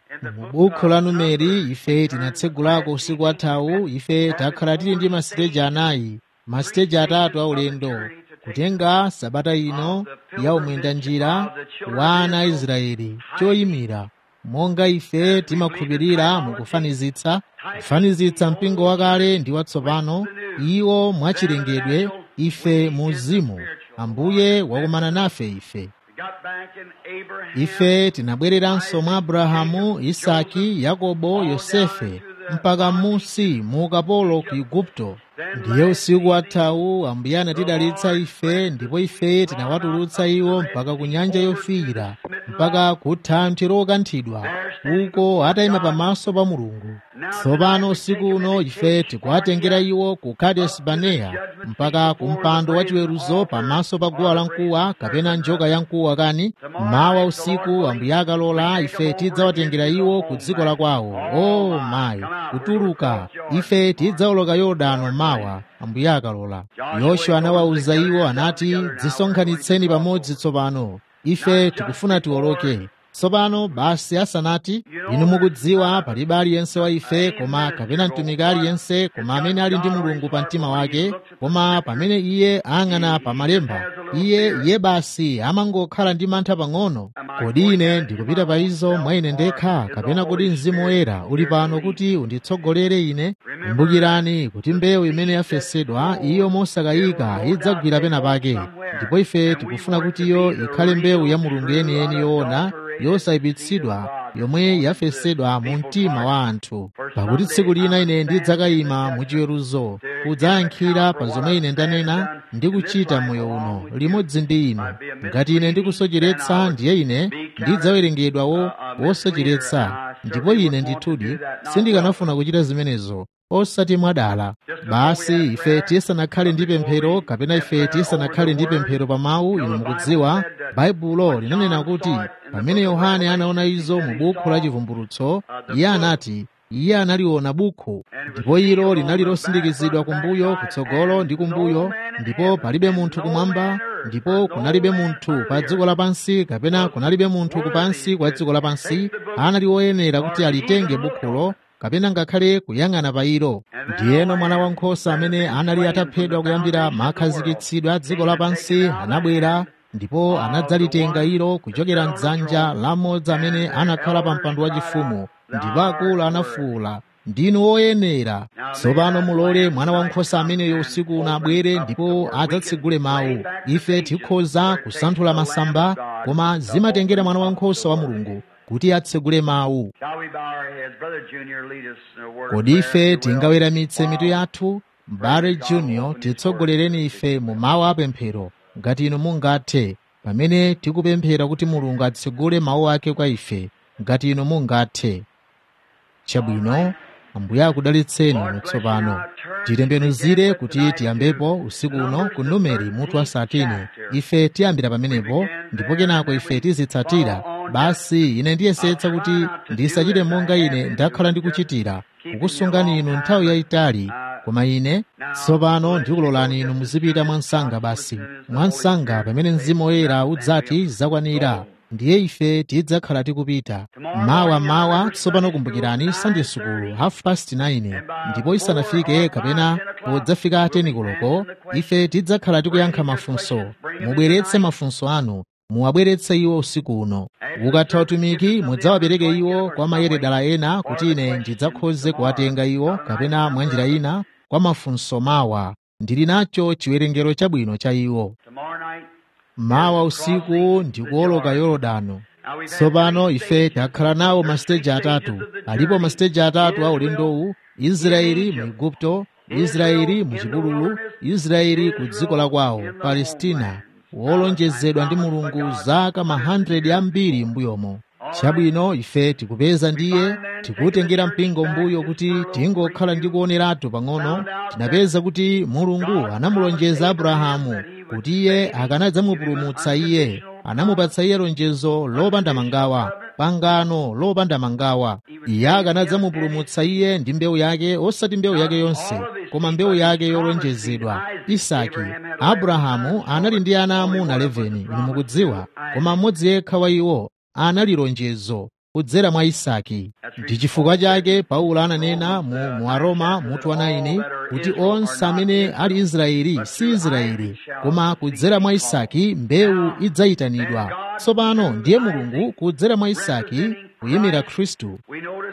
mu bukhu la numeri ife tinatsegulako usiku wathawu ife takhala tili ndi masiteji anayi masiteji atatu aulendo kutenga sabata ino ya umwendanjira wa ana a israeli choyimira monga ife timakhulupirira mukufanizitsa kufanizitsa mpingo wakale ndi watsopano iwo mwachilengedwe ife mu uzimu ambuye wakumana nafe ife ife tinabwereranso mwa abrahamu isaki yakobo yosefe mpaka musi mu ukapolo ku igupto ndiye usiku wathawu ambuye anatidalitsa ife ndipo ife tinawatulutsa iwo mpaka ku nyanja yofiira mpaka ku thanthwe lokanthidwa uko atayima pamaso pa mulungu tsopano usiku uno ife tikuwatengera iwo ku kades baneya mpaka ku mpando wachiweruzo pamaso pa guwa lamkuwa kapena njoka yamkuwa kani mawa usiku ambuye akalola ife tidzawatengera iwo ku dziko la kwawo o oh, mayi kutuluka ife tidzawoloka yorodano mawa ambuye akalola yoswa anawawuza iwo anati dzisonkhanitseni pamodzi tsopano ife tikufuna tiwoloke tsopano basi asanati inu mukudziwa palibe aliyense wa ife koma kapena mtumiki aliyense koma amene ali ndi mulungu pa mtima wake koma pamene iye ayang'ana pa malemba iye iye basi amangokhala ndi mantha pang'ono kodi ine ndikupita pa izo mwa ine ndekha kapena kodi mzimu woyera uli pano kuti unditsogolere ine kumbukirani kuti mbewu imene yafesedwa iyo mosakayika idzagwira pena pake ndipo ife tikufuna kuti iyo ikhale mbewu ya mulungu yeniyeni yoona yosayipitsidwa yomwe yafesedwa mu mtima wa anthu pakuti tsiku lina ine ndidzakayima muchiweruzo kudzayankhira pa zomwe ine ndanena ndi kuchita moyo uno limodzi ndi inu ngati ine ndikusocheretsa ndiye ine ndidzawerengedwa wo wosocheretsa ndipo ine ndithudi sindikanafuna kuchita zimenezo osati mwadala basi ife tisanakhale ndi pemphero kapena ife tisanakhale ndi pemphero pa mawu inu mukudziwa baibulo linanena kuti pamene yohane anaona izo mu bukhu la chivumbulutso iye anati iye analiona bukhu ndipo ilo linali losindikizidwa kumbuyo kutsogolo ndi kumbuyo ndipo palibe munthu kumwamba ndipo kunalibe munthu pa dziko lapansi kapena kunalibe munthu kupansi kwa dziko lapansi anali woyenera kuti alitenge bukhulo kapena ngakhale kuyang'ana pa ilo ndiyeno mwana wankhosa amene anali ataphedwa kuyambira makhazikitsidwe a dziko lapansi anabwera ndipo anadzalitenga ilo kuchokera mdzanja la mmodzi amene anakhala pa mpando wachifumu ndipo akulu anafuwula ndinu woyenera tsopano mulole mwana wankhosa ameneyo usiku uno abwere ndipo adzatsegule mawu ife tikhoza kusanthula masamba koma zimatengera mwana wankhosa wa mulungu kuti atsegule mawu kodi ife tingaweramitse mitu yathu mbale junior titsogolereni ife mu mawu apemphero ngati inu mungathe pamene tikupemphera kuti mulungu atsegule mawu ake kwa ife ngati inu mungathe chabwino ambuye akudalitseni tsopano titembenuzire kuti tiyambepo usiku uno ku numeri mutu wa satini ife tiyambira pamenepo ndipo kenako ife tizitsatira basi ine ndiyesetsa kuti ndisachite monga ine ndakhala ndikuchitira kukusungani inu nthawi yayitali koma ine tsopano ndikulolani inu muzipita mwansanga basi mwansanga pamene mzimu woyera udzati zakwanira ndiye ife tidzakhala tikupita mawa mawa tsopano kumbukirani sunday sukulu half past 9 ndipo isanafike kapena podzafika 10 koloko ife tidzakhala tikuyankha mafunso mubweretse mafunso anu muwabweretse iwo usiku uno ukatha utumiki mudzawapereke iwo kwa mayeredala ena kuti ine ndidzakhoze kuwatenga iwo kapena mwanjira ina kwa mafunso mawa ndili nacho chiwerengero chabwino cha iwo mawa usiku ndikuwoloka yorodano tsopano ife takhala nawo masiteji atatu alipo masiteji atatu a ulendowu israeli mu igupto israeli mu chipululu israeli ku dziko la kwawo palestina wolonjezedwa ndi mulungu zaka ma 100 ambiri m'mbuyomo chabwino ife tikupeza ndiye tikutengera mpingo mbuyo kuti tingokhala ndi kuoneratu pang'ono tinapeza kuti mulungu anamulonjeza abrahamu kuti iye akanadzamupulumutsa iye anamupatsa iye lonjezo lopanda mangawa pangano lopanda mangawa iye akanadzamupulumutsa iye ndi mbewu yake osati mbewu yake yonse koma mbewu yake yolonjezedwa isaki abrahamu anali ndi ana amuna 11 inu mukudziwa koma mmodzi yekha wa iwo anali lonjezo kudzera mwa isaki ndi chifukwa chake paulo ananena mu, mu aroma mutu wa 9 kuti onse amene ali israeli si israeli koma kudzera mwa isaki mbewu idzayitanidwa tsopano ndiye mulungu kudzera mwa isaki kuyimira khristu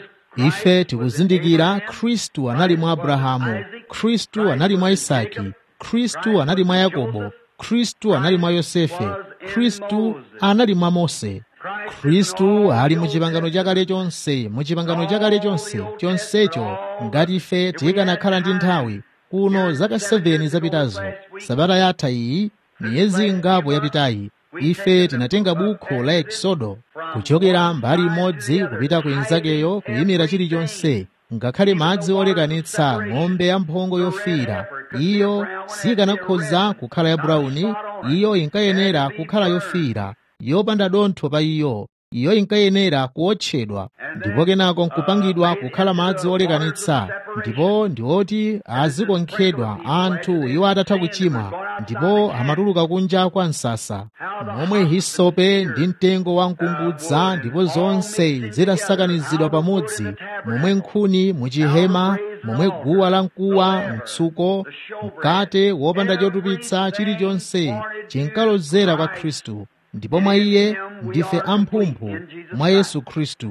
ife tikuzindikira khristu anali mwa abrahamu khristu anali mwa isaki khristu anali mwa yakobo khristu anali mwa yosefe khristu anali mwa mose khristu ali mu chipangano chakale chonse mu chipangano chakale chonse chonsecho ngati ife tikanakhala ndi nthawi kuno zaka 7 zapitazo sabata yatha iyi miyezi ingapo yapitayi ife tinatenga bukho la eksodo kuchokera mbali imodzi kupita ku inzakeyo kuyimira chilichonse ngakhale madzi olekanitsa ng'ombe yamphongo yofiira iyo sikanakhoza kukhala ya brawuni iyo inkayenera kukhala yofiira yopanda dontho pa iyo iyo inkayenera kuotchedwa ndipo kenako nkupangidwa kukhala madzi olekanitsa ndipo ndi oti azikonkhedwa anthu iwo atatha kuchimwa ndipo amatuluka kunja kwa msasa momwe hisope ndi mtengo wa mkungudza ndipo zonse zitasakanizidwa pamodzi momwe nkhuni muchihema momwe guwa la mkuwa mtsuko mkate wopanda chotupitsa chilichonse chinkalozera kwa khristu ndipo mwa iye ndife amphumphu mwa yesu khristu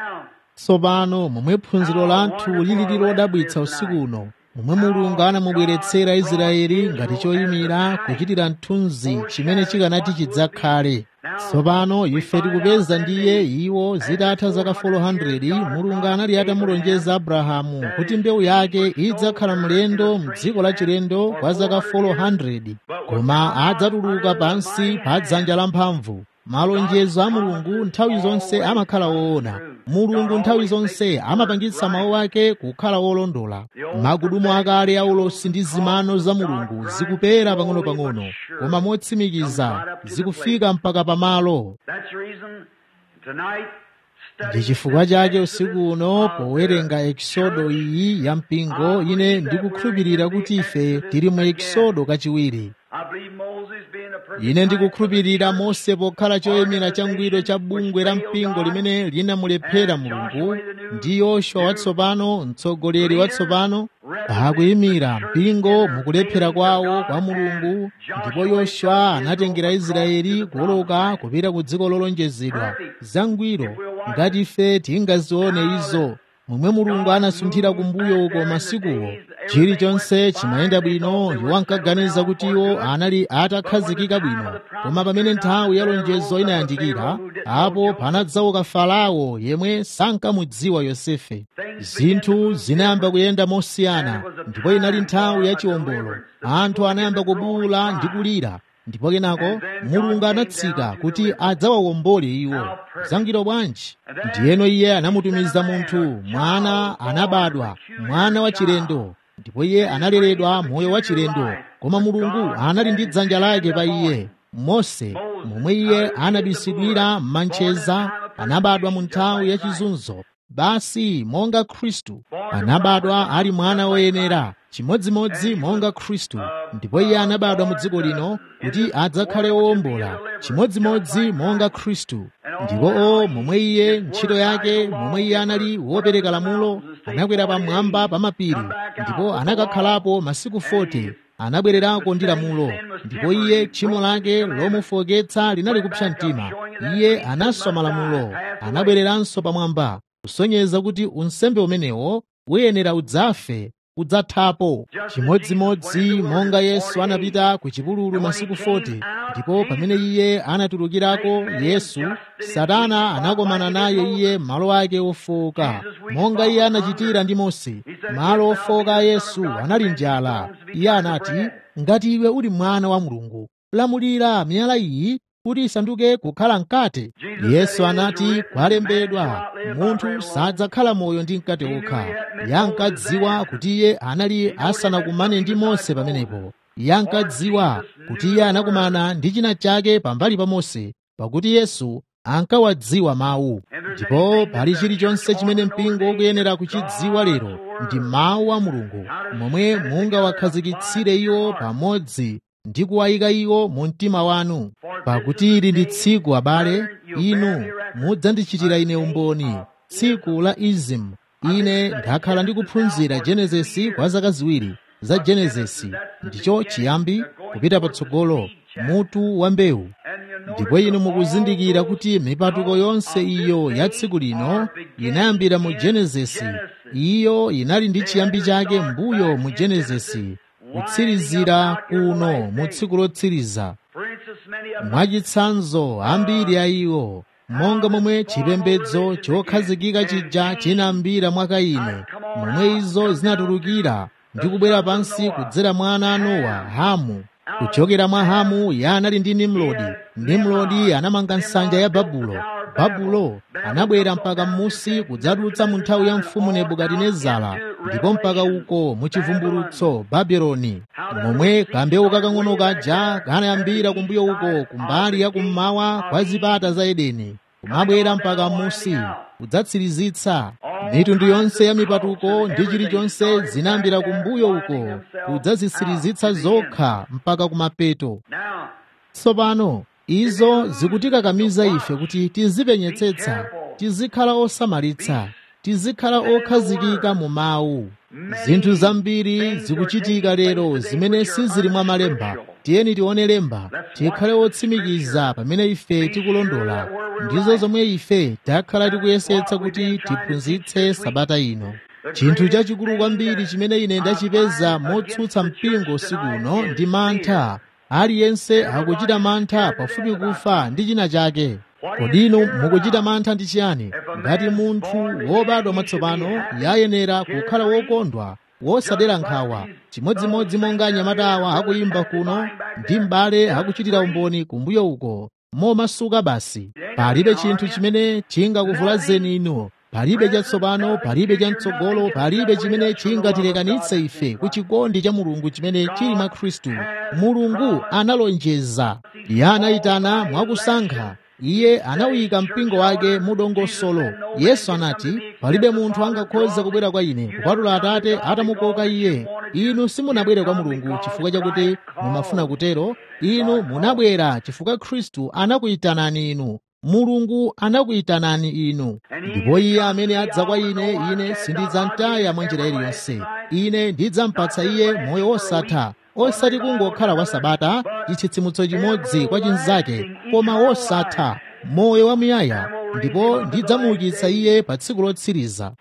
tsopano momwe phunziro lathu lilili lodabwitsa usiku uno momwe mulungu anamubweretsera israeli ngati choyimira kuchitira mthunzi chimene chikanati chidzakhale tsopano ife tikupeza ndiye iwo zitatha zaka 400 mulungu anali atamulonjeza abrahamu kuti mbewu yake idzakhala mlendo mdziko la chilendo kwa zaka 400 koma adzatuluka pansi pa dzanja lamphamvu malonjezo a mulungu nthawi zonse amakhala woona mulungu nthawi zonse amapangitsa mawu ake kukhala wolondola magudumo akale aulosi ndi zimano za mulungu zikupera pang'ono-pang'ono koma motsimikiza zikufika mpaka pamalo ndi chifukwa chake usiku uno powerenga ekisodo iyi ya mpingo ine ndikukhulupirira kuti ife tili mu ekisodo kachiwiri ine ndikukhulupirira mose pokhala choyimira changwiro cha bungwe la mpingo limene linamulephera mulungu ndi yoswa watsopano mtsogoleri watsopano akuyimira mpingo mukulephera kwawo kwa mulungu ndipo yoswa anatengera israeli kuwoloka kupita ku dziko lolonjezedwa zangwiro ngati ife tingazione izo momwe mulungu anasunthira kumbuyo uko masikuwo chilichonse chimayenda bwino iwo ankaganiza kuti iwo anali atakhazikika bwino koma pamene nthawi ya lonjezo inayandikira apo panadzauka farao yemwe sankamudziwa yosefe zinthu zinayamba kuyenda mosiyana ndipo inali nthawi ya chiwombolo anthu anayamba kubuwula ndi kulira ndipo kenako mulungu anatsika kuti adzawawombole iwo zangwiro bwanji ndiyeno iye anamutumiza munthu mwana anabadwa mwana wa chilendo ndipo iye analeredwa moyo wa chilendo koma mulungu anali ndi dzanja lake pa iye mose momwe iye anabisidwira m'mancheza anabadwa mu nthawi ya chizunzo basi monga khristu anabadwa ali mwana woyenera chimodzimodzi monga khristu ndipo iye anabadwa mu dziko lino kuti adzakhale wowombola chimodzimodzi monga khristu ndipo o momwe iye ntchito yake momwe iye anali wopereka lamulo anakwera pamwamba pa mapiri ndipo anakakhalapo masiku 40 anabwererako ndi lamulo ndipo iye tchimo lake lomufoketsa linali kupsa mtima iye anaswa malamulo anabwereranso pamwamba kusonyeza kuti unsembe umenewo uyenera udzafe udzathapo chimodzimodzi monga yesu anapita ku chipululu masiku 40 ndipo pamene iye anatulukirako yesu satana anakomana naye iye malo ake ofoka monga iye anachitira ndi mose malo ofoka a yesu anali njala iye anati ngati iwe uli mwana wa mulungu lamulira miyala iyi kuti isanduke kukhala mkate yesu anati kwalembedwa munthu sadzakhala moyo ndi mkate okha yankadziwa kuti iye anali asanakumane ndi mose pamenepo yankadziwa kuti iye anakumana ndi china chake pambali pa mose pakuti yesu ankawadziwa mawu ndipo pali chilichonse chimene mpingo ukuyenera kuchidziwa lero ndi mawu a mulungu momwe mungawakhazikitsire iwo pamodzi ndi kuwayika iwo mu mtima wanu pakuti ili ndi tsiku abale inu mudzandichitira ine umboni tsiku la izimu ine ndakhala ndikuphunzira genesisi kwa zaka ziwiri za genesisi ndicho chiyambi kupita patsogolo mutu wa mbewu ndipo inu mukuzindikira kuti mipatuko yonse iyo ya tsiku lino inayambira mu genesisi iyo inali ndi chiyambi chake mbuyo mu genesisi kutsirizira kuno mu tsiku lotsiriza mwachitsanzo ambiri a iwo monga momwe chipembedzo chokhazikika chija chinambira mwa kaini momwe izo zinatulukira ndi kubwera pansi kudzera mwa ana a nowa hamu kuchokera mwa hamu ya anali ndi nimrodi nimrodi anamanga nsanja ya babulo babulo anabwera mpaka m'musi kudzadutsa mu nthawi ya mfumu nebukadinezara ndipo mpaka uko mu chivumbulutso babeloni momwe kambewu kakang'ono kaja kanayambira kumbuyo uko kumbali ya kummawa kwa zipata za edeni kumabwera mpaka m'musi kudzatsirizitsa mitundu yonse ya mipatuko ndi chilichonse zinayambira kumbuyo uko kudzazisirizitsa zokha mpaka kumapeto tsopano izo zikutikakamiza ife kuti tizipenyetsetsa tizikhala osamalitsa tizikhala okhazikika mu mawu zinthu zambiri zikuchitika lero zimene sizili mwa malemba tiyeni tione lemba tikhale otsimikiza pamene ife tikulondola ndizo zomwe ife takhala tikuyesetsa kuti tiphunzitse sabata ino chinthu chachikulu kwambiri chimene ine ndachipeza motsutsa mpingo usiku uno ndi mantha aliyense akuchita mantha pafupi kufa ndi china chake kodi inu mukuchita mantha ndi chiyani ngati munthu wobadwa mwatsopano yayenera kukhala wokondwa wosadera nkhawa chimodzimodzi monga anyamata awa akuyimba kuno ndi m'bale akuchitira umboni kumbuyo uko momasuka basi palibe chinthu chimene chingakuvulazeni inu palibe chatsopano palibe chamtsogolo palibe chimene chingatilekanitse ife ku chikondi cha mulungu chimene chili mwa khristu mulungu analonjeza iye anayitana mwakusankha iye anawuyika mpingo wake mudongosolo yesu anati palibe munthu angakhoze kubwera kwa ine kupatula atate atamukoka iye inu simunabwere kwa mulungu chifukwa chakuti mumafuna kutero inu munabwera chifukwa khristu anakuyitanani inu mulungu anakuyitanani inu ndipo iye amene adza kwa ine ine sindidzamtaya mwa njira iliyonse ine ndidzampatsa iye moyo wosatha osati kungokhala kwa sabata chitsitsimutso chimodzi kwa chinzake koma wosatha moyo wamuyaya ndipo ndidzamuukitsa iye pa tsiku lotsiriza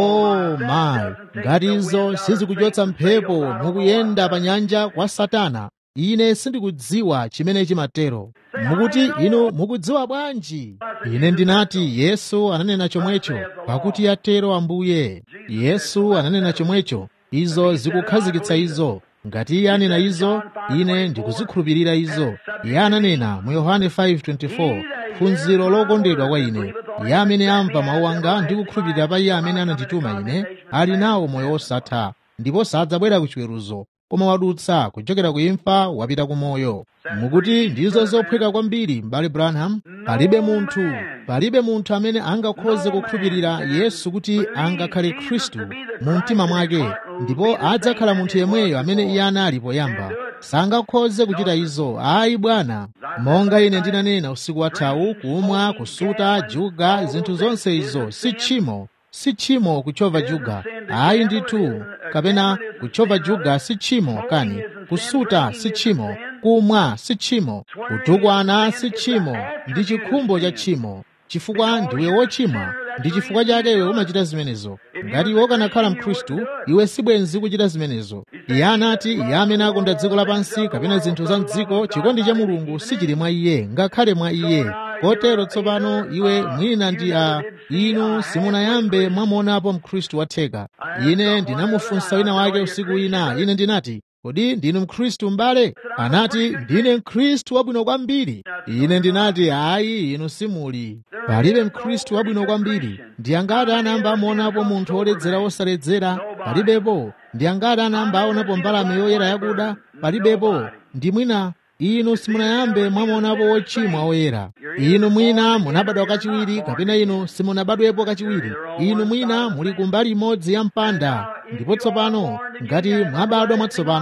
oh mayi ngati izo sizikuchotsa mphepo mukuyenda pa nyanja kwa satana ine sindikudziwa chimene chimatero mukuti inu mukudziwa bwanji ine ndinati yesu ananena chomwecho pakuti yatero ambuye yesu ananena chomwecho izo zikukhazikitsa izo ngati iye anena izo ine ndikuzikhulupirira izo iye ananena mu yohane 5:24 phunziro lokondedwa kwa ine iye amene amva mawu anga ndi kukhulupirira pa iye amene anandituma ine ali nawo moyo wosatha ndipo sadzabwera ku chiweruzo koma wadutsa kuchokera ku imfa wapita ku moyo mukuti ndizo zophweka kwambiri m'bale branham palibe munthu palibe munthu amene angakhoze kukhulupirira yesu kuti angakhale khristu mu mtima mwake ndipo adzakhala munthu yemweyo amene iye anali poyamba sangakhoze kuchita izo ayi bwana monga ine ndinanena usiku wathawu kumwa kusuta juga zinthu zonse izo si tchimo si tchimo kuchova juga ayi ndithu kapena kuchova juga si tchimo kani kusuta si tchimo kumwa si tchimo kutukwana si tchimo ndi chikhumbo cha tchimo chifukwa ndiwe wochimwa ndi chifukwa chake iwe umachita zimenezo ngati iwe ukanakhala mkhristu iwe sibwenzi kuchita zimenezo iye anati iye amene akonda dziko lapansi kapena zinthu za mdziko chikondi cha mulungu sichili mwa iye ngakhale mwa iye kotero tsopano iwe mwina ndi a inu simunayambe mwamuonapo mkhristu watheka ine ndinamufunsa wina wake usiku wina ine ndinati kodi ndinu mkhristu m'bale anati ndine mkhristu wabwino kwambiri ine ndinati ayi inu simuli palibe mkhristu wabwino kwambiri ndi angati anayamba amuonapo munthu woledzera wosaledzera palibepo ndi angati anayamba aonapo mbalame yoyera yakuda palibepo ndi mwina inu simunayambe mwamuonapo wochimwa woyera inu mwina munabadwa kachiwiri kapena inu simunabadwepo kachiwiri inu mwina muli kumbali imodzi ya mpanda ndipo tsopano ngati mwabadwa mwatsopano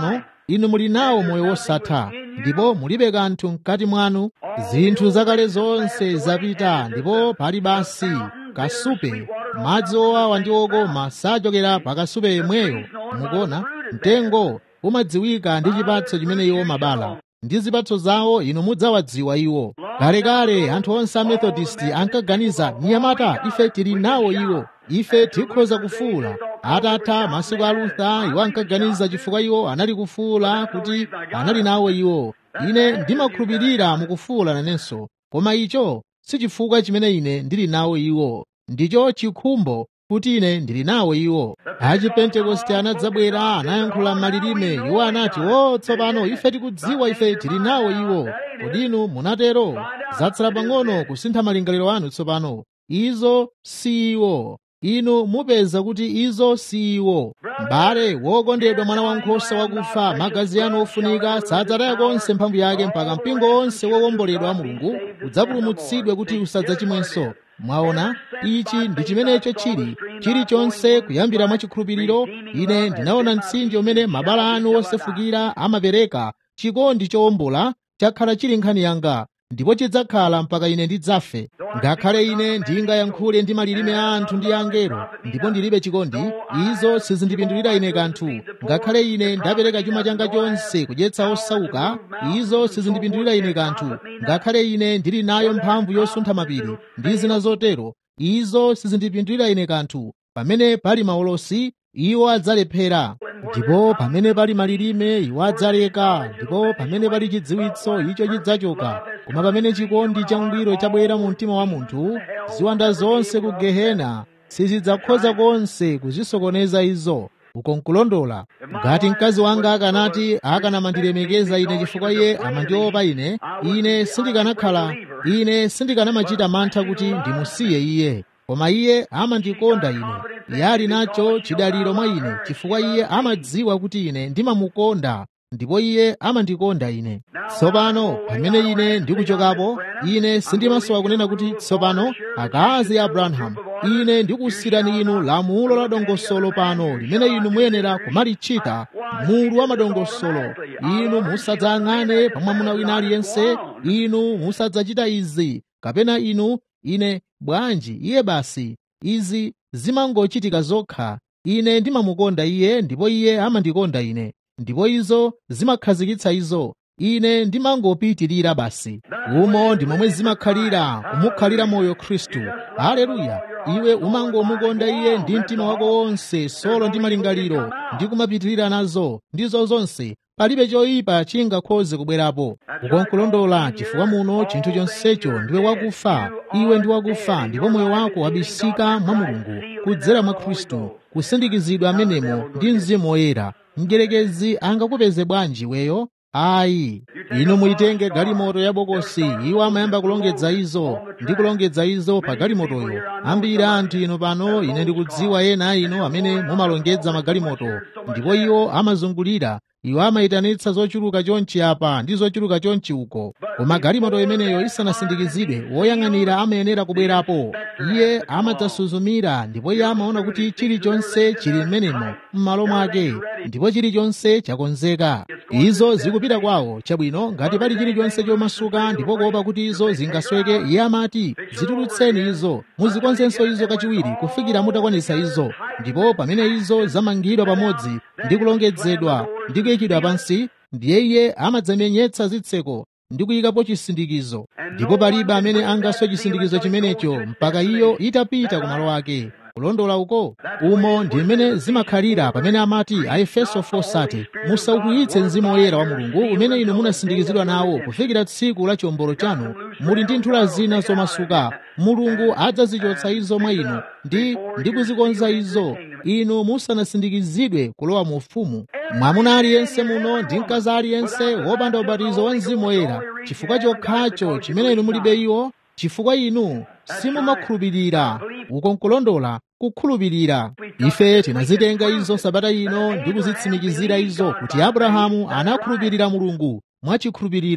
inu muli nawo moyo wosatha ndipo mulibe kanthu mkati mwanu zinthu zakale zonse zapita ndipo pali basi kasupe madzi owawa ndi okoma sachokera pa kasupe yemweyo mukuona mtengo umadziwika ndi chipatso chimene iwo mabala ndi zipatso zawo inu mudzawadziwa iwo kalekale anthu onse a methodist ankaganiza nyamata ife tili nawo iwo ife tikhoza kufuula atatha masiku a lutha iwo ankaganiza chifukwa iwo anali kufuula kuti anali nawo iwo ine ndimakhulupirira mukufuula nanenso koma icho si chifukwa chimene ine ndili nawo iwo ndicho chikhumbo kuti ine ndili nawo iwo achipentekoste anadzabwera anayankhula malilime iwo anati o tsopano ife tikudziwa ife tili nawo iwo kodi inu munatero zatsala pang'ono kusintha malingaliro anu tsopano izo si iwo inu mupeza kuti izo si iwo m'bale wokondedwa mwana wankhosa wakufa magazi anu ofunika sadzataya konse mphamvu yake mpaka mpingo wonse wowomboledwa wa mulungu udzapulumutsidwe kuti usadzachimwenso mwaona ichi ndi chimenecho chili chilichonse kuyambira mwachikhulupiriro ine ndinaona mtsinje umene mabala anu osefukira amapereka chikondi chowombola chakhala chili nkhani yanga ndipo chidzakhala mpaka ine ndidzafe ngakhale ine ndingayankhule ndi malilime a anthu ndi angelo ndipo ndilibe chikondi izo sizindipindulira ine kanthu ngakhale ine ndapereka chuma changa chonse kudyetsa osauka izo sizindipindulira ine kanthu ngakhale ine ndili nayo mphamvu yosuntha mapiri ndi zina zotero izo sizindipindulira ine kanthu pamene pali maulosi iwo adzalephera ndipo pamene pali malilime iwo adzaleka ndipo pamene pali chidziwitso icho chidzachoka koma pamene chikondi changwiro chabwera mu mtima wa munthu ziwanda zonse ku gehena sizidzakhoza konse kuzisokoneza izo uko nkulondola ngati mkazi wanga akanati akanamandilemekeza ine chifukwa iye amandiopa ine ine sindikanakhala ine sindikanamachita mantha kuti ndimusiye iye koma iye amandikonda ine iye ali nacho chidaliro mwa ine chifukwa iye amadziwa kuti ine ndimamukonda ndipo iye amandikonda ine tsopano pamene ine ndikuchokapo ine sindimasowa kunena kuti tsopano akazi a abrahamu ine ndikusirani inu lamulo la dongosolo pano limene inu muyenera kumalichita mulu wa madongosolo inu musadzayang'ane pa mwamuna wina aliyense inu musadzachita izi kapena inu ine bwanji iye basi izi zimangochitika zokha ine ndimamukonda iye ndipo iye amandikonda ine ndipo izo zimakhazikitsa izo ine ndimangopitirira basi umo ndi momwe zimakhalira kumukhalira moyo khristu haleluya iwe umangomukonda iye ndi mtima wako wonse solo ndi malingaliro ndi kumapitirira nazo ndizo zonse palibe choyipa chingakhoze kubwerapo ukonkulondola chifukwa muno chinthu chonsecho ndiwe wakufa iwe ndi wakufa ndipo moyo wako wabisika mwa mulungu kudzera mwa khristu kusindikizidwa amenemo ndi mzimu woyera mdyerekezi angakupeze bwanji weyo ayi inu muitenge galimoto ya bokosi iwo amayamba kulongedza izo ndi kulongedza izo pa galimotoyo ambiri anthu inu pano ine ndikudziwa ena inu amene mumalongedza magalimoto ndipo iwo amazungulira iwo amayitanitsa zochuluka chonchi apa ndi zochuluka chonchi uko koma galimoto imeneyo isanasindikizidwe woyang'anira amayenera kubwerapo iye amadzasuzumira ndipo iye amaona kuti chilichonse chili m'menemo m'malo mwake ndipo chilichonse chakonzeka izo zikupita kwawo chabwino ngati pali chilichonse chomasuka ndipo kuopa kuti izo zingasweke iye amati zitulutseni izo muzikonzenso izo kachiwiri kufikira mutakwanitsa izo ndipo pamene izo zamangidwa pamodzi ndi kulongedzedwa ndi kuyikidwa pansi ndiye iye amadzamenyetsa zitseko ndi kuyikapo chisindikizo ndipo palibe amene angaswe chisindikizo chimenecho mpaka iyo itapita kumalo ake kulondola uko umo ndi mmene zimakhalira pamene amati a efeso 4:30 musaukwiyitse mzimu woyera wa mulungu umene inu munasindikizidwa nawo kufikira tsiku la chiwombolo chanu muli ndi nthula zina zomasuka mulungu adzazichotsa izo mwa inu ndi ndi kuzikonza izo inu musanasindikizidwe kulowa mu ufumu mwamuna aliyense muno ndi mkazi aliyense wopanda ubatizo wa mzimu woyera chifukwa chokhacho chimene inu mulibe iwo chifukwa inu simumakhulupirira uko nkulondola kukhulupirira ife tinazitenga izo sabata ino ndi kuzitsimikizira izo kuti abrahamu anakhulupirira mulungu mwachikhulupiriro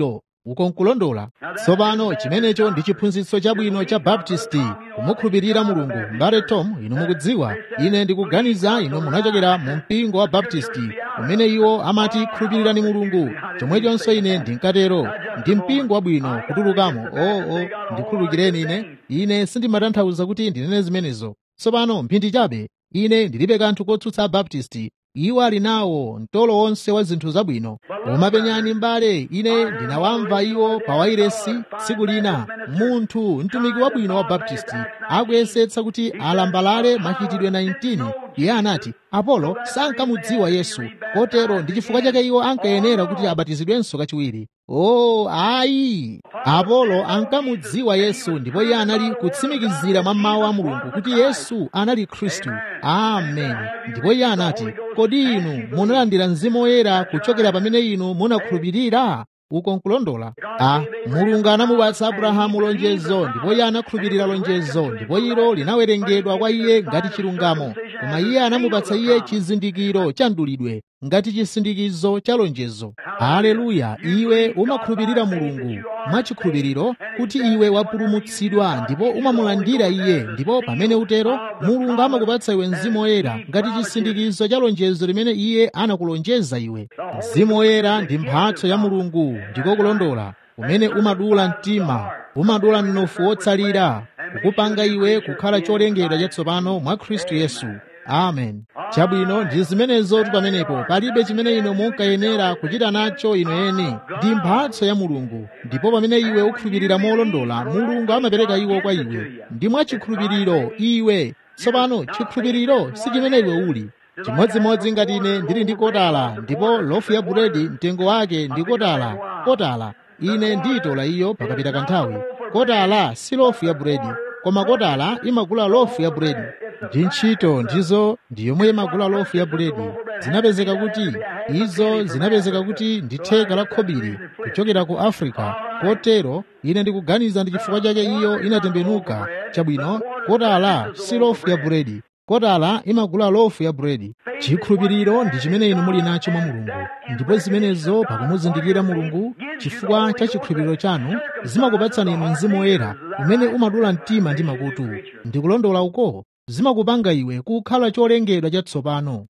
uko nkulondola tsopano chimenecho ndi chiphunzitso chabwino cha baptisti kumukhulupirira mulungu mbale tom inu mukudziwa ine ndikuganiza inu munachokera mu mpingo wa baptisti umene iwo amati khulupirirani mulungu chomwechonso ine ndinkatero ndi mpingo wabwino kutulukamo oo oh, oh, ndikhululukireni ine ine sindimatanthauza kuti ndinene zimenezo tsopano mphindi chabe ine ndilibe kanthu kotsutsa baptisti iwo ali nawo mtolo wonse wa zinthu zabwino koma penyani mbale ine ndinawamva iwo pa wairesi tsiku lina munthu mtumiki wabwino wa baptisti akuyesetsa kuti alambalale machitidwe 19 iye anati apolo sankamudziwa yesu kotero ndi chifukwa chake iwo ankayenera kuti abatizidwenso kachiwiri o oh, ayi apolo ankamudziwa yesu ndipo iye anali kutsimikizira mwa mawu a mulungu kuti yesu anali khristu amen ndipo iye anati kodi inu munalandira mzimu woyera kuchokera pamene inu munakhulupirira uko nkulondola a mulungu anamupatsa abrahamu lonjezo ndipo iye anakhulupirira lonjezo ndipo ilo linawerengedwa kwa iye ngati chilungamo koma iye anamupatsa iye chizindikiro cha mdulidwe ngati chisindikizo cha lonjezo haleluya iwe umakhulupirira mulungu mwachikhulupiriro kuti iwe wapulumutsidwa ndipo umamulandira iye ndipo pamene utero mulungu amakupatsa iwe mzimu woyera ngati chisindikizo cha lonjezo limene iye anakulonjeza iwe mzimu woyera ndi mphatso ya mulungu ndiko kulondola umene umadula mtima umadula mnofu wotsalira kukupanga iwe kukhala cholengedwa chatsopano mwa khristu yesu amen chabwino ndi zimenezotu pamenepo palibe chimene inu munkayenera kuchita nacho inu eni ndi mphatso ya mulungu ndipo pamene iwe ukhulupirira molondola mulungu amapereka iwo kwa iwe ndi mwachikhulupiriro iwe tsopano chikhulupiriro si chimene iwe uli chimodzimodzi ngati ine ndili ndi kotala ndipo lofu ya buledi mtengo wake ndi kotala kotala ine ndiyitola iyo pakapita kanthawi kotala si lofu ya buledi koma kotala imagula lofu ya buledi ndi ntchito ndizo ndi yomwe imagula lofu ya buledi zinapezeka kuti izo zinapezeka kuti ndi theka la khobiri kuchokera ku afrika kotero ine ndikuganiza ndi chifukwa chake iyo inatembenuka chabwino kotala si lofu ya buledi kotala imagula lofu ya buledi chikhulupiriro ndi chimene inu muli nacho mwa mulungu ndipo zimenezo pakumuzindikira mulungu chifukwa cha chikhulupiriro chanu zimakupatsani inu mzimu woyera umene umadula mtima ndi makutu ndikulondola uko zimakupanga iwe kukhala cholengedwa chatsopano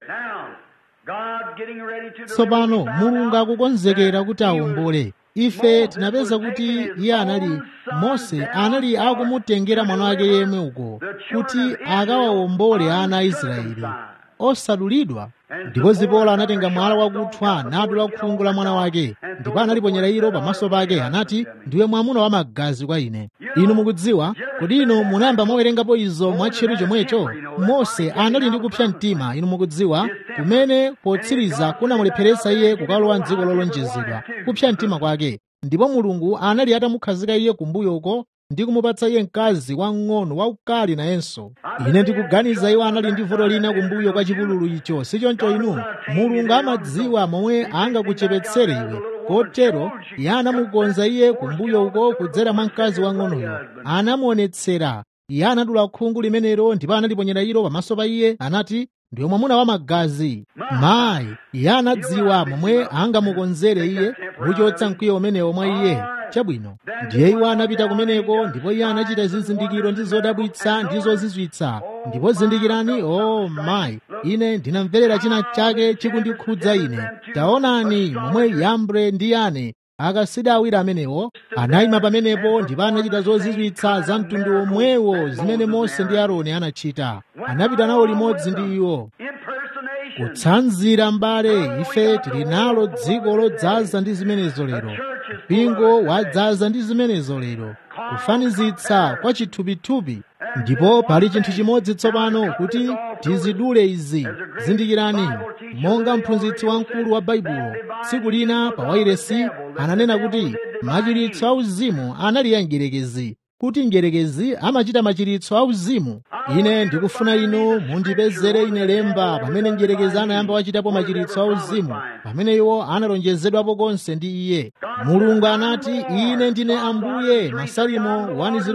tsopano mulungu akukonzekera kuti awombole ife tinapeza kuti iye anali mose anali akumutengera mwana wake yemwe uko kuti akawawombole ana a israeli osadulidwa ndipo zipola anatenga mwala wakuthwa nadula khungu la mwana wake ndipo analiponyera ilo pamaso pake anati ndiwe mwamuna wa magazi kwa ine inu mukudziwa kodi inu munayamba mwawerengapo izo mwatcheru chomwecho mose anali ndi kupsa mtima inu mukudziwa kumene potsiriza kunamulepheretsa iye kukalowa mdziko lolonjezedwa kupsa mtima kwake ndipo mulungu anali atamukhazika iye kumbuyo uko ndi kumupatsa iye mkazi wamng'ono waukali nayenso ine ndikuganiza iwo anali ndi vuto lina kumbuyo kwa chipululu icho sichoncho inu mulungu amadziwa momwe angakuchepetsere iwe kotero iye anamukonza iye kumbuyo uko kudzera mwa mkazi wang'onoyo anamuonetsera iye anadula khungu limenelo ndipo analiponyera ilo pamaso pa iye anati ndiwe mwamuna wa magazi mayi iye anadziwa momwe angamukonzere iye kuchotsa mkwiyo umenewo mwa iye chabwino ndiye iwo anapita kumeneko ndipo iye anachita zizindikiro ndi zodabwitsa ndi zozizwitsa ndipo zindikirani o oh, mayi ine ndinamverera china chake chikundikhudza ine taonani momwe yambre ndi yane akasida awiri amenewo anayima pamenepo ndipo anachita zozizwitsa za mtundu omwewo zimene mose ndi aaroni anachita anapita nawo limodzi ndi iwo kutsanzira mbale ife tili nalo dziko lodzaza ndi zimenezo lero mpingo wadzaza ndi zimenezo lero kufanizitsa kwa chithupithupi ndipo pali chinthu chimodzi tsopano kuti tizidule izi zindikirani monga mphunzitsi wamkulu wa baibulo tsiku lina pa wairesi ananena kuti machiritso auzimu anali ya mgerekezi kuti mgerekezi amachita machiritso auzimu ine ndikufuna inu mundipezere ine lemba pamene mgerekezi anayamba wachitapo machiritso auzimu pamene iwo analonjezedwapo konse ndi iye mulungu anati ine ndine ambuye masalimo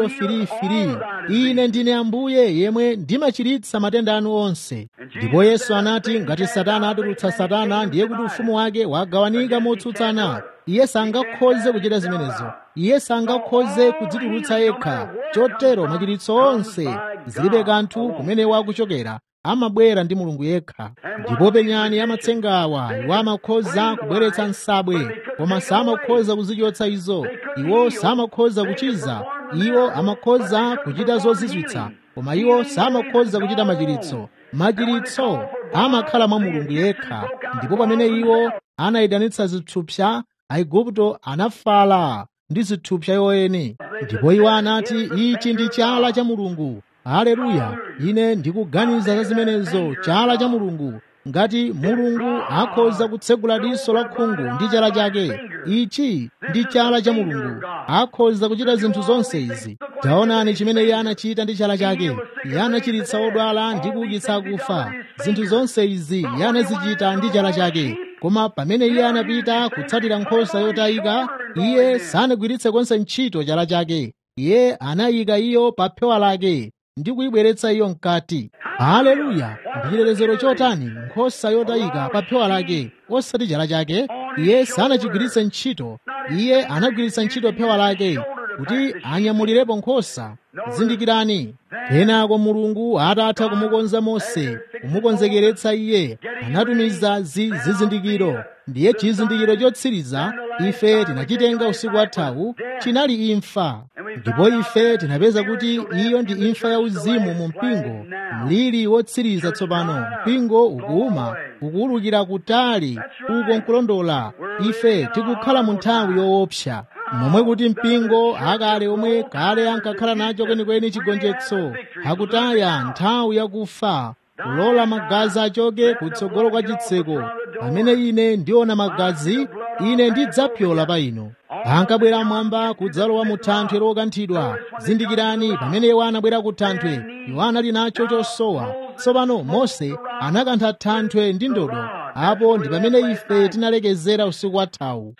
103:3 ine ndine ambuye yemwe ndimachiritsa matenda anu onse ndipo yesu anati ngati satana atulutsa satana ndiye kuti ufumu wake wagawanika motsutsana iye sangakhoze kuchita zimenezo iye sangakhoze kudzitulutsa yekha chotero machiritso onse zilibe kanthu kumene wakuchokera amabwera ndi mulungu yekha ndipo penyani amatsengawa iwo amakhoza kubweretsa nsabwe koma samakhoza kuzichotsa izo iwo samakhoza kuchiza iwo amakhoza kuchita zozizwitsa koma iwo samakhoza kuchita machiritso machiritso amakhala mwa mulungu yekha ndipo pamene iwo anayitanitsa zithupsa aigupto anafala ndi zithupsa yoyene ndipo iwo anati ichi ndi chala cha mulungu haleluya ine ndikuganiza za zimenezo chala cha mulungu ngati mulungu akhoza kutsegula diso la khungu ndi chala chake ichi ndi chala cha mulungu akhoza kuchita zinthu zonse izi taonani chimene iye anachita ndi chala chake iye anachiritsa odwala ndi kuukitsa akufa zinthu zonse izi iye anazichita ndi chala chake koma pamene iye anapita kutsatira nkhosa yotayika iye sanagwiritse konse ntchito chala chake iye anayika iyo pa phewa lake ndi kuyibweretsa iyo mkati haleluya ndi chitetezero chotani nkhosa yotayika pa phewa lake osati chala chake iye sanachigwiritse ntchito iye anagwiritsa ntchito phewa lake kuti anyamulirepo nkhosa zindikirani kenako mulungu atatha kumukonza mose kumukonzekeretsa iye anatumiza zizindikiro ndiye chizindikiro chotsiriza ife tinachitenga usiku wathawu chinali imfa ndipo ife tinapeza kuti iyo ndi imfa ya uzimu mu mpingo mliri wotsiriza tsopano mpingo ukuuma ukuwulukira kutali uko nkulondola ife tikukhala mu nthawi yoopsa momwe kuti mpingo akale omwe kale ankakhala nacho kwenikweni chigonjetso akutaya nthawi yakufa kulola magazi achoke kutsogolo kwa chitseko pamene ine ndiona magazi ine ndidzapyola pa inu ankabwera mwamba kudzalowa mu thanthwe lokanthidwa zindikirani pamene iwo anabwera ku thanthwe iwo anali nacho chosowa tsopano mose anakantha thanthwe ndi ndodo apo ndi pamene ife tinalekezera usiku wathawu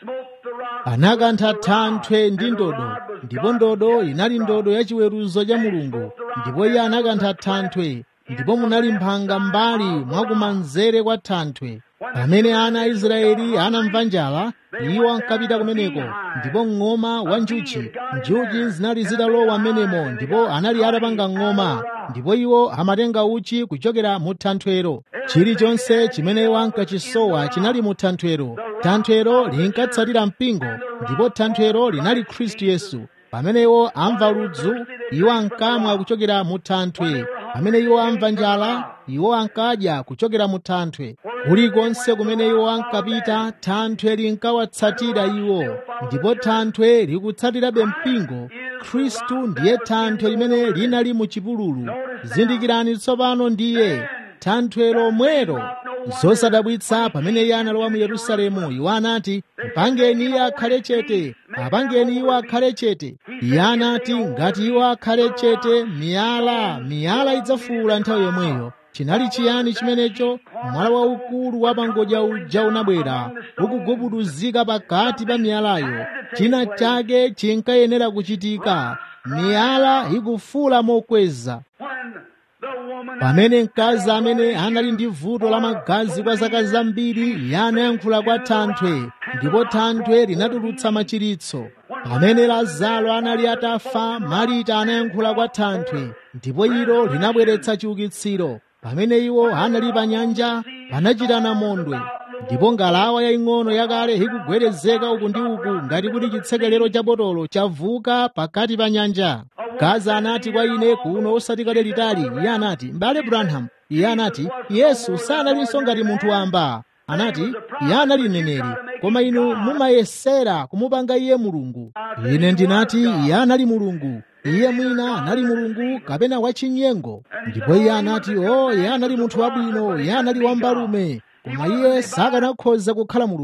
anakantha thanthwe ndi ndodo ndipo ndodo inali ndodo ya chiweruzo cha mulungu ndipo iye anakantha thanthwe ndipo munali mphanga m'mbali mwakumanzere kwa thanthwe pamene ana a israeli anamva njala iwo ankapita kumeneko ndipo ng'oma wa njuchi njuchi zinali zitalowa m'menemo ndipo anali atapanga ng'oma ndipo iwo amatenga uchi kuchokera mu thanthwero chilichonse chimene iwo ankachisowa chinali mu thanthwero thanthwero linkatsatira mpingo ndipo thanthwero linali khristu yesu pamene iwo amva ludzu iwo ankamwa kuchokera mu thanthwe pamene iwo amva njala iwo ankadya kuchokera mu thanthwe kulikonse kumene iwo ankapita thanthwe linkawatsatira iwo ndipo thanthwe likutsatirabe mpingo khristu ndiye thanthwe limene linali mu chipululu zindikirani tsopano ndiye thanthwe lomwero zosadabwitsa pamene iye analowa mu yerusalemu iwo anati mpangeni iye akhale chete apangeni iwo akhale chete iye anati ngati iwo akhale chete miyala miyala idzafuula nthawi yomweyo chinali chiyani chimenecho mwala waukulu wa pangodya uja unabwera ukugubuduzika pakati pa miyalayo china chake chinkayenera kuchitika miyala ikufuula mokweza pamene mkazi amene anali ndi vuto la magazi kwa zaka zambiri iye anayankhula kwa thanthwe ndipo thanthwe linatulutsa machiritso pamene lazaro anali atafa marita anayankhula kwa thanthwe ndipo ilo linabweretsa chiukitsiro pamene iwo anali pa nyanja panachitana mondwe ndipo ngalawa yaying'ono yakale ikugwerezeka uku ndi uku ngati kuti chitsekelero cha botolo chavuka pakati pa nyanja gaza anati kwa ine kuno osati kale litali iye anati m'bale branham iye anati yesu sanalinso ngati munthu wamba anati iye anali mneneri koma inu mumayesera kumupanga iye mulungu ine ndinati iye anali mulungu iye mwina anali mulungu kapena wachinyengo ndipo iye anati o iye anali munthu wabwino iye anali wambalume koma iye sakanakhoza kukhala mulungu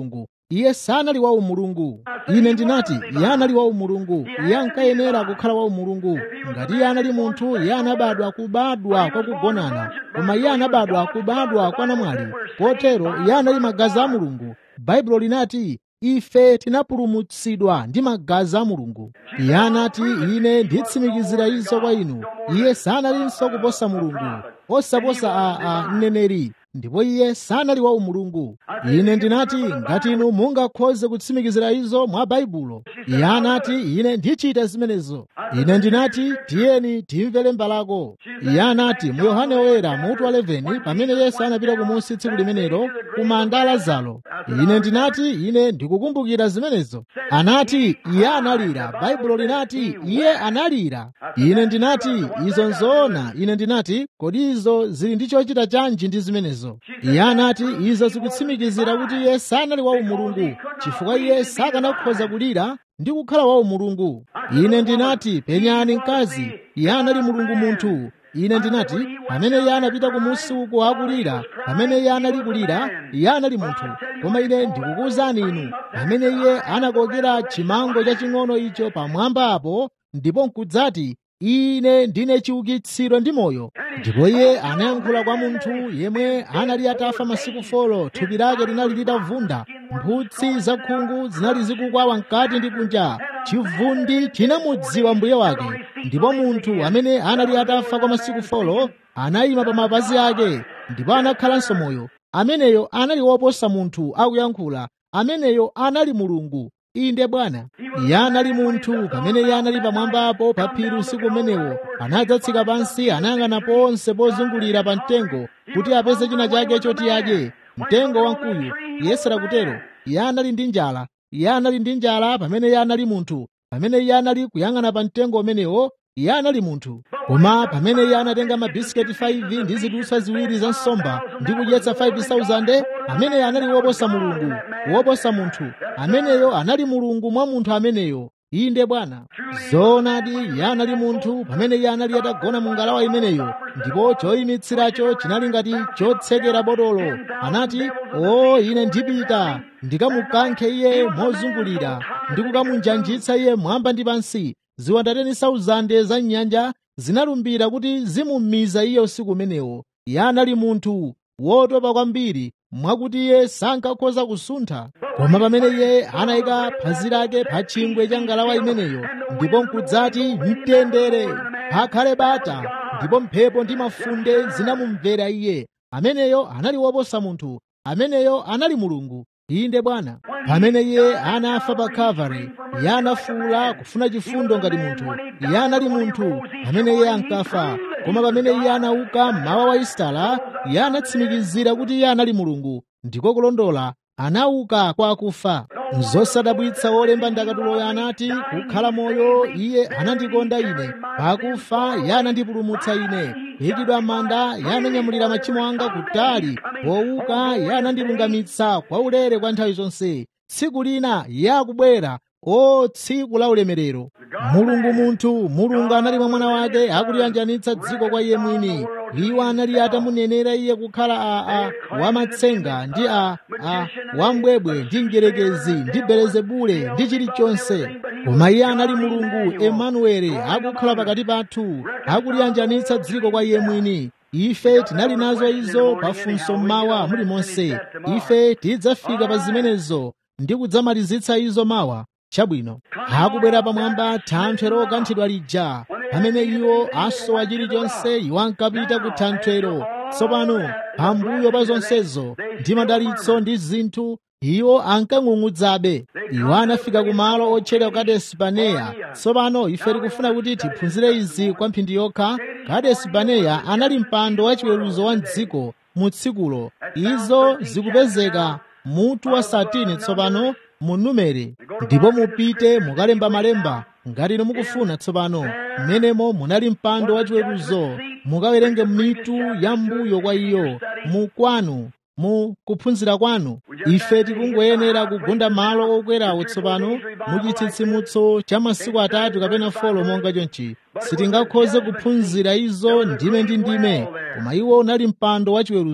iye sanali wa umulungu ine ndinati iye anali wa umulungu iye ankayenera kukhala wa umulungu ngati iye anali munthu iye anabadwa kubadwa kwa kugonana koma iye anabadwa kubadwa kwa namwali potero iye anali magazi a mulungu baibulo linati ife tinapulumutsidwa ndi magazi a mulungu iye anati ine nditsimikizira izo kwa inu iye sanalinso kuposa mulungu osaposa a, a mneneri ndipo iye sanali wa umulungu ine ndinati ngati inu mungakhoze kutsimikizira izo mwa baibulo iye anati ine ndichita zimenezo ine ndinati tiyeni timvere mbalako iye anati mu yohane woyera mutu wa 11 pamene yesu anapita kumunsi tsiku limenelo ku manda a lazaro ine ndinati ine ndikukumbukira zimenezo anati iye analira baibulo linati iye analira ine ndinati izo nzoona ine ndinati kodi izo zili ndi chochita chanji ndi zimenezo iye anati izo zikutsimikizira kuti iye sanali wa umulungu chifukwa iye sakanakhoza kulira ndi kukhala wa umulungu ine ndinati penyani mkazi iye anali mulungu munthu ine ndinati pamene iye anapita kumusi uko akulira pamene iye anali kulira iye anali munthu koma ine ndikukuwuzani inu pamene iye anakokera chimango chaching'ono icho pamwamba apo ndipo nkudzati ine ndine chiukitsiro ndi moyo ndipo iye anayankhula kwa munthu yemwe anali atafa masiku folo thupi lake linali litavunda mphutsi zakhungu zinali zikukwawa mkati ndi kunja chivundi chinamudziwa mbuye wake ndipo munthu amene anali atafa kwa masiku folo anayima pa mapazi ake ndipo anakhalanso moyo ameneyo anali woposa munthu akuyankhula ameneyo anali mulungu inde bwana iye anali munthu pamene iye anali pamwambapo pa phiri usiku umenewo anadzatsika pansi anayang'ana ponse pozungulira pa mtengo kuti apeze china chake choti adye mtengo wamkuyu yesu akutero iye anali ndi njala iye anali ndi njala pamene iye anali munthu pamene iye anali kuyang'ana pa mtengo umenewo iye anali munthu koma pamene iye anatenga mabisiketi 5 ndi zidutswa ziwiri za nsomba ndi kudyetsa 5000 ameneyo anali woposa mulungu woposa munthu ameneyo anali mulungu mwa munthu ameneyo inde bwana zoonadi iye anali munthu pamene iye anali atagona mu ngalawa imeneyo ndipo choyimitsiracho chinali ngati chotsekera botolo anati o ine ndipita ndikamukankhe iye mozungulira ndi kukamunjanjitsa iye mwamba ndi pansi ziwandateni 1000 za nyanja zinalumbira kuti zimumiza iye usiku umenewo iye anali munthu wotopa kwambiri mwakuti iye sankakhoza kusuntha koma pamene iye anayika phazi lake pa chingwe cha ngalawa imeneyo ndipo nkudzati mtendere pakhale bata ndipo mphepo ndi mafunde zinamumvera iye ameneyo anali woposa munthu ameneyo anali mulungu inde bwana pamene iye anafa pa kalvari iye anafuwula kufuna chifundo ngati munthu iye anali munthu pamene iye ankafa koma pamene iye anauka mmawa wa isitala iye anatsimikizira kuti iye anali mulungu ndiko kulondola anauka kwa akufa zosadabwitsa wolemba ndakatuloyo anati kukhala moyo iye anandikonda ine pakufa iye anandipulumutsa ine kuyikidwa m'manda iye ananyamulira machimo anga kutali powuka iye anandilungamitsa kwa ulere kwa nthawi zonse tsiku lina iye akubwera o tsiku la ulemerero mulungu munthu mulungu anali mwa mwana wake akuliyanjanitsa dziko kwa iye mwini iwo anali atamunenera iye kukhala a, a wamatsenga ndi a, a wambwebwe ndi mgerekezi ndi belezebule ndi chilichonse koma iye anali mulungu emanuele akukhala pakati pathu akuliyanjanitsa dziko kwa iye mwini ife tinali nazo izo pafunso mmawa mulimonse ife tidzafika pa zimenezo ndi kudzamalizitsa izo mawa chabwino akubwera pamwamba thanthwe lokanthidwa lija pamene iwo asowa chilichonse iwo ankapita ku thanthwero tsopano pambuyo pa zonsezo ndi madalitso ndi zinthu iwo ankang'ung'udzabe iwo anafika ku malo otchedwa kadesi baneya tsopano ife tikufuna kuti tiphunzire izi kwa mphindi yokha kadesi baneya anali mpando wachiweruzo wa mdziko mu tsikulo izo zikupezeka mutu wa satini tsopano mu numere ndipo mupite mukalemba malemba ngati inu mukufuna tsopano mmenemo munali mpando wachiweruzo mukawerenge mitu ya mbuyo kwa iyo mu kwanu mu kuphunzira kwanu ife tikungoyenera kugunda malo okwerawo tsopano mu chitsitsimutso cha masiku atatu kapena folo monga chonchi sitingakhoze kuphunzira izo ndime ndi ndime koma iwo unali mpando wachiweruzo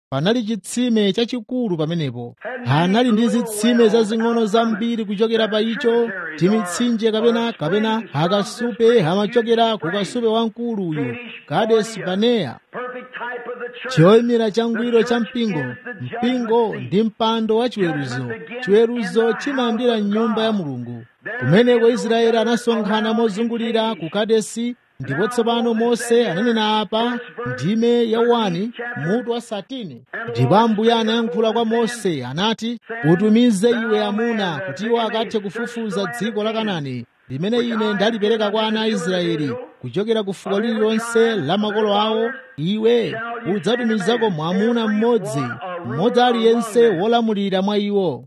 panali chitsime chachikulu pamenepo anali ndi zitsime zazing'ono zambiri kuchokera pa icho timitsinje kapena kapena akasupe amachokera ku kasupe wamkulu uyu kadesi baneya choyimira changwiro cha mpingo mpingo ndi mpando wa chiweruzo chiweruzo chimayambira m'nyumba ya mulungu kumeneko israeli anasonkhana mozungulira ku kadesi ndipo tsopano mose ananena apa ndime ya wani mutu wa satini ndipo ambuye anayankhula kwa mose anati utumize iwe amuna kuti iwo akathe kufufuza dziko la kanani limene ine ndalipereka kwa ana a israeli kuchokera ku fuko lililonse la makolo awo iwe udzatumizako mwamuna mmodzi mmodzi aliyense wolamulira mwa iwo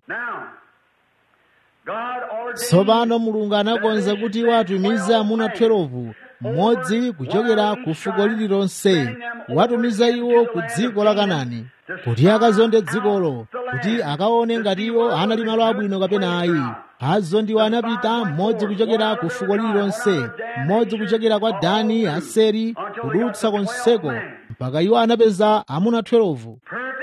tsopano mulungu anakonza kuti iwo atumize amuna 12 mmodzi kuchokera ku fuko lililonse watumiza iwo ku dziko la kanani kuti akazonde dzikolo kuti akaone ngati iwo anali malo abwino kapena ayi azo ndiwo anapita mmodzi kuchokera ku fuko lililonse mmodzi kuchokera kwa dani aseri kudutsa konseko mpaka iwo anapeza amuna 12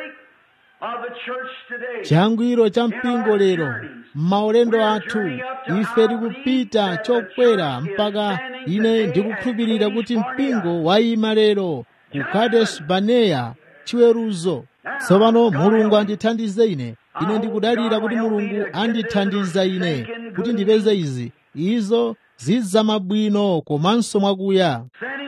changwiro cha mpingo lero m'maulendo athu ife tikupita chokwera mpaka ine ndikukhulupirira kuti mpingo wayima lero ku kadesh baneya chiweruzo tsopano mulungu andithandize ine ine ndikudalira kuti mulungu andithandiza ine kuti ndipeze izi izo zidzamabwino komanso mwakuya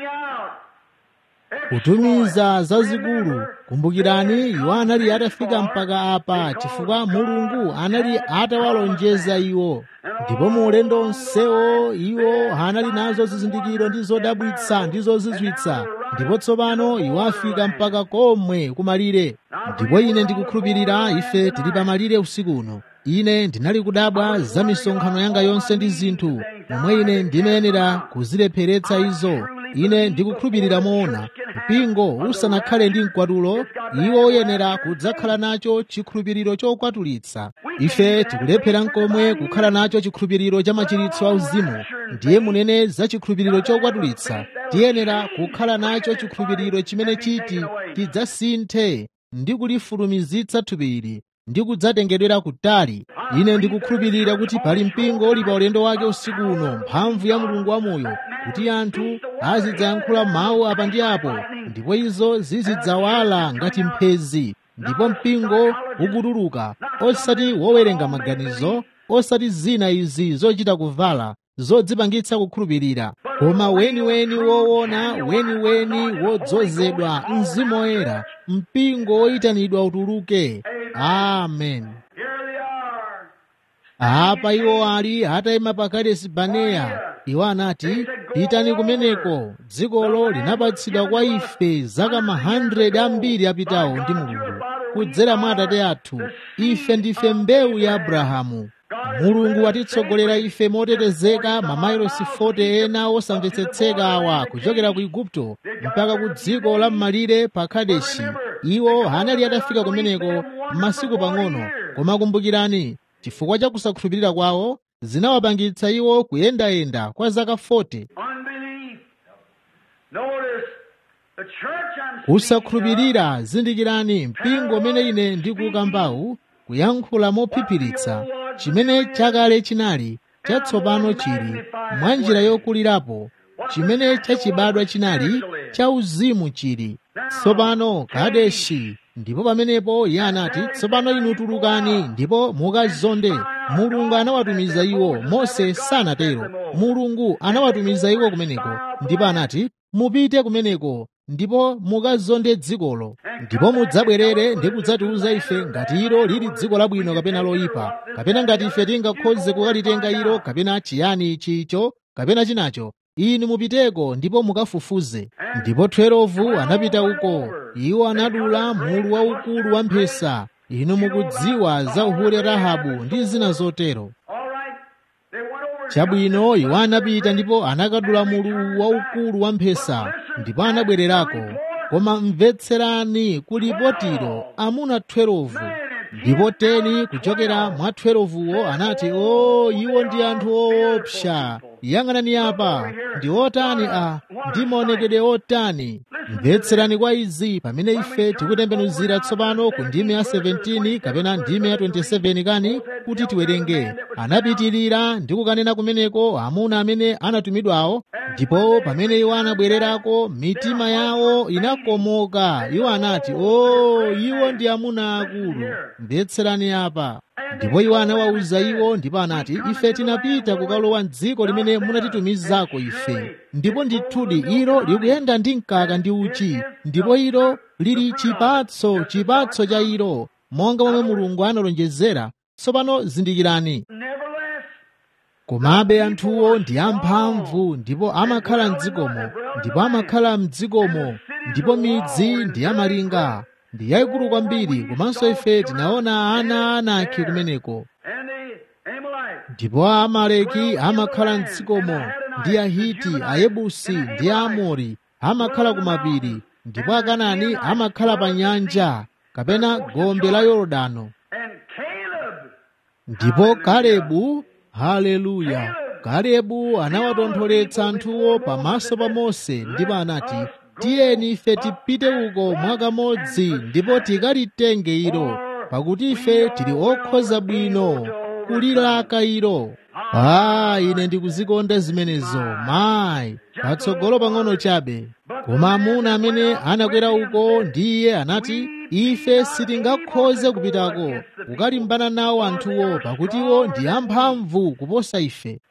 kutumiza zazikulu kumbukirani iwo anali atafika mpaka apa chifukwa mulungu anali atawalonjeza iwo ndipo mu ulendo onsewo iwo anali nazo zizindikiro ndi zodabwitsa ndi zozizwitsa ndipo tsopano iwo afika mpaka komwe kumalire ndipo ine ndikukhulupirira ife tili pamalire usiku uno ine ndinali kudabwa za misonkhano yanga yonse ndi zinthu momwe ine ndimayenera kuzilepheretsa izo ine ndikukhulupirira moona mpingo usanakhale ndi mkwatulo iwo uyenera kudzakhala nacho chikhulupiriro chokwatulitsa ife tikulephera nkomwe kukhala nacho chikhulupiriro cha machiritso auzimu ndiye munene za chikhulupiriro chokwatulitsa tiyenera kukhala nacho chikhulupiriro chimene chiti tidzasinthe ndi kulifulumizitsa thupiri ndi kudzatengedwera kutali ine ndikukhulupirira kuti pali mpingo uli pa ulendo wake usiku uno mphamvu ya mulungu wamoyo kuti anthu azidzayankhula mawu apa ndi apo ndipo izo zizidzawala ngati mphezi ndipo mpingo ukutuluka osati wowerenga maganizo osati zina izi zochita kuvala zodzipangitsa kukhulupirira koma weniweni woona weniweni wodzozedwa mzimu woyera mpingo woyitanidwa utuluke amen apa iwo ali atayima pa kadesi baneya iwo anati pitani kumeneko dzikolo linapatsidwa kwa ife zaka ma 100 ambiri apitawo ndi mulungu kudzera mwa atate athu ife ndife mbewu ya abrahamu mulungu watitsogolera ife motetezeka mamailosi 40 ena osamvetsetseka awa kuchokera ku igupto mpaka ku dziko la m'malire pa kadeshi iwo anali atafika kumeneko m'masiku pang'ono koma kumbukirani chifukwa cha kusakhulupirira kwawo zinawapangitsa iwo kuyendayenda kwa zaka 40 kusakhulupirira zindikirani mpingo umene ine ndikukambawu kuyankhula mophiphiritsa chimene chakale chinali chatsopano chili mwa njira yokulirapo chimene chachibadwa chinali cha uzimu chili tsopano kadeshi ndipo pamenepo iye anati tsopano inu tulukani ndipo mukazonde mulungu anawatumiza iwo mose sanatero mulungu anawatumiza iwo kumeneko ndipo anati mupite kumeneko ndipo mukazonde dzikolo ndipo mudzabwerere ndi kudzatiuza ife ngati ilo lili dziko labwino kapena loyipa kapena ngati ife tingakhoze kukalitenga ilo kapena chiyani chicho kapena chinacho inu mupiteko ndipo mukafufuze ndipo 12 anapita uko iwo anadula mulu waukulu wa mphesa inu mukudziwa za uhure rahabu ndi zina zotero chabwino iwo anapita ndipo anakadula mulu waukulu wa mphesa ndipo anabwererako koma mvetserani kulipotiro amuna 12 ndipo teni kuchokera mwa 12wo anati o iwo ndi anthu oopsa yang'anani apa ndi otani a ndi maonekedwe otani mvetserani kwa izi pamene ife tikutembenuzira tsopano ku ndime ya 17 kapena ndime ya 27 kani kuti tiwerenge anapitirira ndi kukanena kumeneko amuna amene anatumidwawo ndipo pamene iwo anabwererako mitima yawo inakomoka iwo anati o iwo ndi amuna akulu mvetserani apa ndipo iwo anawawuza iwo ndipo anati ife tinapita kukalowa m'dziko limene munatitumizako ife ndipo ndithudi ilo likuyenda ndi mkaka ndi uchi ndipo ilo lili chipatso chipatso cha ilo monga momwe mulungu analonjezera tsopano zindikirani komabe anthuwo ndi amphamvu ndipo amakhala m'dzikomo ndipo amakhala m'dzikomo ndipo midzi ndi yamalinga ndi yayikulu kwambiri komanso ife tinaona ana anaki kumeneko ndipo amaleki amakhala m'dzikomo ndi ahiti ayebusi ndi aamori amakhala ku mapiri ndipo akanani amakhala pa nyanja kapena gombe la yorodano ndipo kalebu haleluya kalebu anawatontholetsa anthuwo pamaso pa mose ndipo anati tiyeni ife tipite uko mwakamodzi ndipo tikalitenge ilo pakuti ife tili okhoza bwino kulilaka ilo a ine ndikuzikonda zimenezo mayi patsogolo pang'ono chabe koma amuna amene anakwera uko ndi iye anati ife sitingakhoze kupitako kukalimbana nawo anthuwo pakuti iwo ndi amphamvu kuposa ife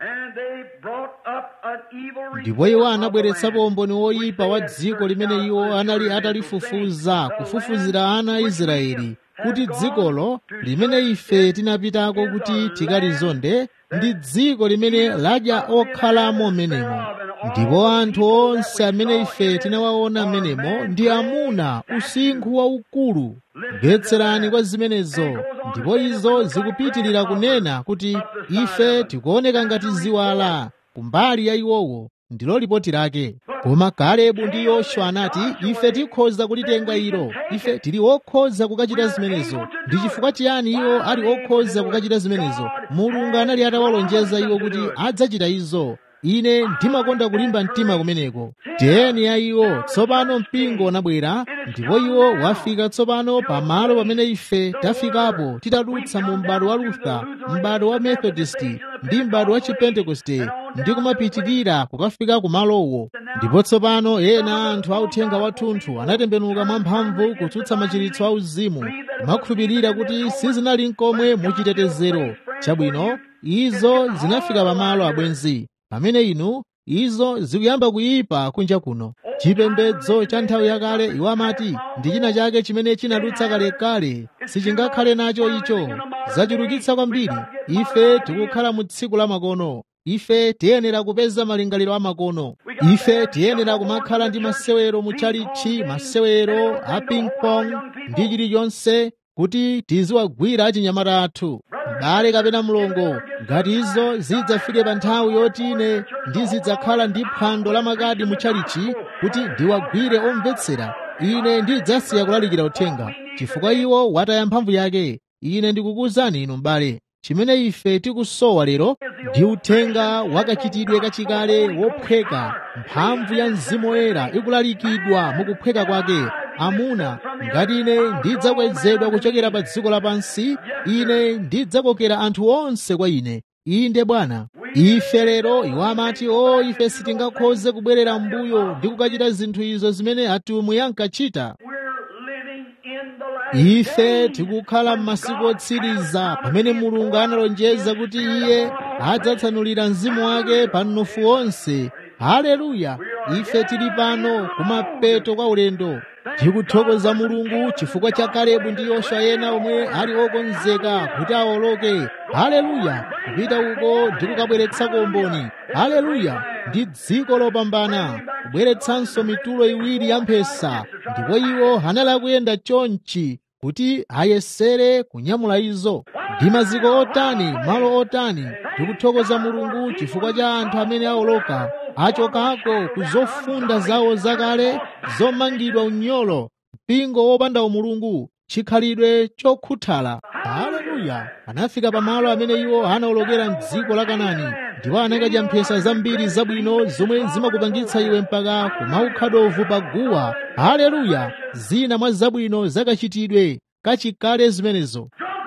ndipo iwo anabweretsapo umboni woyipa wa dziko limene iwo anali atalifufuza kufufuzira ana a israeli kuti dzikolo limene ife tinapitako kuti tikalizonde ndi dziko limene ladya okhalamo menemo ndipo anthu onse amene ife tinawaona menemo ndi amuna usinkhu waukulu mvetserani kwa zimenezo ndipo izo zikupitirira kunena kuti ife tikuoneka ngati ziwala kumbali ya iwowo ndilo lipoti lake koma kalebu ndi yoswa anati ife tikhoza kulitenga ilo ife tili okhoza kukachita zimenezo ndi chifukwa chiyani iwo ali okhoza kukachita zimenezo mulungu anali atawalonjeza iwo kuti adzachita izo ine ndimakonda kulimba mtima kumeneko tiyeni ya iwo tsopano mpingo unabwera ndipo iwo wafika tsopano pamalo pamene ife tafikapo titadutsa mu m'bado wa lutha m'bado wa methodisti ndi m'bado wa chipentekoste ndi kumapitirira kukafika kumalowo ndipo tsopano ena anthu authenga wathunthu anatembenuka mwamphamvu kutsutsa machiritso auzimu kumakhulupirira kuti sizinali nkomwe muchitetezero chabwino izo zinafika pamalo abwenzi pamene inu izo zikuyamba kuyipa kunja kuno chipembedzo cha nthawi yakale iwo amati ndi china chake chimene chinadutsa kalekale sichingakhale nacho icho zachulukitsa kwambiri ife tikukhala mu tsiku la makono ife tiyenera kupeza malingaliro amakono ife tiyenera kumakhala ndi masewero muchalichi masewero a ping pong ndi chilichonse kuti tiziwagwira achinyamata athu m'bale kapena mlongo ngati izo zidzafike pa nthawi yoti ine ndizidzakhala ndi phwando la makadi muchalichi kuti ndiwagwire omvetsera ine ndidzasiya kulalikira uthenga chifukwa iwo wataya mphamvu yake ine ndikukuwuzani inu m'bale chimene ife tikusowa lero ndi uthenga wakachitidwe kachikale wophweka mphamvu ya mzimu woyera ikulalikidwa mukuphweka kwake amuna ngati ine ndidzakwezedwa kuchokera pa dziko lapansi ine ndidzakokera anthu onse kwa ine inde bwana ife lero iwo amati o ife sitingakhoze kubwerera m'mbuyo ndi kukachita zinthu izo zimene atumwi ankachita ife tikukhala m'masiku otsiriza pamene mulungu analonjeza kuti iye adzatsanulira mzimu wake pa mnofu wonse haleluya ife tili pano kumapeto kwa ulendo tikuthokoza mulungu chifukwa cha kalebu ndi yoswa ena omwe ali okonzeka kuti awoloke haleluya kupita uko ndi kukabweretsako umboni haleluya ndi dziko lopambana kubweretsanso mitulo iwiri ya mphesa ndipo iwo anali akuyenda chonchi kuti ayesere kunyamula izo ndi maziko otani malo otani tikuthokoza mulungu chifukwa cha anthu amene awoloka achokako ku zofunda zawo zakale zomangidwa unyolo mpingo wopanda umulungu chikhalidwe chokhuthala haleluya haleluya anafika pamalo amene iwo anawolokera mdziko la kanani ndipo anakadya mphesa zambiri zabwino zomwe zimakupangitsa iwe mpaka kumaukha dovu pa guwa haleluya zina mwa zabwino zakachitidwe kachikale zimenezo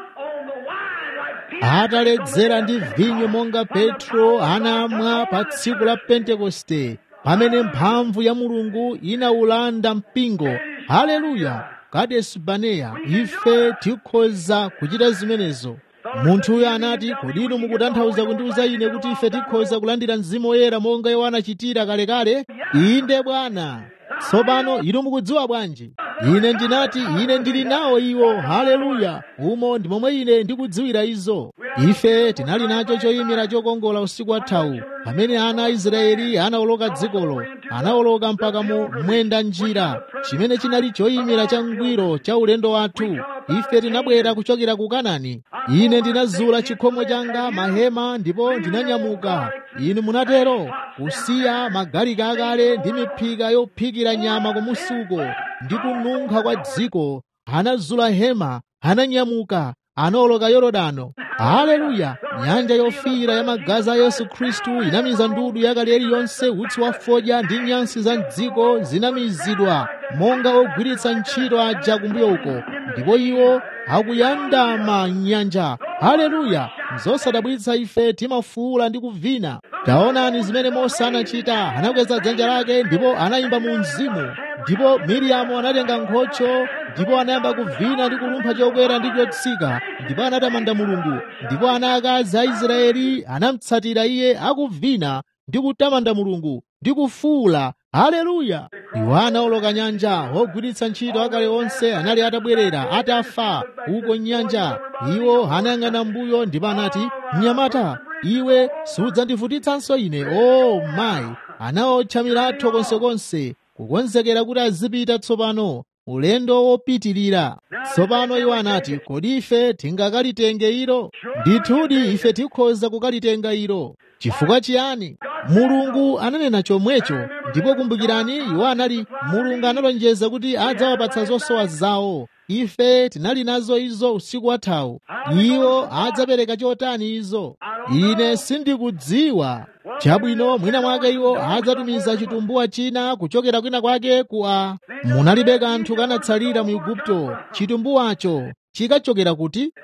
ataledzera ndi vinyo monga petro anamwa pa tsiku la pentekoste pamene mphamvu ya mulungu inawulanda mpingo haleluya kadesi baneya ife tikhoza kuchita zimenezo munthuyo anati kodi inu mukutanthauza kundiuza ine kuti ife tikhoza kulandira mzimu woyera monga iwo anachitira kalekale inde bwana tsopano inu mukudziwa bwanji ine ndinati ine ndili nawo iwo haleluya umo ndi momwe ine ndikudziwira izo ife tinali nacho choyimira chokongola usiku wathawu pamene ana a israeli anawoloka dzikolo anawoloka mpaka mu mwenda njira chimene chinali choyimira changwiro cha ulendo wathu ife tinabwera kuchokera ku kanani ine ndinazula chikhomo changa mahema ndipo ndinanyamuka inu munatero kusiya magalika akale ndi miphika yophikira nyama kumusuko ndi kununkha kwa dziko anazula hema ananyamuka anawoloka yorodano haleluya nyanja yofiira ya magazi a yesu khristu inamiza ndudu yakale iliyonse utsi wa fodya ndi nyansi za mdziko zinamizidwa monga ogwiritsa ntchito aja kumbuyo uko ndipo iwo akuyandama nyanja haleluya zosadabwitsa ife timafuula ndi kuvina taonani zimene mose anachita anakweza dzanja lake ndipo anayimba mu mzimu ndipo miriamu anatenga nkhocho ndipo anayamba kuvina ndi kulumpha chokwera ndi chotsika ndipo anatamanda mulungu ndipo ana akazi a israeli anamutsatira iye akuvina ndi kutamanda mulungu ndi kufuula haleluya iwo anawoloka nyanja ogwiritsa ntchito akale onse anali atabwerera atafa uko nyanja iwo anayang'ana mbuyo ndipo anati mnyamata iwe sudzandivutitsanso ine o oh, mayi anawotcha milatho konsekonse kukonzekera kuti azipita tsopano ulendo wopitirira tsopano iwo anati kodi ife tingakalitenge ilo ndithudi ife tikhoza kukalitenga ilo chifukwa chiyani mulungu ananena chomwecho ndipo kumbukirani iwo anali mulungu analonjeza kuti adzawapatsa zosowa zawo ife tinali nazo izo usiku wathawu iwo adzapereka chotani izo ine sindikudziwa chabwino mwina mwake iwo adzatumiza chitumbuwa china kuchokera kwina kwake ku a munalibe kanthu kanatsalira mu igupto chitumbuwacho chikachokera kuti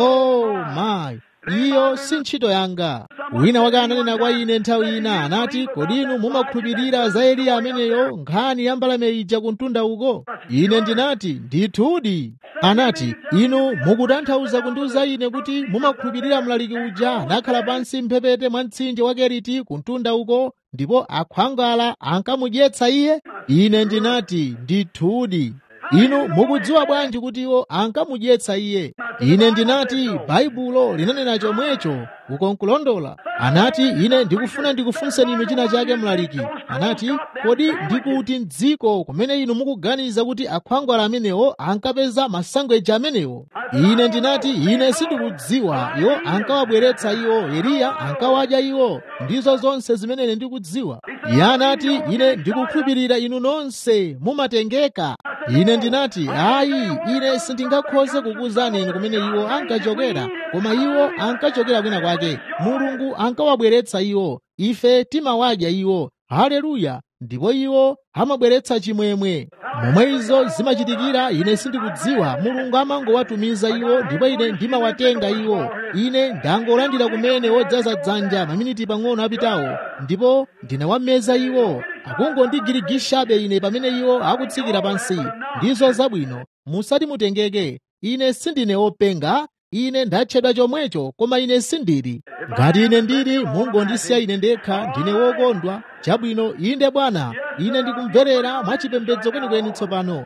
oh mayi iyo si ntchito yanga wina wake ananena kwa ine nthawi ina anati kodi inu mumakhulupirira za eliya ameneyo nkhani ya mbalame ija kumtunda uko ine ndinati ndithudi anati inu mukutanthauza kundiuza ine kuti mumakhulupirira mlaliki uja anakhala pansi mphepete mwa mtsinje wa keriti kumtunda uko ndipo akhwangala ankamudyetsa iye ine ndinati ndithudi inu mukudziwa bwanji kuti iwo ankamudyetsa iye ine ndinati baibulo linanena chomwecho ukonkulondola anati ine ndikufuna ndikufunseni inu china chake mlaliki anati kodi ndikuti mdziko kumene inu mukuganiza kuti akhwangwala amenewo ankapeza masangweja amenewo ine ndinati ine sindikudziwa iwo ankawabweretsa iwo eliya ankawadya iwo ndizo zonse zimene ine ndikudziwa iye anati ine ndikukhulupirira inu nonse mumatengeka ine ndinati ayi ine sindingakhoze kukuwuzani inu kumene iwo ankachokera koma iwo ankachokera kwina kwake mulungu ankawabweretsa iwo ife timawadya iwo haleluya ndipo iwo amabweretsa chimwemwe momwe izo zimachitikira ine sindikudziwa mulungu amangowatumiza iwo ndipo ine ndimawatenga iwo ine ndangolandira kumene wodzaza dzanja maminiti pang'ono apitawo ndipo ndinawameza iwo akungondigirigishabe ine pamene iwo akutsikira pansi ndizo zabwino musati mutengeke ine sindine wopenga ine ndatchedwa chomwecho koma ine sindili ngati ine ndili mungondisiya ine ndekha ndine wokondwa chabwino inde bwana ine ndikumverera mwachipembedzo kwenikweni tsopano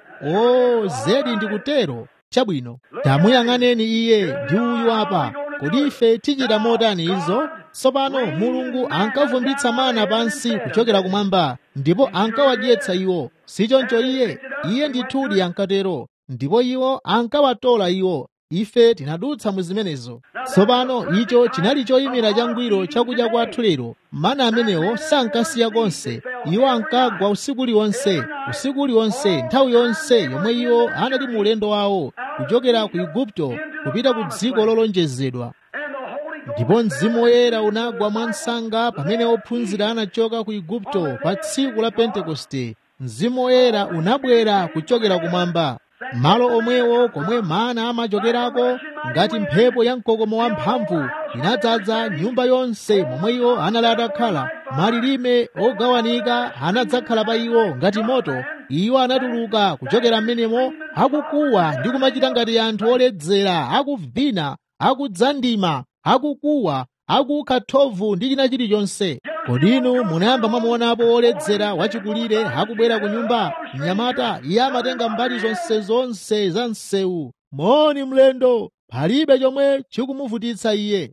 o zedi ndikutero chabwino tamuyang'aneni iye ndi uyu apa kodi ife tichita motani izo tsopano mulungu ankavumbitsa mana pansi kuchokera kumwamba ndipo ankawadyetsa iwo sichoncho iye iye ndithudi ankatero ndipo iwo ankawatola iwo ife tinadutsa mu zimenezo tsopano icho chinali choyimira changwiro chakudya kwathu lero mana amenewo sankasiya konse iwo ankagwa usiku uliwonse usiku uliwonse nthawi yonse yomwe iwo anali mu ulendo wawo kuchokera ku igupto kupita ku dziko lolonjezedwa ndipo mzimu woyera unagwa mwansanga pamene ophunzira anachoka ku igupto pa tsiku la pentekoste mzimu woyera unabwera kuchokera kumwamba malo omwewo komwe mana amachokerako ngati mphepo ya mkokomo wamphamvu inadzaza nyumba yonse momwe iwo anali atakhala malilime ogawanika anadzakhala pa iwo ngati moto iwo anatuluka kuchokera m'menemo akukuwa ndi kumachita ngati anthu oledzera akuvina akudzandima akukuwa akukha thovu ndi china chilichonse kodi inu munayamba mwamuonapo oledzera wachikulire akubwera ku nyumba mnyamata iye amatenga mbali zonse zonse za msewu moni mlendo palibe chomwe chikumuvutitsa iye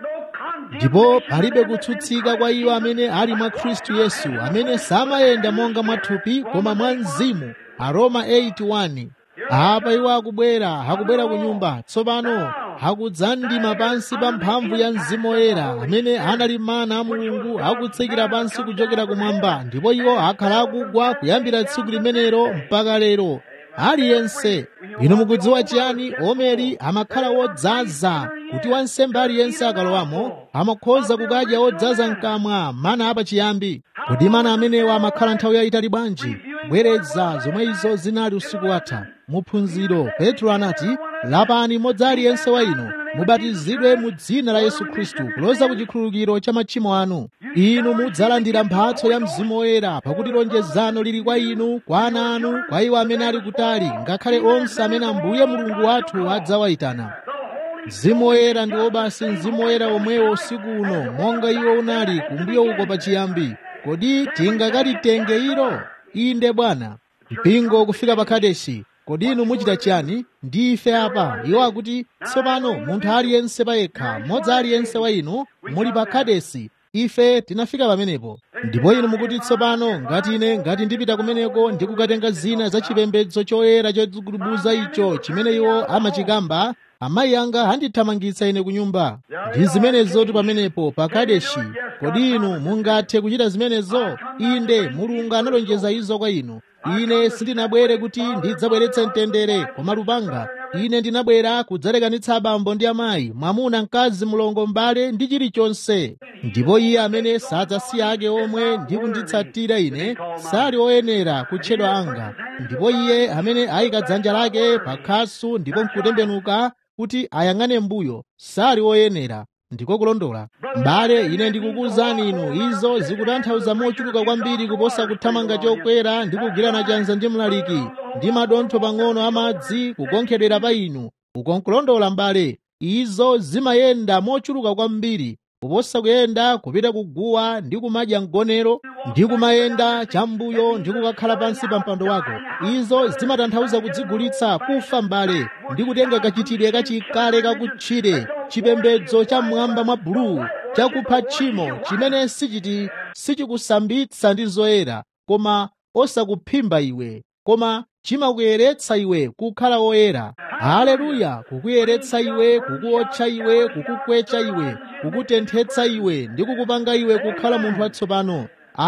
ndipo palibe kutsutsika kwa iwo amene ali mwa khristu yesu amene samayenda monga mwathupi koma mwa mzimu aroma 81 apa iwo akubwera akubwera ku nyumba tsopano akudzandima pansi pa mphamvu ya mzimu woyera amene anali mana a mulungu akutsikira pansi kuchokera kumwamba ndipo iwo akhala akugwa kuyambira tsiku limenelo mpaka lero aliyense inu mukudziwa chiyani omeri amakhala wodzaza kuti wansembe aliyense akalowamo amakhoza kukadya wodzaza mkamwa mana apachiyambi kodi mana amenewa amakhala nthawi yayitali bwanji bwereza zomwe izo zinali usiku watha muphunziro petro anati lapani modzi aliyense wa inu mubatizidwe mu dzina la yesu khristu kuloza ku chikhululukiro cha machimo anu inu mudzalandira mphatso ya mzimu woyera pakuti lonjezano lili kwa inu kwa ana anu kwa iwo amene ali kutali ngakhale onse amene ambuye mulungu wathu adzawayitana mzimu woyera ndi wobasi mzimu woyera omwewo usiku uno monga iwo unali kumbuyo uko pachiyambi kodi tingakalitenge ilo inde bwana mpingo kufika pa kadeshi kodi inu muchita chiyani ndi ife apa iwo akuti tsopano munthu aliyense payekha mmodzi aliyense wa inu muli pa kadesi ife tinafika pamenepo ndipo inu mukuti tsopano ngati ine ngati ndipita kumeneko ndikukatenga zina za chipembedzo choyera chodzigubuza icho chimene iwo amachikamba amayi anga andithamangitsa ine ku nyumba ndi zimenezotu pamenepo pa kadeshi kodi inu mungathe kuchita zimenezo inde mulungu analonjeza izo kwa inu ine sindinabwere kuti ndidzabweretse mtendere koma lupanga ine ndinabwera kudzalekanitsa abambo ndi amayi mwamuna mkazi mlongo mbale ndi chilichonse ndipo iye amene sadzasiya ake omwe ndi kunditsatira ine sali oyenera kutchedwa anga ndipo iye amene ayika dzanja lake pa khasu ndipo nkutembenuka kuti ayang'ane mbuyo sali oyenera ndiko kulondola m'bale ine ndikukuwuzani inu izo zikutanthauza mochuluka kwambiri kuposa kuthamanga chokwera ndi kugwirana chanza ndi mlaliki ndi madontho pang'ono amadzi kukonkhedwera pa inu ukonkulondola m'bale izo zimayenda mochuluka kwambiri kuposa kuyenda kupita kuguwa ndi kumadya mgonero ndi kumayenda chambuyo ndi kukakhala pansi pa mpando wako izo zimatanthauza kudzigulitsa kufa m'bale ndi kutenga kachitidwe kachikale kakutchire chipembedzo cha mmwamba mwa bulu chakupha tchimo chimene sichiti sichikusambitsa ndi zoyera koma osakuphimba iwe koma chimakuyeretsa iwe kukhala woyera haleluya kukuyeretsa iwe kukuotcha iwe kukukwecha iwe kukutenthetsa iwe ndi kukupanga iwe kukhala munthu watsopano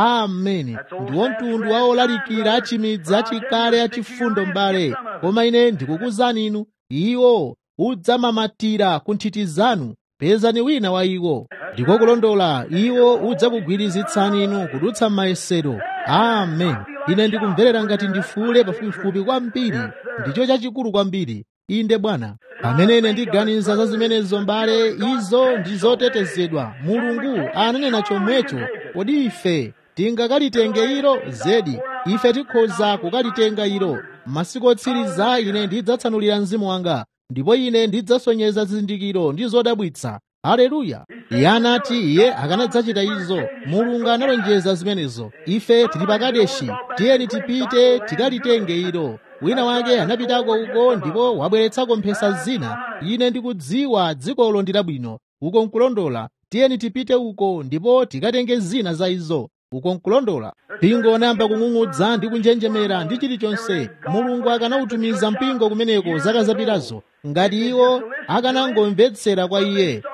ameni ndiwo mtundu wa olalikira achimidzi achikale achifundo m'bale koma ine ndikukuwuzani inu iwo udzamamatira ku nthiti zanu pezani wina wa iwo ndiko kulondola iwo udzakugwirizitsani inu kudutsa m'mayesero amen ine ndikumverera ngati ndifule pafupifupi kwambiri ndicho chachikulu kwambiri inde bwana pamene ine ndiganiza za zimenezo mbale izo ndi zotetezedwa mulungu ananena chomwecho kodi ife tingakalitenge ilo zedi ife tikhoza kukalitenga ilo masiku otsiriza ine ndidzatsanulira mzimu wanga ndipo ine ndidzasonyeza zizindikiro ndi zodabwitsa haleluya iye anati iye akanadzachita izo mulungu analonjeza zimenezo ife tili pakadeshi tiyeni tipite tikalitenge ilo wina wake anapitako uko ndipo wabweretsako mphesa zina ine ndikudziwa dzikolo ndi labwino uko nkulondola tiyeni tipite uko ndipo tikatenge zina za izo uko nkulondola mpingo anayamba kung'ung'udza ndi kunjenjemera ndi chilichonse mulungu akanautumiza mpingo kumeneko zaka zapitazo ngati iwo akanangomvetsera kwa iye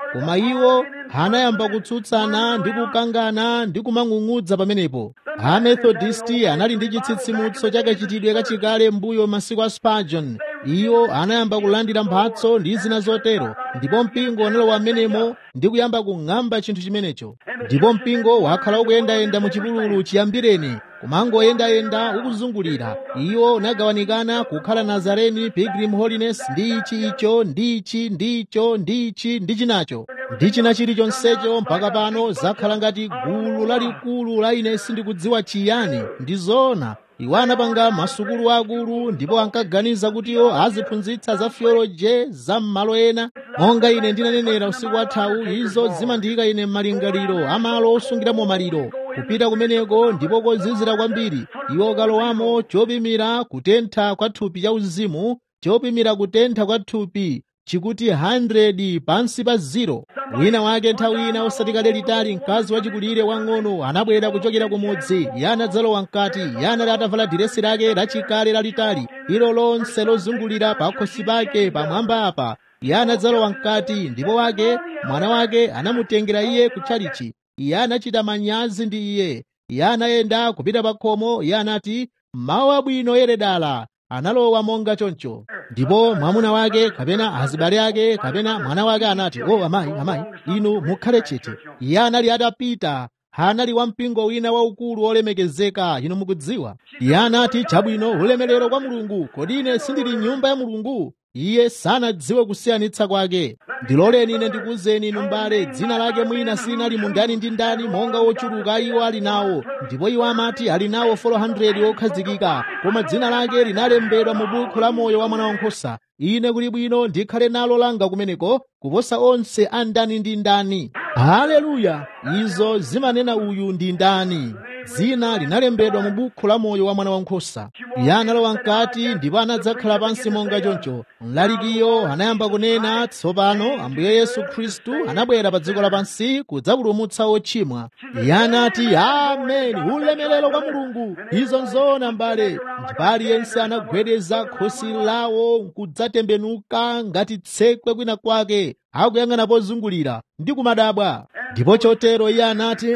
koma iwo anayamba kutsutsana ndi kukangana ndi kumang'ung'udza pamenepo amethodisti anali ndi chitsitsimutso chakachitidwe kachikale mbuyo masiku a spurgeon iwo anayamba kulandira mphatso ndi zina zotero ndipo mpingo unalowa m'menemo ndi kuyamba kung'amba chinthu chimenecho ndipo mpingo wakhala ukuyendayenda mu chipululu chiyambireni kumangoyendayenda ukuzungulira iwo unagawanikana kukhala nazareni pilgrim holiness ndi ichi icho ndi ichi ndi icho ndi ichi ndi chinacho ndi china chilichonsecho mpaka pano zakhala ngati gulu lalikulu la ine sindikudziwa chiyani ndi zoona iwo anapanga masukulu akulu ndipo ankaganiza kuti iwo aziphunzitsa za theology za m'malo ena monga ine ndinanenera usiku wathawu izo zimandiyika ine m'malingaliro amalo osungiramo maliro kupita kumeneko ndipo kozizira kwambiri iwo kalowamo chopimira kutentha kwa thupi cha uzimu chopimira kutentha kwa thupi chikuti 100 pansi pa ziro wina wake nthawi ina osatikale litali mkazi wachikulire wang'ono anabwera kuchokera kumudzi iye anadzalowa mkati iye anali atavala diresi lake lachikale lalitali ilo lonse lozungulira pa khosi pake pamwamba apa iye anadzalowa mkati ndipo wake mwana wake anamutengera iye kutchalichi iye anachita manyazi ndi iye iye anayenda kupita pa khomo iye anati mawu abwino yeredala analowa monga choncho ndipo mwamuna wake kapena azibale ake kapena mwana wake anati o oh, amayi amayi inu mukhale chete iye anali atapita anali wampingo wina waukulu olemekezeka inu mukudziwa iye anati chabwino ulemerero kwa mulungu kodi ine sindili nyumba ya mulungu iye sanadziwe kusiyanitsa kwake ndiloleni ine ndikuwuzeni inu mbale dzina lake mwina sinali mundani ndi ndani monga wochuluka iwo ali nawo ndipo iwo amati ali nawo 400 okhazikika koma dzina lake linalembedwa mu buku la moyo wa mwana wankhosa ine kuli bwino ndikhale nalo langa kumeneko kuposa onse a ndani ndi ndani haleluya izo zimanena uyu ndi ndani dzina linalembedwa mu buku la moyo wa mwana wankhosa iye analowa mkati ndipo anadzakhala pansi monga choncho mlalikiyo anayamba kunena tsopano ambuye yesu khristu anabwera pa dziko lapansi kudzapulumutsa ochimwa iye anati ameni ulemerero kwa mulungu izo nzoona mbale ndipo aliyense anagwedeza khosi lawo nkudzatembenuka ngati tsekwe kwina kwake akuyang'ana pozungulira ndi kumadabwa ndipo chotero iye anati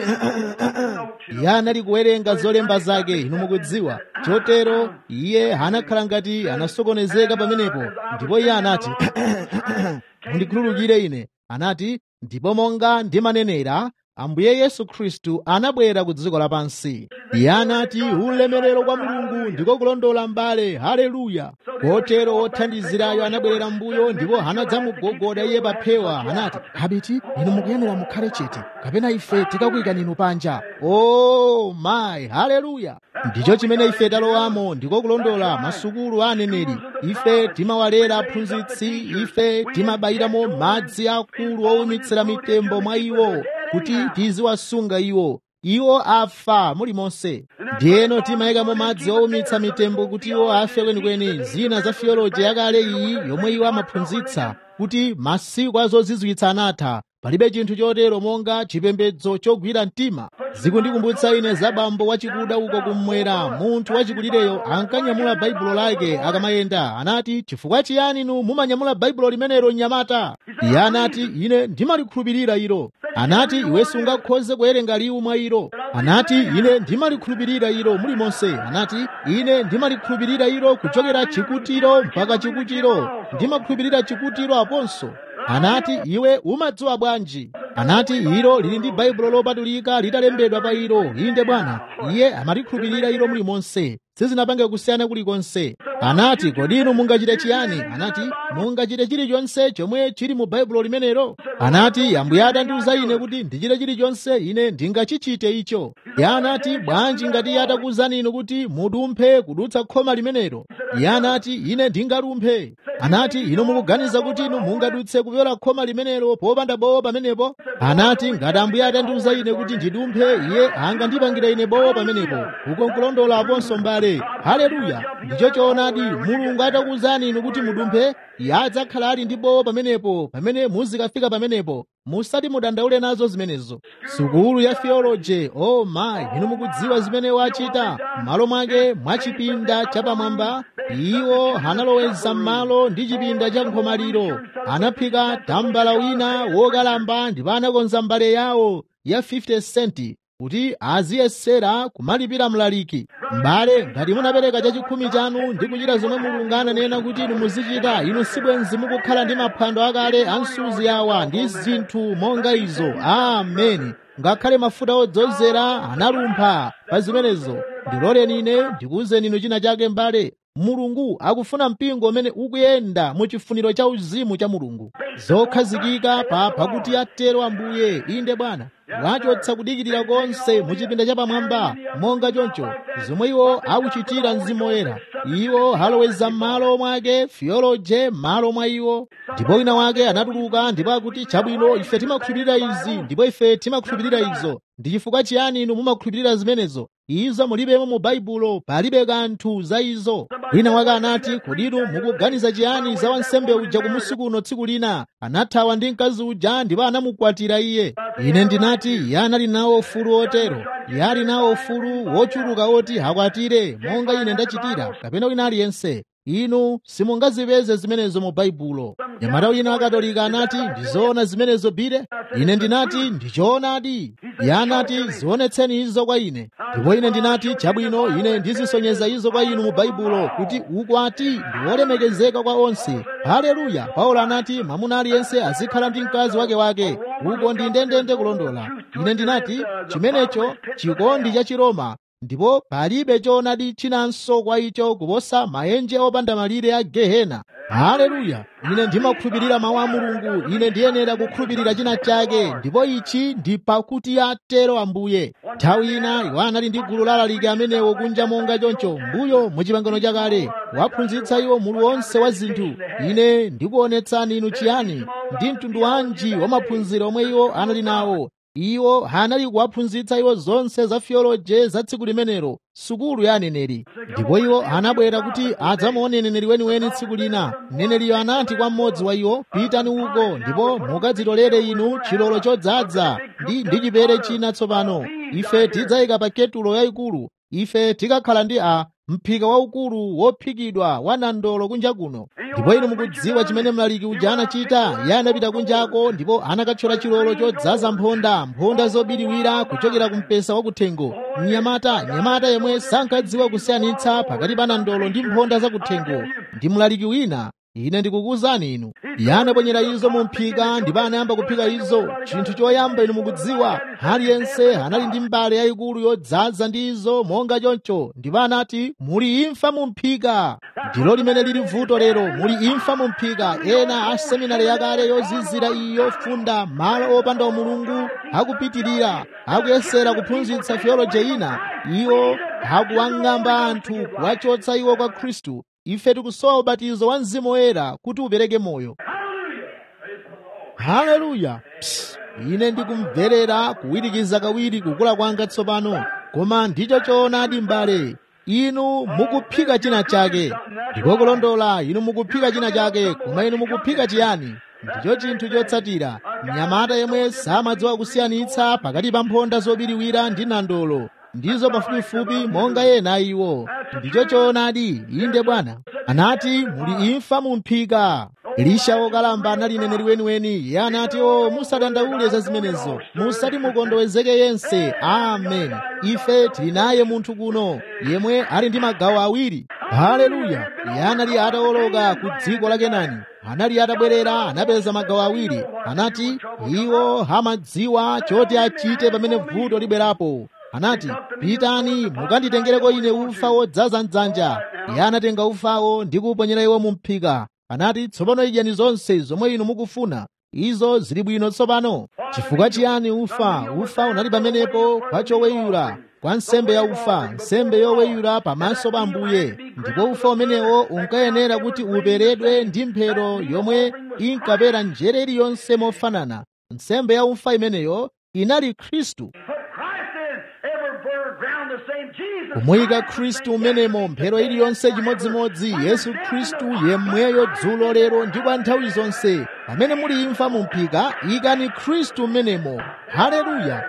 iye anali kuwerenga zolemba zake inu mukudziwa chotero iye anakhala ngati anasokonezeka pamenepo ndipo iye anati mundikhululukire ine anati ndipo monga ndimanenera ambuye yesu khristu anabwera ku dziko lapansi iye anati ulemerero kwa mulungu ndiko kulondola mbale haleluya kotero othandizirayo anabwerera mbuyo ndipo anadzamugogoda iye pa phewa anati abiti inu mukuyenera mukhale chete kapena ife tikakuyikani inu panja o oh, mayi haleluya ndicho chimene ife talowamo ndiko kulondola masukulu a aneneri ife timawalera aphunzitsi ife timabayiramo madzi akulu owumitsira mitembo mwa iwo kuti tiziwasunga iwo iwo afa mulimonse ndiyeno timayikamo madzi owumitsa mitembo kuti iwo afe kwenikweni zina za theology yakale iyi yomwe iwo amaphunzitsa kuti masiku azozizwitsa anatha palibe chinthu chotero monga chipembedzo chogwira mtima zikundikumbutsa ine za bambo wachikuda uko kummwera munthu wachikulireyo ankanyamula baibulo lake akamayenda anati chifukwa chiyani inu mumanyamula baibulo limenelo mnyamata iye anati ine ndimalikhulupirira ilo anati iwe sungakhoze kuwerenga liwu mwa ilo anati ine ndimalikhulupirira ilo mulimonse anati ine ndimalikhulupirira ilo kuchokera chikutiro mpaka chikutiro ndimakhulupirira chikutiro aponso anati iwe umadziwa bwanji anati ilo lili ndi baibulo lopatulika litalembedwa pa ilo inde bwana iye amalikhulupirira ilo mulimonse sizinapange kusiyana kulikonse anati kodi inu mungachite chiyani anati mungachite chilichonse chomwe chili mu baibulo limenelo anati ambuye adandiuza ine kuti ndichite chilichonse ine ndingachichite icho iye anati bwanji ngati iye atakuwuzani inu kuti mudumphe kudutsa khoma limenelo iye anati ine ndingalumphe anati inu mukuganiza kuti inu mungadutse kupyola khoma limenelo popanda bowo pamenepo anati ngati ambuye atandiuza ine kuti ndidumphe iye angandipangira ine bowo pamenepo uko nkulondola aponso mbale haleluya ndicho choonadi mulungu atakuwuzani inu kuti mudumphe iye adzakhala ali ndi bowo pamenepo pamene muzikafika pamenepo musati mudandaule nazo zimenezo sukulu ya theology oh my inu mukudziwa zimene wachita m'malo mwake mwa chipinda chapamwamba iwo analoweza m'malo ndi chipinda cha nkhomaliro anaphika tambala wina wokalamba ndipo anakonza mbale yawo ya 50 centi kuti aziyesera kumalipira mlaliki m'bale ngati munapereka chachikhumi chanu ndi kuchita zomwe mulungu ananena kuti inu muzichita inu sibwenzi mukukhala ndi maphwando akale a msuzi awa ndi zinthu monga izo ameni ngakhale mafuta odzozera analumpha pa zimenezo ndiloleni ine ndikuwuzeni inu china chake m'bale mulungu akufuna mpingo umene ukuyenda mu chifuniro cha uzimu cha mulungu zokhazikika pa pakuti atero ambuye inde bwana wachotsa kudikirira konse mu chipinda chapamwamba monga choncho zomwe iwo akuchitira mzimu woyera iwo aloweza m'malo mwake theology m'malo mwa iwo ndipo wina wake anatuluka ndipo akuti chabwino ife timakhulupirira izi ndipo ife timakhulupirira izo ndi chifukwa chiyani inu mumakhulupirira zimenezo izo mulibemo mu baibulo palibe kanthu za izo wina wake anati kodi inu mukuganiza chiyani za wansembe uja kumusi kuno tsiku lina anathawa ndi mkazi uja ndipo anamukwatira iye ine ndinati iye anali nawo ufulu otero iye ali nawo ufulu wochuluka oti akwatire monga ine ndachitira kapena wina aliyense inu simungazipeze zimenezo mu baibulo nyamata wina wakatolika anati ndizoona zimenezo bire ine ndinati ndichoonadi iye anati zionetseni izo kwa ine ndipo ine ndinati chabwino ine ndizisonyeza izo kwa inu mu baibulo kuti ukwati ndi wolemekezeka kwa onse haleluya paulo anati mwamuna aliyense azikhala ndi mkazi wake wake uko ndi ndendende kulondola ine ndinati chimenecho chikondi cha chiroma ndipo palibe choonadi chinanso kwa icho kuposa maenje opanda malire a gehena haleluya ine ndimakhulupirira mawu a mulungu ine ndiyenera kukhulupirira china chake ndipo ichi ndi pakuti atero ambuye nthawi ina iwo anali ndi gulu lalaliki amenewo kunja monga choncho mbuyo mu chipangano chakale waphunzitsa iwo mulu wonse wa zinthu ine ndikuonetsani inu chiyani ndi mtundu wanji wa maphunziro omwe iwo anali nawo iwo anali kuwaphunzitsa iwo zonse za theology za tsiku limenelo sukulu ya aneneri ndipo iwo anabwera kuti adzamuone neneri weniweni tsiku lina mneneriyo anati kwa mmodzi wa iwo pitani uko ndipo mukadzitolere inu chilolo chodzaza ndi ndi chipere china tsopano ife tidzayika pa ketulo yayikulu ife tikakhala ndi a mphika waukulu wophikidwa wa nandolo kunja kuno ndipo inu mukudziwa chimene mlaliki uja anachita iye anapita kunjako ndipo anakathyola chilolo chodzaza mphonda mphonda zobiriwira kuchokera ku mpesa wakuthengo mnyamata nyamata yemwe sankadziwa kusiyanitsa pakati pa nandolo ndi mphonda zakuthengo ndi mlaliki wina ine ndikukuwuzani inu iye anaponyera izo mu mphika ndipo anayamba kuphika izo chinthu choyamba inu mukudziwa aliyense anali ndi mbale yayikulu yodzaza ndi izo monga choncho ndipo anati muli imfa mu mphika ndilo limene lili vuto lero muli imfa mu mphika ena a seminari yakale yozizira iyi yofunda malo opanda umulungu akupitirira akuyesera kuphunzitsa theology ina iwo akuwang'amba anthu kuwachotsa iwo kwa khristu ife tikusowa ubatizo wa mzimu woyera kuti upereke moyo haleluya ine ndikumverera kuwirikiza kawiri kukula kwanga tsopano koma ndicho choonadi m'bale inu mukuphika china chake ndiko kulondola inu mukuphika china chake koma inu mukuphika chiyani ndicho chinthu chotsatira mnyamata yemwe samadziwa kusiyanitsa pakati pa mphonda zobiriwira ndi nandolo ndizo pafupifupi monga ena iwo ndicho choonadi inde bwana anati muli imfa mu mphika elisha wokalamba anali neneri weniweni iye anati o musadandaule za zimenezo musati mukondowezeke yense amen ife tili naye munthu kuno yemwe ali ndi magawo awiri haleluya iye anali atawoloka ku dziko la kenani anali atabwerera anapeza magawo awiri anati iwo amadziwa choti achite pamene vuto libwerapo anati pitani mukanditengereko ine ufa wodzaza mdzanja iye anatenga ufawo ndi kuuponyera iwo mu mphika anati tsopano idyani zonse zomwe inu mukufuna izo zili bwino tsopano chifukwa chiyani ufa ufa unali pamenepo kwa choweyula kwa nsembe ya ufa nsembe yoweyula pamaso pa ambuye ndipo ufa umenewo unkayenera kuti uperedwe ndi mphero yomwe inkapera njere iliyonse mofanana nsembe ya ufa imeneyo inali khristu kumuyika khristu umenemo mphero iliyonse chimodzimodzi yesu khristu yemweyo dzulo lero ndi kwa nthawi zonse pamene muli imfa mumphika ikani khristu umenemo haleluya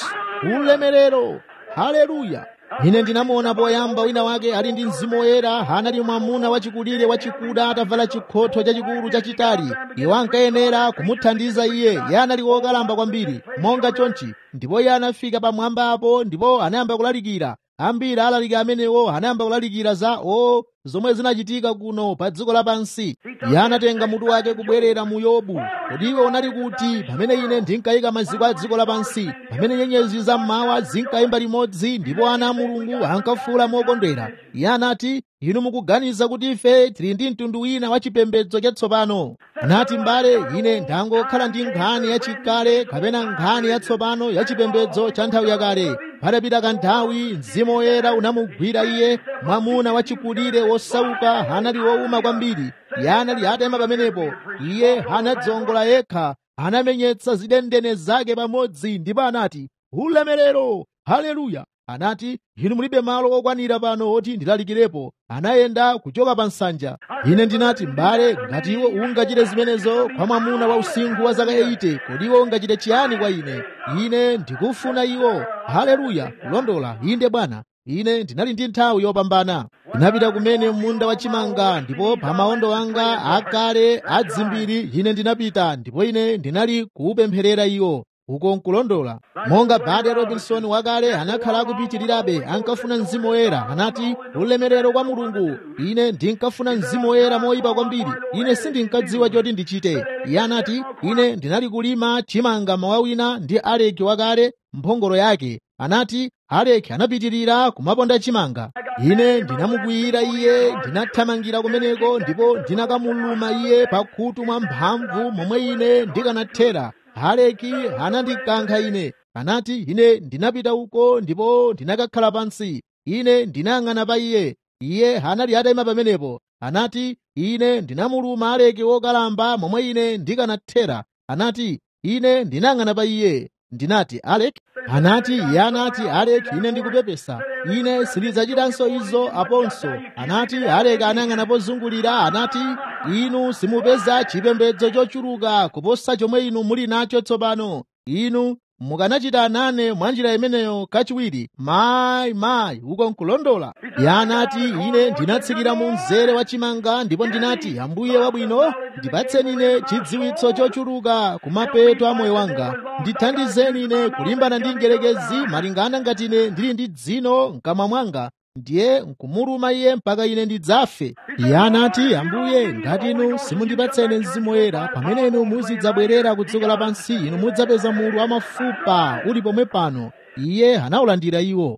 ulemerero haleluya ine ndinamuona poyamba wina wake ali ndi mzimu woyera anali mwamuna wachikulire wachikuda atavala chikhotho chachikulu chachitali iwo ankayenera kumuthandiza iye iye anali wokalamba kwambiri monga chonchi ndipo iye anafika pamwamba apo ndipo anayamba kulalikira ambiri alaliki amenewo anayamba kulalikira za o zomwe zinachitika kuno pa dziko lapansi iye anatenga mutu wake kubwerera mu yobu kodi iwe unali kuti pamene ine ndinkayika maziko a dziko lapansi pamene nyenyezi zammawa zinkayimba limodzi ndipo ana a mulungu ankafuula mokondwera iye anati inu mukuganiza kuti ife tili ndi mtundu wina wa chipembedzo chatsopano anati mbale ine ndangokhala ndi nkhani yachikale kapena nkhani yatsopano ya chipembedzo cha nthawi yakale patapita kanthawi mzimu woyera unamugwira iye mwamuna wachikulire wosauka anali wowuma kwambiri iye anali atayima pamenepo iye anadzongola yekha anamenyetsa zidendene zake pamodzi ndipo anati ulemerero haleluya anati inu mulibe malo okwanira pano oti ndilalikirepo anayenda kuchoka pa nsanja ine ndinati m'bale ngati iwo ungachite zimenezo kwa mwamuna wa usinkhu wa zaka 80 kodi iwo ungachite chiyani kwa ine ine ndikufuna iwo haleluya kulondola inde bwana ine ndinali ndi nthawi yopambana ndinapita kumene munda wachimanga ndipo pa maondo anga akale adzimbiri ine ndinapita ndipo ine ndinali kuupempherera iwo uko nkulondola monga bade robinson wakale anakhala akupitirirabe ankafuna mzimu woyera anati ulemerero kwa mulungu ine ndinkafuna mzimu woyera moyipa kwambiri ine sindinkadziwa choti ndichite iye anati ine ndinali kulima chimanga mawa wina ndi aleki wakale mphongolo yake anati aleki anapitirira kumaponda chimanga ine ndinamukwiyira iye ndinathamangira kumeneko ndipo ndinakamuluma iye pakhutu mwa mphamvu momwe ine ndikanathera aleki anandikankha ine anati ine ndinapita uko ndipo ndinakakhala pansi ine ndinayang'ana pa iye iye anali atayima pamenepo anati ine ndinamuluma aleki wokalamba momwe ine ndikanathera anati ine ndinayang'ana pa iye ndinati alek anati iye anati alek ine ndikupepesa ine sindidzachitanso izo aponso anati alek anayang'ana pozungulira anati inu simupeza chipembedzo chochuluka kuposa chomwe inu muli nacho tsopano inu mukanachita nane mwa njira imeneyo kachiwiri mayi mayi uko nkulondola iye anati ine ndinatsikira mu mzere wa chimanga ndipo ndinati ambuye wabwino ndipatseni ine chidziwitso chochuluka kumapeto a moyo wanga ndithandizeni ine kulimbana ndi ngerekezi malingana ngati ine ndili ndi dzino mkamwa mwanga ndiye nkumuluma iye mpaka ine ndidzafe iye anati ambuye ngati inu simundipatsene mzimu woyera pamene inu muzidzabwerera ku dziko lapansi inu mudzapeza mulu wamafupa uli pomwe pano iye anawulandira iwo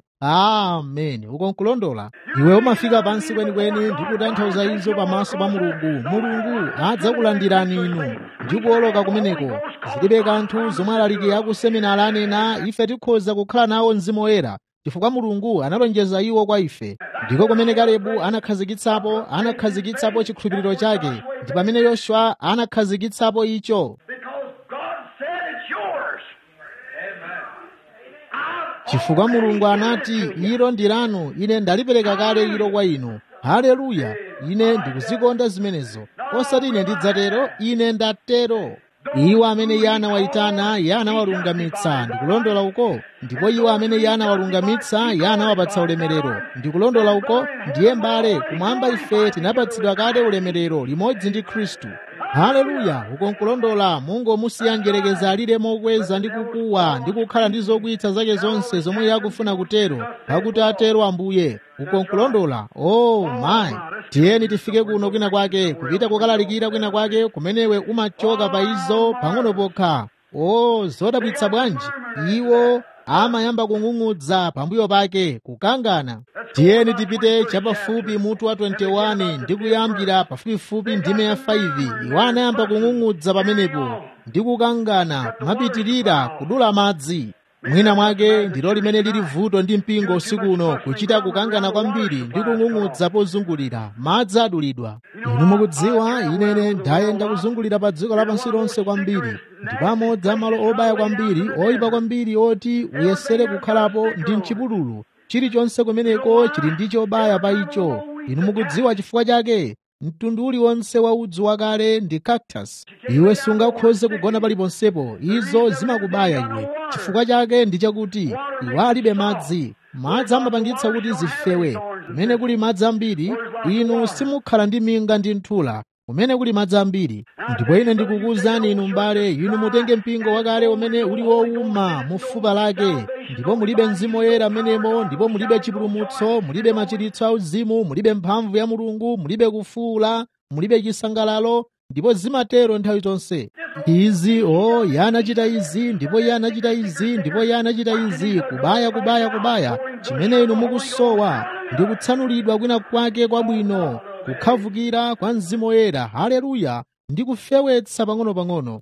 ameni uko nkulondola iwe umafika pansi kwenikweni ndi kutanthauza izo pamaso pa mulungu mulungu adzakulandirani inu ndi kuoloka kumeneko zilibe kanthu zomwe alaliki akuseminari anena ife tikhoza kukhala nawo mzimu woyera chifukwa mulungu analonjeza iwo kwa ife ndiko kumene kalebu anakhazikitsapo anakhazikitsapo chikhulupiriro chake ndi pamene yoswa anakhazikitsapo icho chifukwa mulungu anati ilo ndi lanu ine ndalipereka kale ilo kwa inu haleluya ine ndikuzikonda zimenezo osati ine ndidzatero ine ndatero iwo amene iye anawayitana iye anawalungamitsa ndikulondola uko ndipo iwo amene iye anawalungamitsa iye anawapatsa ulemerero ndikulondola uko ndiye mbale kumwamba ife tinapatsidwa kale ulemerero limodzi ndi khristu haleluya uko nkulondola mungu musiya njerekeza alire mokweza ndi kukuwa ndi kukhala ndi zokwitsa zake zonse zomwe iye akufuna kutero pakuti atero ambuye uko nkulondola oh mayi tiyeni tifike kuno kwina kwake kupita kokalalikira kwina kwake kumenewe umachoka pa izo pang'ono pokha oh zodabwitsa bwanji iwo amayamba kung'ung'udza pambuyo pake kukangana tiyeni tipite chapafupi mutu wa 21 ndi kuyambira pafupifupi ndime ya 5 iwo anayamba kung'ung'udza pamenepo ndi kukangana kumapitirira kudula madzi mwina mwake ndilo limene lili vuto ndi mpingo usiku uno kuchita kukangana kwambiri ndi kung'ung'udza pozungulira madzi adulidwa inu mukudziwa inene ndayenda kuzungulira pa dziko lapansi lonse kwambiri ndipo amodzi amalo obaya kwambiri oyipa kwambiri oti uyesere kukhalapo ndi mchipululu chilichonse kumeneko chili ndi chobaya pa icho inu mukudziwa chifukwa chake mtundu uliwonse wa udzu wakale ndi cactus iwe sungakhoze kugona paliponsepo izo zimakubaya iwe chifukwa chake ndi chakuti iwe alibe madzi madzi amapangitsa kuti zifewe kumene kuli madzi ambiri inu simukhala ndi minga ndi nthula kumene kuli madzi ambiri ndipo ine ndikukuwuzani inu m'bale inu mutenge mpingo wakale umene uli wowuma mu fupa lake ndipo mulibe mzimu woyera amenemo ndipo mulibe chipulumutso mulibe machiritso auzimu mulibe mphamvu ya mulungu mulibe kufuula mulibe chisangalalo ndipo zimatero nthawi zonse izi o iye anachita izi ndipo iye anachita izi ndipo iye anachita izi kubaya kubaya kubaya chimene inu mukusowa ndi kutsanulidwa kwina kwake kwabwino kukhavukira kwa mzimu woyera haleluya ndi kufewetsa pang'ono-pang'ono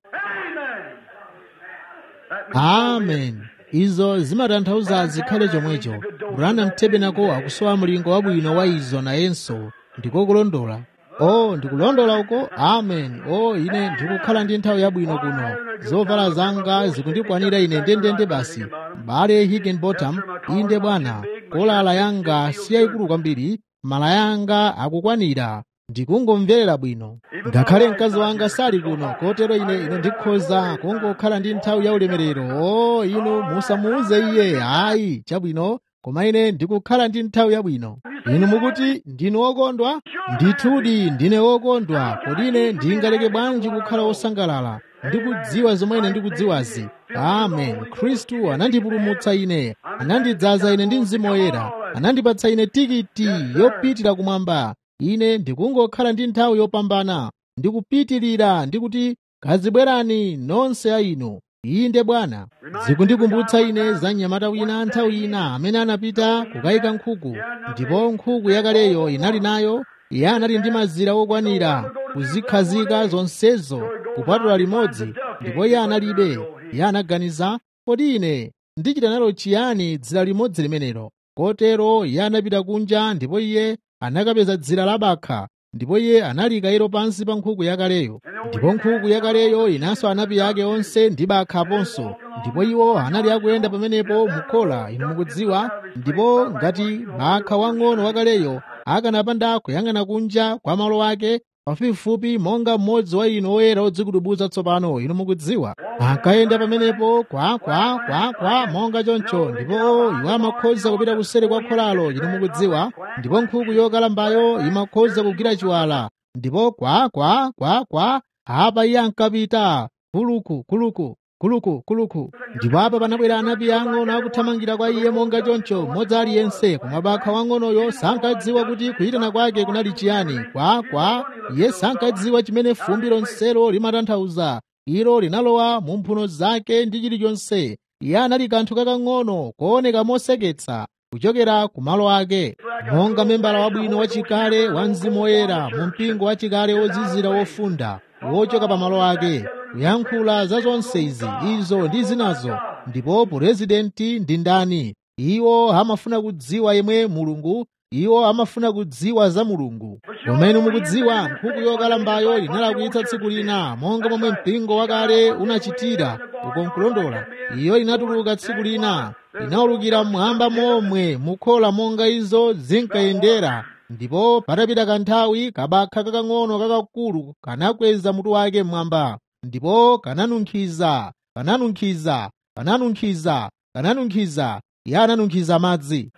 amen izo zimatanthauza zikhale chomwecho branham tabernacle akusowa mlingo wabwino wa izo nayenso ndiko kulondola o ndikulondola uko amen o ine ndikukhala ndi nthawi yabwino kuno zovala zanga zikundikwanira ine ndendende basi mbale higginbottom inde bwana kolala yanga si yayikulu kwambiri mala yanga akukwanira ndikungomverera bwino ngakhale mkazi wanga sali kuno kotero ine ine ndikhoza kungokhala ndi nthawi ya ulemerero o inu musamuuze iye ayi chabwino koma ine ndikukhala ndi nthawi yabwino inu mukuti ndinu wokondwa ndithudi ndine wokondwa kodi ine ndingaleke bwanji kukhala wosangalala ndikudziwa zomwe ine ndikudziwazi amen khristu anandipulumutsa ine anandidzaza ine ndi mzimu woyera anandipatsa ine tikiti yopitira kumwamba ine ndikungokhala ndi nthawi yopambana ndikupitirira ndikuti kazibwerani nonse a inu inde bwana zikundikumbutsa ine za mnyamata wina nthawi ina amene anapita kukayika nkhuku ndipo nkhuku yakaleyo inali nayo iye anali ndi mazira okwanira kuzikhazika zonsezo kupatula limodzi ndipo iye analibe iye anaganiza kodi ine ndichita nalo chiyani dzira limodzi limenelo kotero iye anapita kunja ndipo iye anakapeza dzira labakha ndipo iye analikayiro pansi pa nkhuku yakaleyo ndipo nkhuku yakaleyo inanso anapi ake onse ndi bakha aponso ndipo iwo anali akuyenda pamenepo mukhola inu mukudziwa ndipo ngati bakha wang'ono wakaleyo akanapanda kuyang'ana kunja kwa malo ake pafupifupi monga mmodzi wa inu oyera odzikudubuza tsopano inu mukudziwa ankayenda pamenepo kwa kwa kwa kwa monga choncho ndipo iwo amakhoza kupita kuseri kwa kholalo inu mukudziwa ndipo nkhuku yokalambayo imakhoza kugwira chiwala ndipo kwa kwa kwa kwa apa iye ankapita kuluku kuluku kuluku kuluku ndipo apa panabwera anapi ang'ono akuthamangira kwa iye monga choncho mmodzi aliyense koma bakha wang'onoyo sankadziwa kuti kuyitana kwake kunali chiyani kwa kwa iye sankadziwa chimene fumbi lonselo limatanthauza ilo linalowa mu mphuno zake ndi chilichonse iye anali kanthu kakang'ono kooneka moseketsa kuchokera ku malo ake monga membala wabwino wachikale wa mzimu woyera mu mpingo wachikale wozizira wofunda wochoka pa malo ake kuyankhula za zonse izi izo ndi zinazo ndipo purezidenti ndi ndani iwo amafuna kudziwa yemwe mulungu iwo amafuna kudziwa za mulungu kumene mukudziwa nkhuku yokalambayo inalakwitsa tsiku lina monga momwe mpingo wakale unachitira uko nkulondola iyo inatuluka tsiku lina inaulukira mmwamba momwe mukhola monga izo zinkayendera ndipo patapita kanthawi kabakha kakang'ono kakakulu kanakweza mutu wake mmwamba ndipo kananunkhiza kananunkhiza kananunkhiza kananunkhiza iye ananunkhiza madzi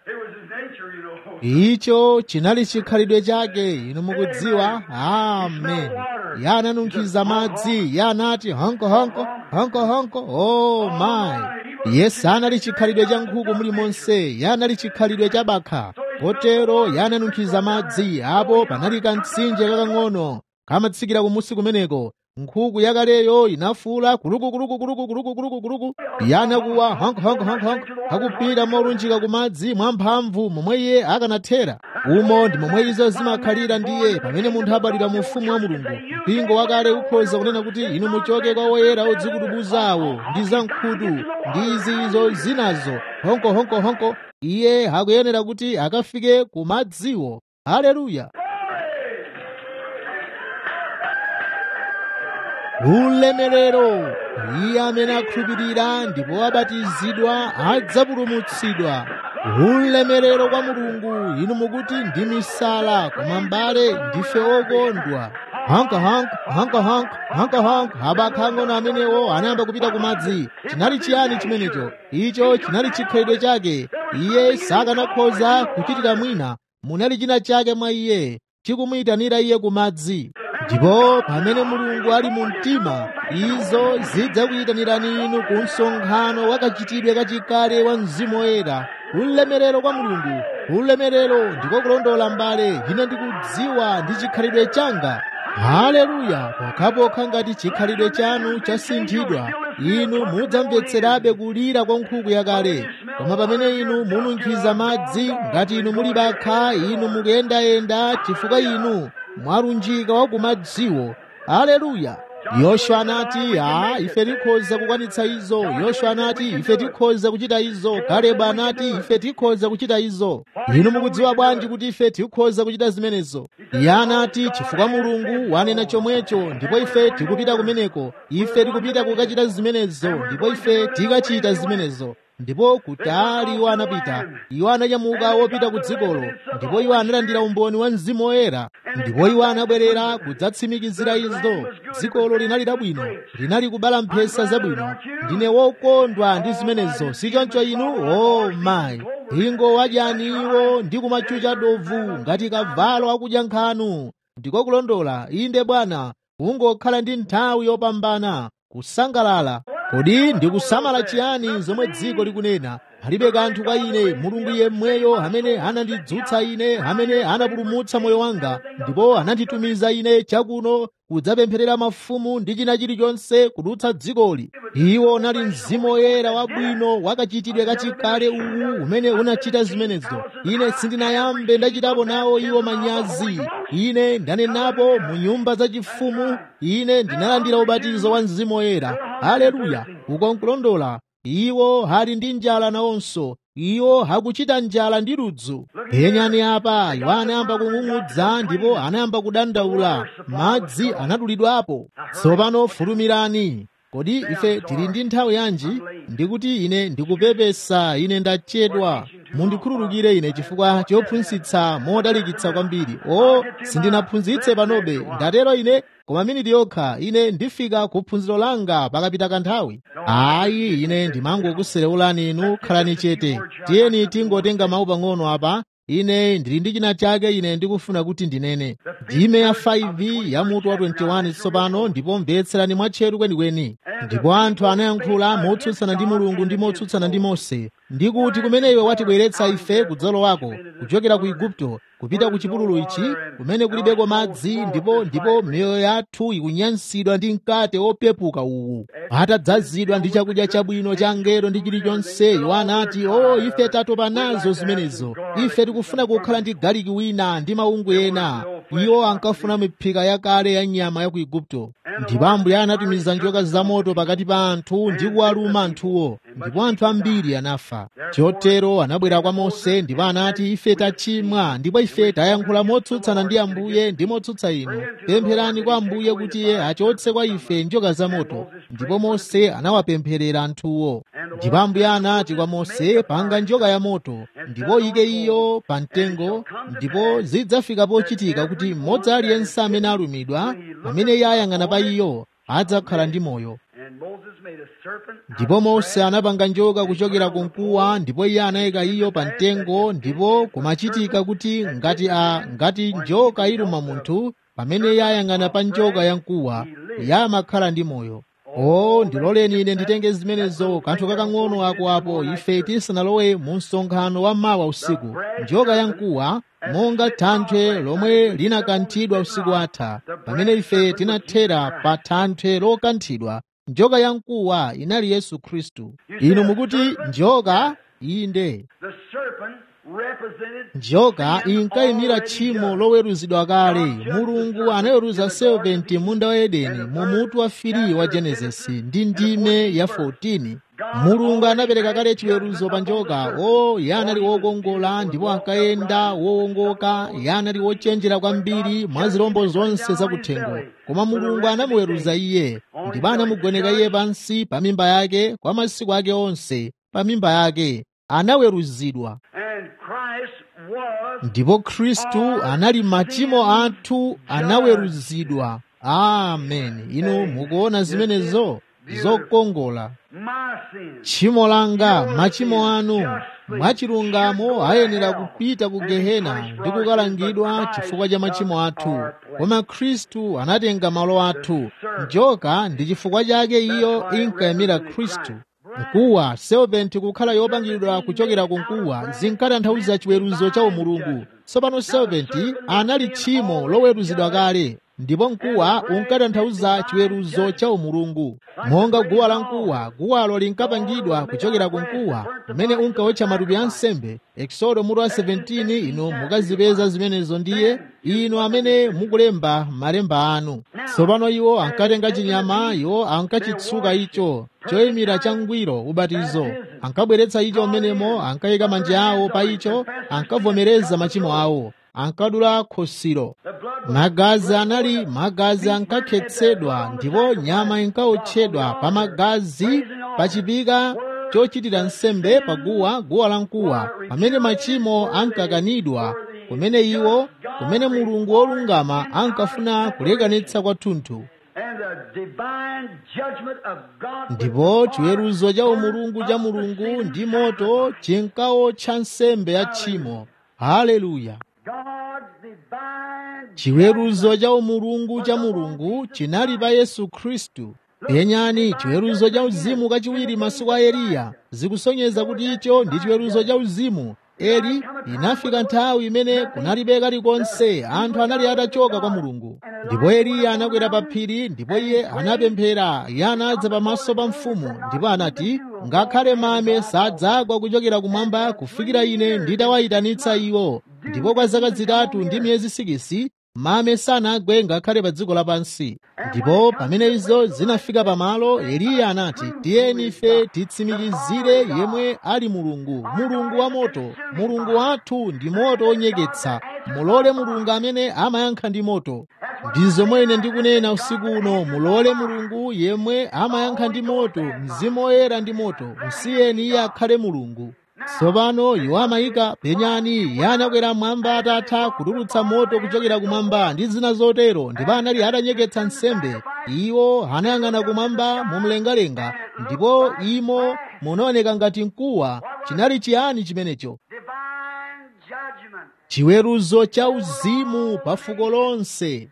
icho chinali chikhalidwe chake inu mukudziwa amen iye ananunkhiza madzi iye anati honko honko honko honko oh my iye sanali chikhalidwe cha nkhuku mulimonse iye anali chikhalidwe cha bakha kotero iye ananunkhiza madzi apo panali kamtsinje kakang'ono kamatsikira kumusi kumeneko nkhuku yakaleyo inafuula kuluku kuluku kuluku kuluku kuluku kuluku iye anakuwa honko honko honko honko akupita molunjika ku madzi mwamphamvu momwe iye akanathera umo ndi momwe izo zimakhalira ndiye pamene munthu abadwira mu ufumu wa mulungu mpingo wakale ukhoza kunena kuti inu muchoke kwa woyera odzikudubuzawo ndi za nkhutu ndi izi izo zinazo honko honko honko iye akuyenera kuti akafike ku madziwo haleluya ulemerero iye amene akhulupirira ndipo abatizidwa adzapulumutsidwa ulemerero kwa mulungu inu mukuti ndi misala koma mbale ndife okondwa hanka hanka hanka hanka hanka hanka abakhang'ono amenewo anayamba kupita ku madzi chinali chiyani chimenecho icho chinali chikhalidwe chake iye sakanakhoza kuchitira mwina munali china chake mwa iye chikumuyitanira iye ku madzi ndipo pamene mulungu ali mu mtima izo zidzakuyitanirani inu ku msonkhano wakachitidwe kachikale wa mzimu woyera ulemerero kwa mulungu ulemerero ndiko kulondola mbale ine ndikudziwa ndi chikhalidwe changa haleluya pokhapokha ngati chikhalidwe chanu chasinthidwa inu mudzamvetserabe kulira kwa nkhuku yakale koma pamene inu mununkhiza madzi ngati inu muli bakha inu mukuyendayenda chifukwa inu mwalunjika wa kumadziwo haleluya yoswa anati a ife tikhoza kukwanitsa izo yoswa anati ife tikhoza kuchita izo kaleba anati ife tikhoza kuchita izo inu mukudziwa bwanji kuti ife tikhoza kuchita zimenezo iye anati chifukwa mulungu wanena chomwecho ndipo ife tikupita kumeneko ife tikupita kukachita zimenezo ndipo ife tikachita zimenezo ndipo kutali iwo anapita iwo ananyamuka wopita ku dzikolo ndipo iwo analandira umboni wa mzimu woyera ndipo iwo anabwerera kudzatsimikizira izo dzikolo linali labwino linali kubala mphesa zabwino ndine wokondwa ndi zimenezo sichoncho inu o oh, mayi ingo wadyani iwo ndi kumachucha dovu ngati kavalo akudya nkhanu ndiko kulondola inde bwana kungokhala ndi nthawi yopambana kusangalala kodi ndikusamala chiyani zomwe dziko likunena palibe kanthu kwa ine mulungu yemweyo amene anandidzutsa ine amene anapulumutsa moyo wanga ndipo ananditumiza ine chakuno kudzapempherera mafumu ndi china chilichonse kudutsa dzikoli iwo unali mzimu woyera wabwino wakachitidwe kachikale uwu umene unachita zimenezo ine sindinayambe ndachitapo nawo iwo manyazi ine ndanenapo mu nyumba zachifumu ine ndinalandira ubatizo wa mzimu woyera haleluya uko nkulondola iwo ali ndi njala nawonso iwo akuchita njala ndi ludzu penyani apa iwo anayamba kung'ung'udza ndipo anayamba kudandaula madzi anatulidwapo tsopano fulumirani kodi ife tili ndi nthawi yanji ndikuti ine ndikupepesa ine ndachedwa mundikhululukire ine chifukwa chophunzitsa modalikitsa kwambiri o sindinaphunzitse panobe ndatero ine koma miniti yokha ine ndifika ku phunziro langa pakapita kanthawi ayi ine ndimangokuserewulani inu khalani chete tiyeni tingotenga mawu pang'ono apa ine ndili ndi china chake ine ndikufuna kuti ndinene ndime ya 5 ya mutu wa 21 tsopano ndipo mvetserani mwatcheru kwenikweni ndipo anthu anayankhula motsutsana ndi mulungu ndi motsutsana ndi mose ndi kuti kumene iwe watibweretsa ife kudzalo wako kuchokera ku igupto kupita ku chipululu ichi kumene kulibeko madzi ndipo ndipo miyoyo yathu ikunyansidwa ndi mkate wopepuka uwu atadzazidwa ndi chakudya chabwino cha ngelo ndi chilichonse iwo anati o ife tatopa nazo zimenezo ife tikufuna kukhala ndi galiki wina ndi maungu ena iwo ankafuna miphika yakale ya nyama ya ku igupto ndipo ambuye anatumiza njoka zamoto pakati pa anthu ndi kuwaluma anthuwo ndipo anthu ambiri anafa chotero anabwera kwa mose ndipo anati ife tachimwa ndipo ife tayankhula motsutsana ndi ambuye ndi motsutsa inu pempherani kwa ambuye kuti iye achotse kwa ife njoka zamoto ndipo mose anawapempherera anthuwo ndipo ambuye anati kwa mose panga njoka ya moto ndipo ike iyo pa mtengo ndipo zidzafika pochitika kuti mmodzi aliyense amene alumidwa amene iye ayang'ana pa iyo adzakhala ndi moyo ndipo mose anapanga njoka kuchokera ku mkuwa ndipo iye anayika iyo pa mtengo ndipo kumachitika kuti ngati a ngati njoka iluma munthu pamene iye ayang'ana pa njoka ya mkuwa iye amakhala ndi moyo o ndiloleni ine nditenge zimenezo kanthu kakang'ono ako apo ife tisanalowe mu msonkhano wa mawa usiku njoka ya mkuwa monga thanthwe lomwe linakanthidwa usiku atha pamene ife tinathera pa thanthwe lokanthidwa njoka ya mkuwa inali yesu khristu inu mukuti njoka inde njoka inkayimira tchimo loweruzidwa kale mulungu anaweruza 70 munda wa edeni mu mutu wa 3 wa genesisi ndi ndime ya 14 mulungu anapereka kale chiweruzo pa njoka o iye anali wokongola ndipo ankayenda wowongoka iye anali wochenjera kwambiri mwa zirombo zonse zakuthengo koma mulungu anamuweruza iye ndipo anamugoneka iye pansi pa mimba yake kwa masiku ake onse pa mimba yake anaweruzidwa ndipo khristu anali machimo athu anaweruzidwa amen inu mukuona zimenezo zokongola tchimo langa machimo anu mwachilungamo ayenera kupita ku gehena ndi kukalangidwa chifukwa cha machimo athu koma khristu anatenga malo athu njoka ndi chifukwa chake iyo inkayimira khristu mkuwa serpenti kukhala yopangidwa kuchokera ku mkuwa zinkatanthauza chiweruzo cha umulungu tsopano serpenti anali tchimo loweruzidwa kale ndipo mkuwa unkatanthauza chiweruzo cha umulungu monga guwa la mkuwa guwalo linkapangidwa kuchokera ku mkuwa umene unkawotcha matupi a nsembe exodo mutu wa 17 inu mukazipeza zimenezo ndiye inu amene mukulemba malemba anu tsopano iwo ankatenga chinyama iwo ankachitsuka icho choyimira changwiro ubatizo ankabweretsa icho umenemo ankayika manja awo pa icho ankavomereza machimo awo ankadula khosiro magazi anali magazi ankakhetsedwa ndipo nyama inkawotchedwa pa magazi pa chipika chochitira nsembe paguwa guwa la mkuwa pamene machimo ankakanidwa kumene iwo kumene mulungu wolungama ankafuna kulekanitsa kwathunthu ndipo chiweruzo cha umulungu cha mulungu ndi moto chinkawotcha nsembe ya tchimo haleluya chiweruzo cha umulungu cha mulungu chinali pa yesu khristu penyani chiweruzo cha uzimu kachiwiri masiku a eliya zikusonyeza kuti icho ndi chiweruzo cha uzimu eli inafika nthawi imene kunalibe kalikonse anthu anali atachoka kwa mulungu ndipo eliya anakwera pa phiri ndipo iye anapemphera iye anadza pamaso pa mfumu ndipo anati ngakhale mame sadzagwa kuchokera kumwamba kufikira ine nditawayitanitsa iwo ndipo kwa zaka zitatu ndi miyezi sikisi mame sanagwe ngakhale pa dziko lapansi ndipo pamene izo zinafika pamalo eliya anati tiyeni ife titsimikizire yemwe ali mulungu mulungu wa moto mulungu wathu ndi moto onyeketsa mulole mulungu amene amayankha ndi moto ndi zomwe ine ndikunena usiku uno mulole mulungu yemwe amayankha ndi moto mzimu woyera ndi moto musiyeni iye akhale mulungu tsopano iwo amayika penyani iye anakwera mwamba atatha kutulutsa moto kuchokera kumwamba ndi zina zotero ndipo anali atanyeketsa nsembe iwo anayang'ana kumwamba mumlengalenga ndipo imo munaoneka ngati mkuwa chinali chiyani chimenecho chiweruzo cha uzimu pa fuko lonse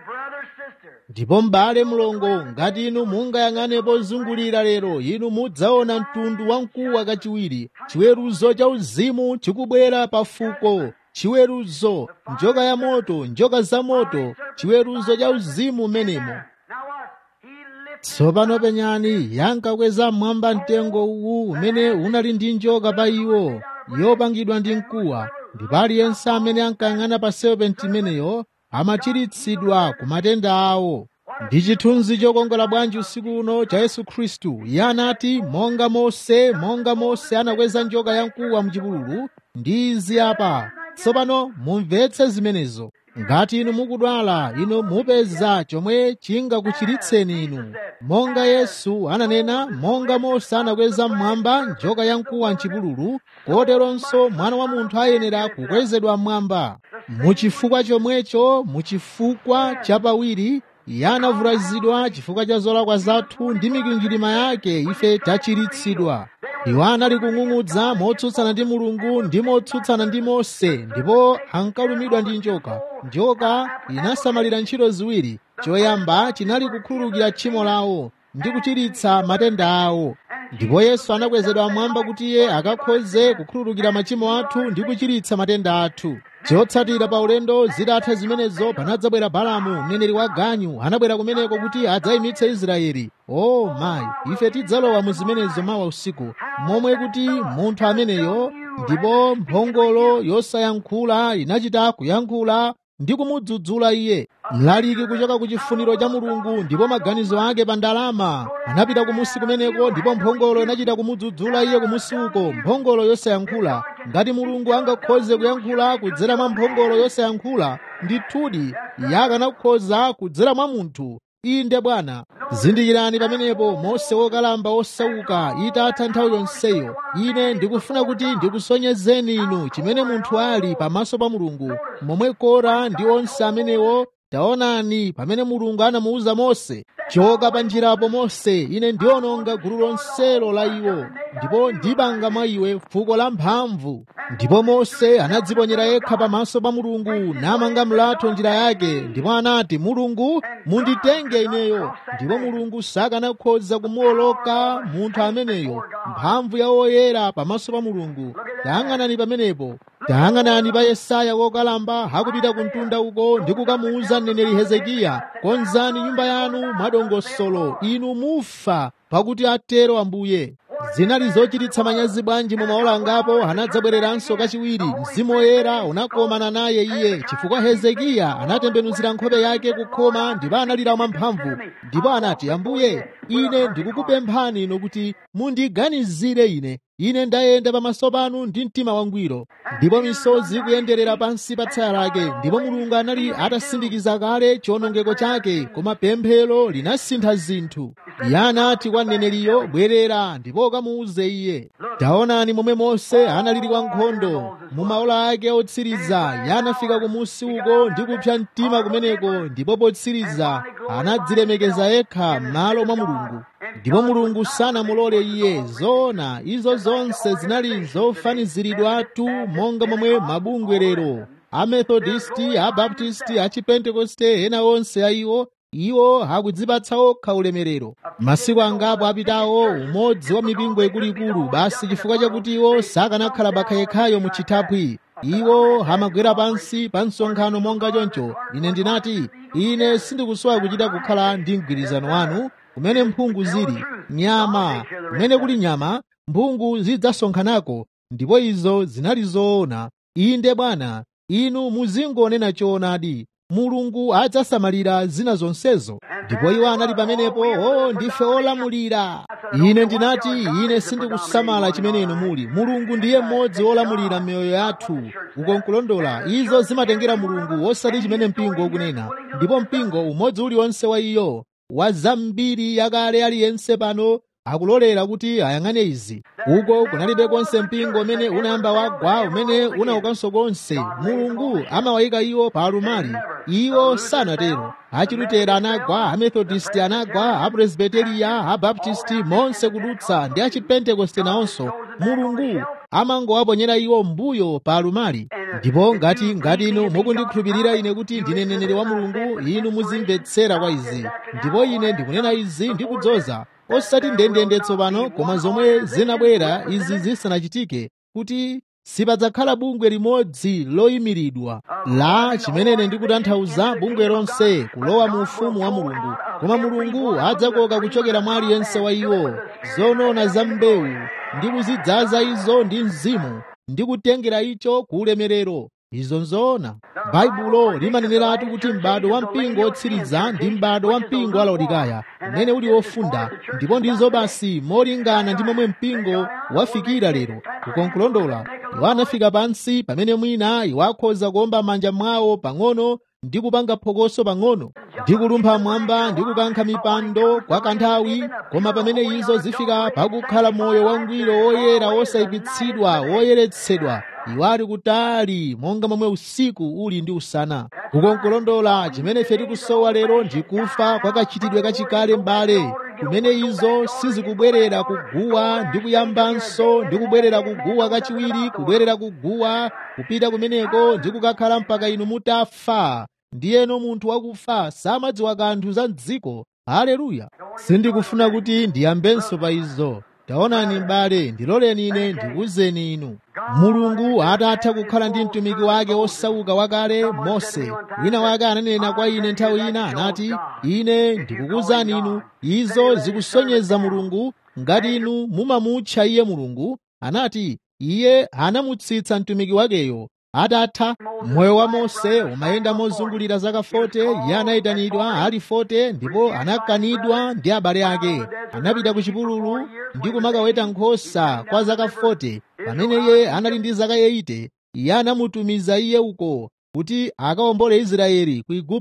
ndipo m'bale mlongo ngati inu mungayang'ane pozungulira lero inu mudzaona mtundu wamkuwa kachiwiri chiweruzo cha uzimu chikubwera pa fuko chiweruzo njoka ya moto njoka za moto chiweruzo cha uzimu menemo tsopano penyani yankakweza mmwamba mtengo uwu umene unali ndi njoka pa iwo yopangidwa ndi mkuwa ndipo aliyense amene ankayang'ana pa serpenti imeneyo amachiritsidwa ku matenda awo ndi chithunzi chokongola bwanji usiku uno cha yesu khristu iye anati monga mose monga mose anakweza njoka yamkuwa mchipululu ndi izi apa tsopano mumvetse zimenezo ngati inu mukudwala inu mupeza chomwe chingakuchiritseni inu monga yesu ananena monga mose anakweza mmwamba njoka yamkuwa mchipululu koteronso mwana wa munthu ayenera kukwezedwa mmwamba muchifukwa chomwecho muchifukwa chapawiri iye anavulazidwa chifukwa cha zolakwa zathu ndi mikwingwirima yake ife tachiritsidwa iwo anali kung'ung'udza motsutsana ndi mulungu ndi motsutsana ndi mose ndipo ankalumidwa ndi njoka njoka inasamalira ntchito ziwiri choyamba chinali kukhululukira tchimo lawo ndi kuchiritsa matenda awo ndipo yesu anakwezedwa mmwamba kuti iye akakhoze kukhululukira machimo athu ndi kuchiritsa matenda athu chotsatira pa ulendo zitatha zimenezo panadzabwera balamu mneneri wa ganyu anabwera kumeneko kuti adzayimitse israeli o oh, mayi ife tidzalowa mu zimenezo mawa usiku momwe kuti munthu ameneyo ndipo mphongolo yosayankhula inachita kuyankhula ndi kumudzudzula iye mlaliki kuchoka ku chifuniro cha mulungu ndipo maganizo ake pa ndalama anapita kumusi kumeneko ndipo mphongolo inachita kumudzudzula iye kumusi uko mphongolo yosayankhula ngati mulungu angakhoze kuyankhula kudzera mwa mphongolo yosayankhula ndithudi iye akanakhoza kudzera mwa munthu inde bwana zindikirani pamenepo mose wokalamba osauka itatha nthawi yonseyo ine ndikufuna kuti ndikusonyezeni inu chimene munthu ali pamaso pa mulungu momwe kora ndi onse amenewo taonani pamene mulungu anamuwuza mose choka pa njirapo mose ine ndiononga gulu lonselo la iwo ndipo ndipanga mwa iwe fuko la mphamvu ndipo mose anadziponyera yekha pamaso pa mulungu namanga mlatho njira yake ndipo anati mulungu munditenge ineyo ndipo mulungu sakanakhoza kumuwoloka munthu ameneyo mphamvu ya woyera pamaso pa mulungu tayang'anani pamenepo tayang'anani pa yesaya wokalamba akupita ku mtunda uko ndi kukamuwuza mneneri hezekiya konzani nyumba yanu mwadongosolo inu mufa pakuti atero ambuye zinali zochititsa manyazi bwanji mu maola angapo anadzabwereranso kachiwiri mzimu woyera unakomana naye iye chifukwa hezekiya anatembenuzira nkhope yake kukhoma ndipo analira mwamphamvu ndipo anati ambuye ine ndikukupemphani inu kuti mundiganizire ine ine ndayenda pamaso panu ndi mtima wangwiro ndipo misozi ikuyenderera pansi pa tsaya lake ndipo mulungu anali atasindikiza kale chiwonongeko chake koma pemphero linasintha zinthu iye anati kwa mneneriyo bwerera ndipo ukamuuze iye taonani momwe mose analili kwa nkhondo mu maola ake otsiriza iye anafika kumusi uko ndi kupsa mtima kumeneko ndipo potsiriza anadzilemekeza yekha m'malo mwa mulungu ndipo mulungu sanamulole iye zoona izo zonse zinali zofaniziridwatu monga momwe mabungwe lero amethodisti abaptisti achipentekoste ena onse a iwo iwo akudzipatsa okha ulemerero masiku angapo apitawo umodzi wa mipingo ikuluikulu basi chifukwa chakuti iwo sakanakhala pakhayekhayo mu chithaphwi iwo amagwera pansi pa msonkhano monga choncho ine ndinati ine sindikusowa kuchita kukhala ndi mgwirizano wanu kumene mphungu zili nyama kumene kuli nyama mphungu zidzasonkhanako ndipo izo zinali zoona inde bwana inu muzingonena choonadi mulungu adzasamalira zina zonsezo ndipo iwo anali pamenepo o ndife olamulira ine ndinati ine sindikusamala chimene inu muli mulungu ndiye mmodzi wolamulira miyoyo yathu ukonkulondola izo zimatengera mulungu osati chimene mpingo ukunena ndipo mpingo umodzi uliwonse wa iyo wa zambiri yakale aliyense pano akulolera kuti ayang'ane izi uko kunalibe konse mpingo umene unayamba wagwa umene unaukanso konse mulungu amawayika iwo pa alumali iwo sanatero achilutera anagwa amethodisti anagwa apresbiteriya abaptisti monse kudutsa ndi achipentekoste nawonso mulungu amangowaponyera iwo mbuyo pa alumali ndipo ngati ngati inu mukundikhulupirira ine kuti ndine mneneri wa mulungu inu muzimvetsera kwa izi ndipo ine ndikunena izi ndikudzoza osati ndendende tsopano koma zomwe zinabwera izi zisanachitike kuti sipadzakhala bungwe limodzi loyimiridwa la chimene ndikutanthauza bungwe lonse kulowa mu ufumu wa mulungu koma mulungu adzakoka kuchokera mwa aliyense wa iwo zonona za mbewu ndi kuzidzaza izo ndi mzimu ndi kutengera icho ku ulemerero izo nzoona baibulo limaneneratu kuti m'bado wa mpingo otsiriza ndi m'bado wa mpingo wa laodikaya umene uli wofunda ndipo ndizo basi molingana ndi momwe mpingo wafikira lero kukonkulondola iwo anafika pansi pamene mwina iwo akhoza kuomba manja mwawo pang'ono ndi kupanga phokoso pang'ono ndi kulumpha mwamba ndi kukankha mipando kwa kanthawi koma pamene izo zifika pakukhala moyo wangwiro woyera wosayipitsidwa woyeretsedwa iwo ali kutali monga momwe usiku uli ndi usana kukonkulondola chimene ife tikusowa lero ndi kufa kwa kachitidwe kachikale m'bale kumene izo sizikubwerera kuguwa ndi kuyambanso ndi kubwerera kuguwa kachiwiri kubwerera kuguwa kupita kumeneko ndi kukakhala mpaka inu mutafa ndiyeno munthu wakufa samadziwa kanthu za mdziko haleluya sindikufuna kuti ndiyambenso pa izo taonani m'bale ndiloleni ine ndikuwuzeni inu mulungu atatha kukhala ndi mtumiki wake osauka wakale mose wina wake ananena kwa ine nthawi ina anati ine ndikukuwuzani inu izo zikusonyeza mulungu ngati inu mumamutcha iye mulungu anati iye anamutsitsa mtumiki wakeyo atatha moyo wa mose umayenda mozungulira zaka 40 iye anayitanidwa ali 40 ndipo anakanidwa ndi abale ake anapita ku chipululu ndi kumakaweta nkhosa kwa zaka 40 pamene iye anali ndi zaka 80 iye anamutumiza iye uko kuti akawombole israeli ku igupto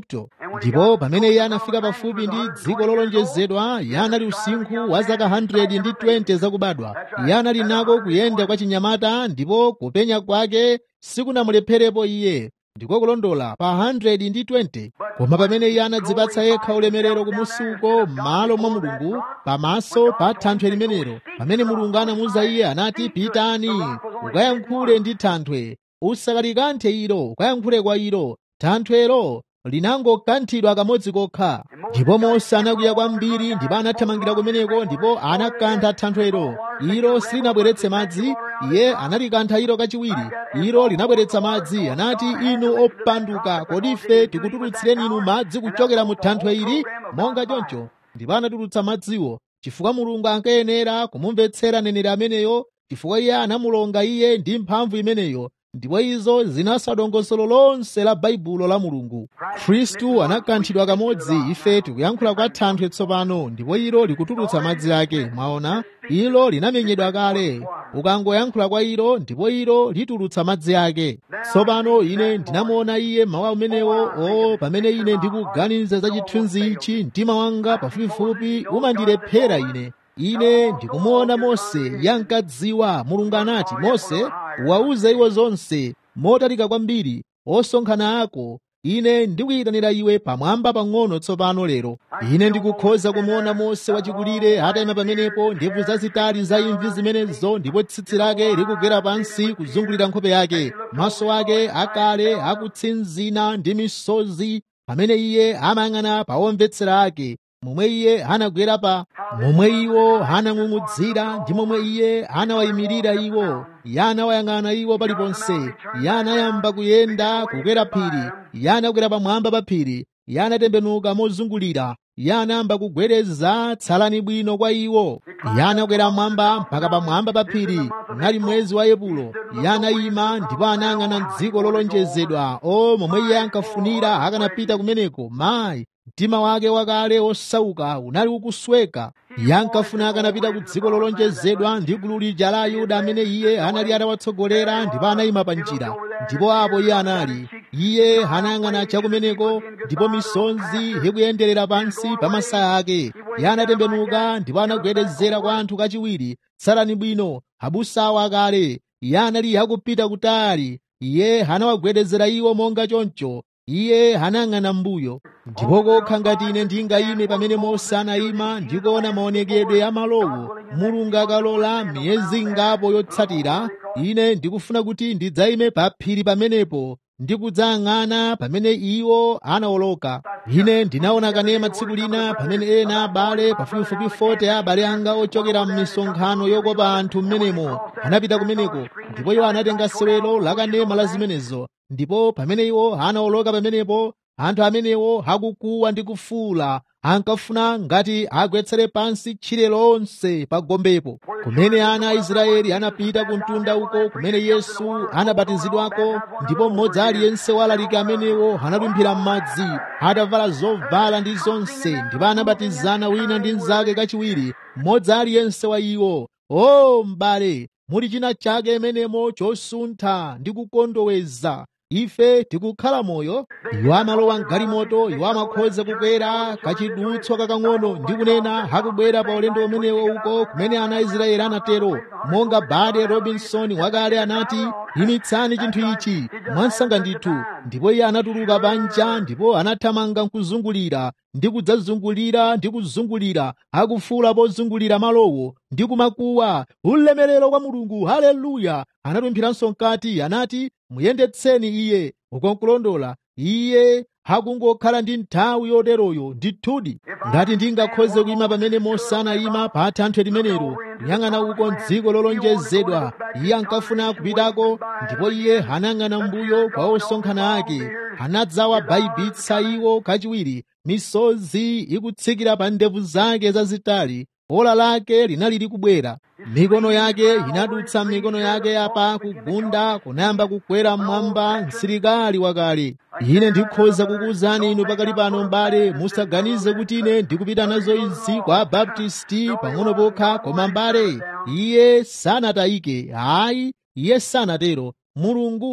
ndipo pamene iye anafika pafupi ndi dziko lolonjezedwa iye anali usinkhu wa zaka 100 ndi 20 zakubadwa iye anali nako kuyenda kwa chinyamata ndipo kupenya kwake sikunamulepherepo iye ndiko kulondola pa 100 ndi 20 koma pamene iye anadzipatsa yekha ulemerero kumusi uko m'malo mwa mulungu pamaso pa thanthwe limenelo pamene mulungu anamuwuza iye anati pitani ukayankhule ndi thanthwe usakalikanthe ilo ukayankhule kwa ilo thanthwelo linangokanthidwa kamodzi kokha ndipo mose anakwiya kwambiri ndipo anathamangira kumeneko ndipo anakantha thanthwelo ilo silinabweretse madzi iye analikantha ilo kachiwiri ilo linabweretsa madzi anati inu opanduka kodi ife tikutulutsireni inu madzi kuchokera mu thanthwe ili monga choncho ndipo anatulutsa madziwo chifukwa mulungu ankayenera kumumvetsera neneri ameneyo chifukwa iye anamulonga iye ndi mphamvu imeneyo ndipo izo zinaswa dongosolo lonse la baibulo la mulungu khristu anakanthidwa kamodzi ife tikuyankhula kwa thanthwe tsopano ndipo ilo likutulutsa madzi ake mwaona ilo linamenyedwa kale ukangoyankhula kwa ilo ndipo ilo litulutsa madzi ake tsopano ine ndinamuona iye mawu amenewo o pamene ine ndikuganiza za chithunzi ichi mtima wanga pafupifupi umandilephera ine ine ndikumuona mose yankadziwa mulungu anati mose wauze iwo zonse motalika kwambiri osonkhana ako ine ndikuyitanira iwe pamwamba pang'ono tsopano lero ine ndikukhoza kumuona mose wachikulire atayima pamenepo ndebvu zazitali za imvi zimenezo ndipo tsitsi lake likugwera pansi kuzungulira nkhope yake maso ake akale akutsinzina ndi misozi pamene iye amayang'ana pa omvetsera ake momwe iye anagwera pa momwe iwo anang'ung'udzira ndi momwe iye anawayimirira iwo iye anawayang'ana iwo paliponse iye anayamba kuyenda kukwera phiri iye anakwera pamwamba pa phiri iye anatembenuka mozungulira iye anayamba kugwereza tsalani bwino kwa iwo iye anakwera mwamba mpaka pamwamba pa phiri unali mwezi wa epulo iye anayima ndipo anayang'ana dziko lolonjezedwa o momwe iye ankafunira akanapita kumeneko mayi mtima wake wakale osauka unali ukusweka iye ankafuna akanapita ku dziko lolonjezedwa ndi gulu lija la ayuda amene iye anali atawatsogolera ndipo anayima pa njira ndipo apo iye anali iye anayang'ana chakumeneko ndipo misonzi ikuyenderera pansi pa masaya ake iye anatembenuka ndipo anagwedezera kwa anthu kachiwiri tsalani bwino abusawo akale iye anali akupita kutali iye anawagwedezera iwo monga choncho iye anayang'ana mbuyo ndipo kokha ngati ine ndingayime pamene mose anayima ndikuona maonekedwe a malowo mulungu akalola miyezi ingapo yotsatira ine ndikufuna kuti ndidzayime pa phiri pamenepo ndikudzayang'ana pamene iwo anawoloka ine ndinaona kanema tsiku lina pamene ena abale pafupifupi 40 abale anga ochokera m'misonkhano yokopa anthu m'menemo anapita kumeneko ndipo iwo anatenga sewelo la kanema la zimenezo ndipo pamene iwo anawoloka pamenepo anthu amenewo akukuwa ndi kufuula ankafuna ngati agwetsere pansi tchire lonse pa gombepo kumene ana a israeli anapita ku mtunda uko kumene yesu anabatizidwako ndipo mmodzi aliyense wa alaliki amenewo analumphira m'madzi atavala zovala ndi zonse ndipo anabatizana wina ndi mnzake kachiwiri mmodzi aliyense wa iwo o m'bale muli china chake imenemo chosuntha ndi kukondoweza ife tikukhala moyo iwo amalowa mgalimoto iwo amakhoza kukwera kachidutswa kakang'ono ndi kunena akubwera pa ulendo umenewo uko kumene ana aisraeli anatero monga bade robinson wakale anati imitsani chinthu ichi mwansanga ndithu ndipo iye anatuluka panja ndipo anathamanga nkuzungulira ndi kudzazungulira ndi kuzungulira akufuula pozungulira malowo ndi kumakuwa ulemerero kwa mulungu haleluya anatumphiranso mkati anati muyendetseni iye ukonkulondola iye hakungokhala ndi nthawi yoteroyo ndithudi ngati ndingakhoze kuyima pamene mose anayima pa thanthwe limenelo kuyang'ana uko mdziko lolonjezedwa iye ankafuna kupitako ndipo iye anayang'ana mbuyo kwa osonkhana ake anadzawabaibitsa iwo kachiwiri misozi ikutsikira pa ndevu zake zazitali ola lake linali likubwera mikono yake inadutsa mikono yake yapa kugunda kunayamba kukwera mmwamba msilikali wakale ine ndikhoza kukuwuzani inu pakali pano m'bale musaganize kuti ine ndikupita nazo izi kwa baptisti pang'ono pokha koma m'bale iye sanatayike ayi iye sanatero mulungu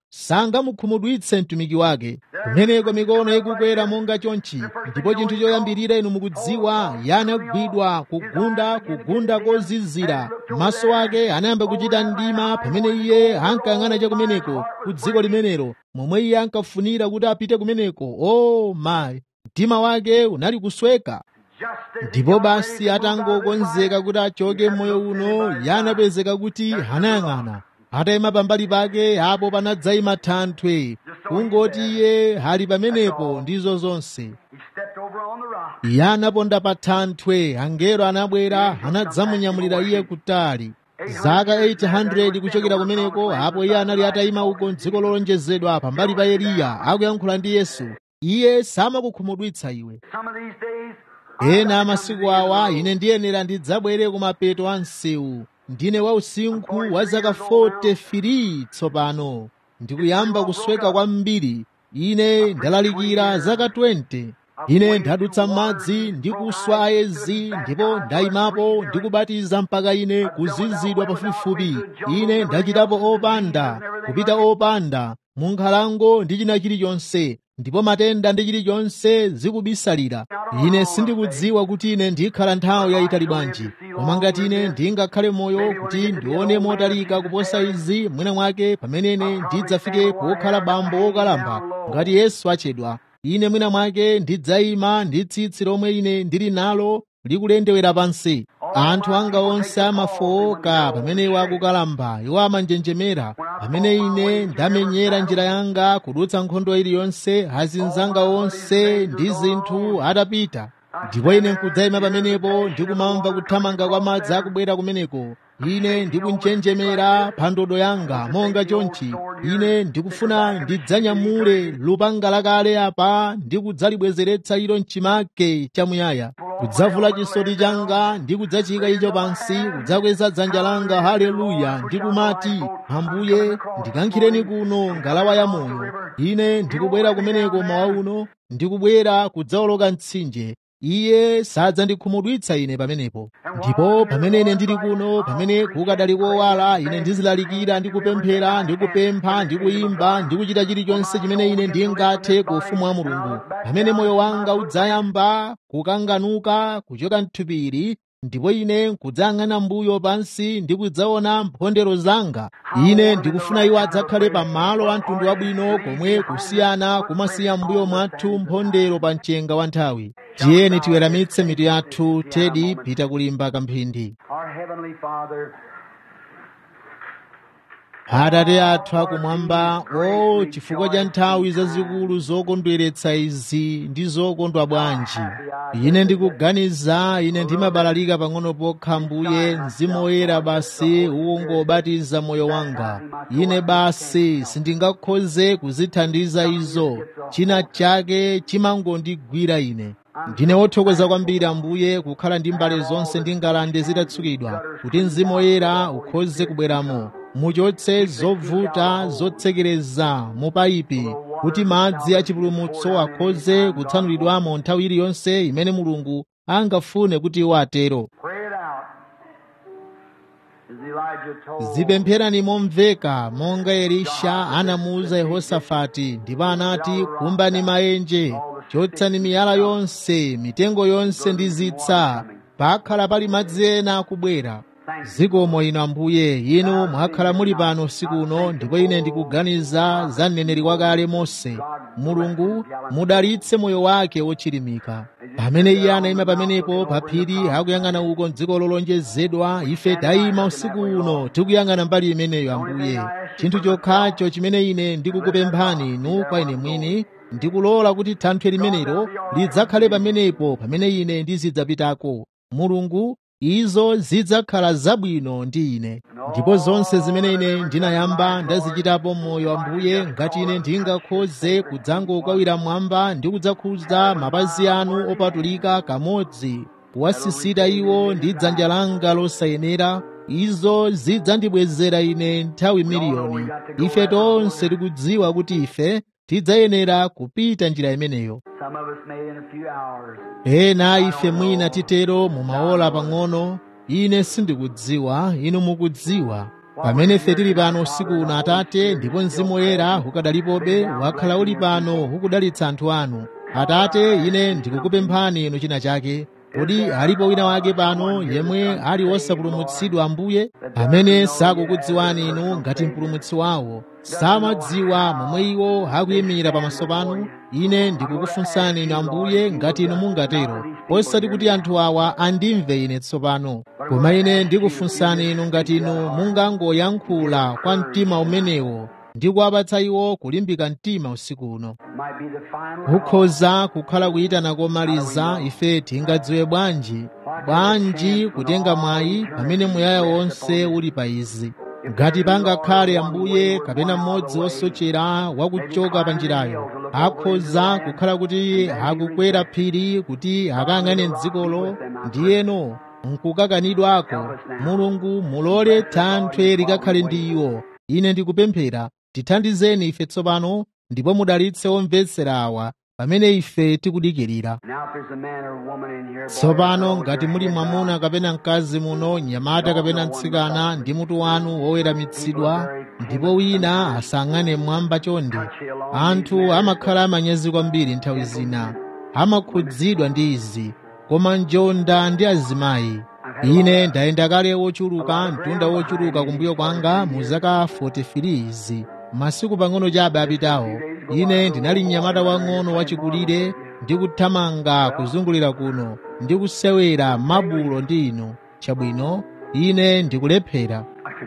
sangamukhumudwitse mtumiki wake kumeneko mikono ikukwera monga chonchi ndipo chinthu choyambirira inu mukudziwa yanagwidwa kugunda kugunda kozizira maso ake anayamba kuchita mdima pamene iye ankayang'ana cha kumeneko ku dziko limenelo momwe iye ankafunira kuti apite kumeneko o oh, mayi mtima wake unali kusweka ndipo basi atangokonzeka kuti achoke mmoyo uno yanapezeka kuti anayang'ana atayima pambali pake apo panadzayima thanthwe kungoti iye ali pamenepo ndizo zonse iye anaponda pa thanthwe angelo anabwera anadzamunyamulira iye kutali zaka 800 kuchokera kumeneko apo iye anali atayima uko mdziko lolonjezedwa pambali pa eliya akuyankhula ndi yesu iye samakukhumudwitsa iwe ena amasiku awa ine ndiyenera ndidzabwere kumapeto a msewu ndine wausinkhu wa zaka 43 tsopano ndikuyamba kusweka kwambiri ine ndalalikira zaka 20 ine ndadutsa m'madzi ndi kuswa ayezi ndipo ndayimapo ndikubatiza mpaka ine kuzizidwa pafupifupi ine ndachitapo opanda kupita opanda mu nkhalango ndi china chilichonse ndipo matenda ndi chilichonse zikubisalira ine sindikudziwa kuti ine ndikhala nthawi yayitali bwanji koma ngati ine ndingakhale moyo kuti ndione motalika kuposa izi mwina mwake pamene ine ndidzafike pokhala bambo wokalamba ngati yesu achedwa ine mwina mwake ndidzayima ndi tsitsi lomwe ine ndili nalo likulendewera pansi anthu anga onse amafowoka pamene iwo akukalamba iwo amanjenjemera pamene ine ndamenyera njira yanga kudutsa nkhondo iliyonse azinzanga onse ndi zinthu atapita ndipo ine nkudzayima pamenepo ndikumamva kuthamanga kwa madzi akubwera kumeneko ine ndikunjenjemera pa ndodo yanga monga chonchi ine ndikufuna ndidzanyamule lupanga lakale apa ndikudzalibwezeretsa ilo mchimake chamuyaya kudzavula chisoti changa ndi kudzachika icho pansi kudzakweza dzanja langa haleluya ndikumati ambuye ndikankhireni kuno ngalawa ya moyo ine ndikubwera kumeneko mawa uno ndikubwera kudzawoloka mtsinje iye sadzandikhumudwitsa ine pamenepo ndipo pamene ine ndili kuno pamene kukadali kowala ine ndizilalikira ndi kupemphera ndi kupempha ndi kuyimba ndi kuchita chilichonse chimene ine ndingathe ku ufumu wa mulungu pamene moyo wanga udzayamba kukanganuka kuchoka mthupiri ndipo ine nkudzayang'ana mbuyo pansi ndi kudzaona mphondero zanga ine ndikufuna iwo adzakhale pa malo a mtundu wabwino komwe kusiyana kumasiya mbuyo mwathu mphondero pa mchenga wa nthawi tiyeni tiweramitse mitu yathu tedi pita kulimba kamphindi atate athu akumwamba o chifukwa cha nthawi zazikulu zokondweretsa izi ndi zokondwa bwanji ine ndikuganiza ine ndimabalalika pang'ono pokha mbuye mzimu woyera basi ukungobatiza moyo wanga ine basi sindingakhoze kuzithandiza izo china chake chimangondigwira ine ndine wothokoza kwambiri ambuye kukhala ndi mbale zonse ndi ngalande zitatsukidwa kuti mzimu woyera ukhoze kubweramo muchotse zovuta zotsekereza mu payipi kuti madzi achipulumutso akhoze kutsanulidwamo nthawi iliyonse imene mulungu angafune kuti iwo atero zipempherani momveka monga elisha anamuwuza yehosafati ndipo anati kumbani maenje chotsani miyala yonse mitengo yonse ndi zitsa pakhala pali madzi ena akubwera zikomo inu ambuye inu mwakhala muli pano usiku uno ndipo ine ndikuganiza za mneneri wakale mose mulungu mudalitse moyo wake wochilimika pamene iye anayima pamenepo pa phiri akuyang'ana uko mdziko lolonjezedwa ife tayima usiku uno tikuyang'ana mbali imeneyo ambuye chinthu chokhacho chimene ine ndikukupemphani inu kwa ine mwini ndikulola kuti thanthwe limenelo lidzakhale pamenepo pamene ine ndizidzapitako mulungu izo zidzakhala zabwino ndi ine ndipo zonse zimene ine ndinayamba ndazichitapo moyo ambuye ngati ine ndingakhoze kudzangokawira mwamba ndi kudzakhudza mapazi anu opatulika kamodzi kuwasisita iwo ndi dzanja langa losayenera izo zidzandibwezera ine nthawi miliyoni ife tonse tikudziwa kuti ife tidzayenera kupita njira imeneyo ena ife mwina titero mumaola pang'ono ine sindikudziwa inu mukudziwa pamene ife tili pano usiku uno atate ndipo mzimu woyera ukadalipobe wakhala uli pano ukudalitsa anthu anu atate ine ndikukupemphani inu china chake kodi alipo wina wake pano yemwe ali wosapulumutsidwa ambuye amene sakukudziwani inu ngati mpulumutsi wawo samadziwa momwe iwo akuyimira pamaso panu ine ndikukufunsani inu ambuye ngati inu mungatero osati kuti anthu awa andimve ine tsopano koma ine ndikufunsani inu ngati inu mungangoyankhula kwa mtima umenewo ndi kuwapatsa iwo kulimbika mtima usiku uno ukhoza kukhala kuyitana komaliza ife tingadziwe bwanji bwanji kutenga mwayi pamene muyaya wonse uli pa izi ngati pangakhale ambuye kapena mmodzi wosochera wakuchoka pa njirayo akhoza kukhala kuti akukwera phiri kuti akayang'ane dzikolo ndiyeno nkukakanidwako mulungu mulole thanthwe likakhale ndi iwo ine ndikupemphera tithandizeni ife tsopano ndipo mudalitse omvetsera awa pamene ife tikudikirira tsopano ngati muli mwamuna kapena mkazi muno nyamata kapena mtsikana ndi mutu wanu woweramitsidwa ndipo wina asang'ane mwamba chonde anthu amakhala amanyazi kwambiri nthawi zina amakhudzidwa ndi izi koma njonda ndi azimayi ine ndayenda kale wochuluka mtunda wochuluka kumbuyo kwanga mu zaka 43 izi masiku pang'ono chabe apitawo ine ndinali mnyamata wang'ono wachikulire ndi kuthamanga kuzungulira kuno ndi kusewera mabulo ndi inu chabwino ine ndikulephera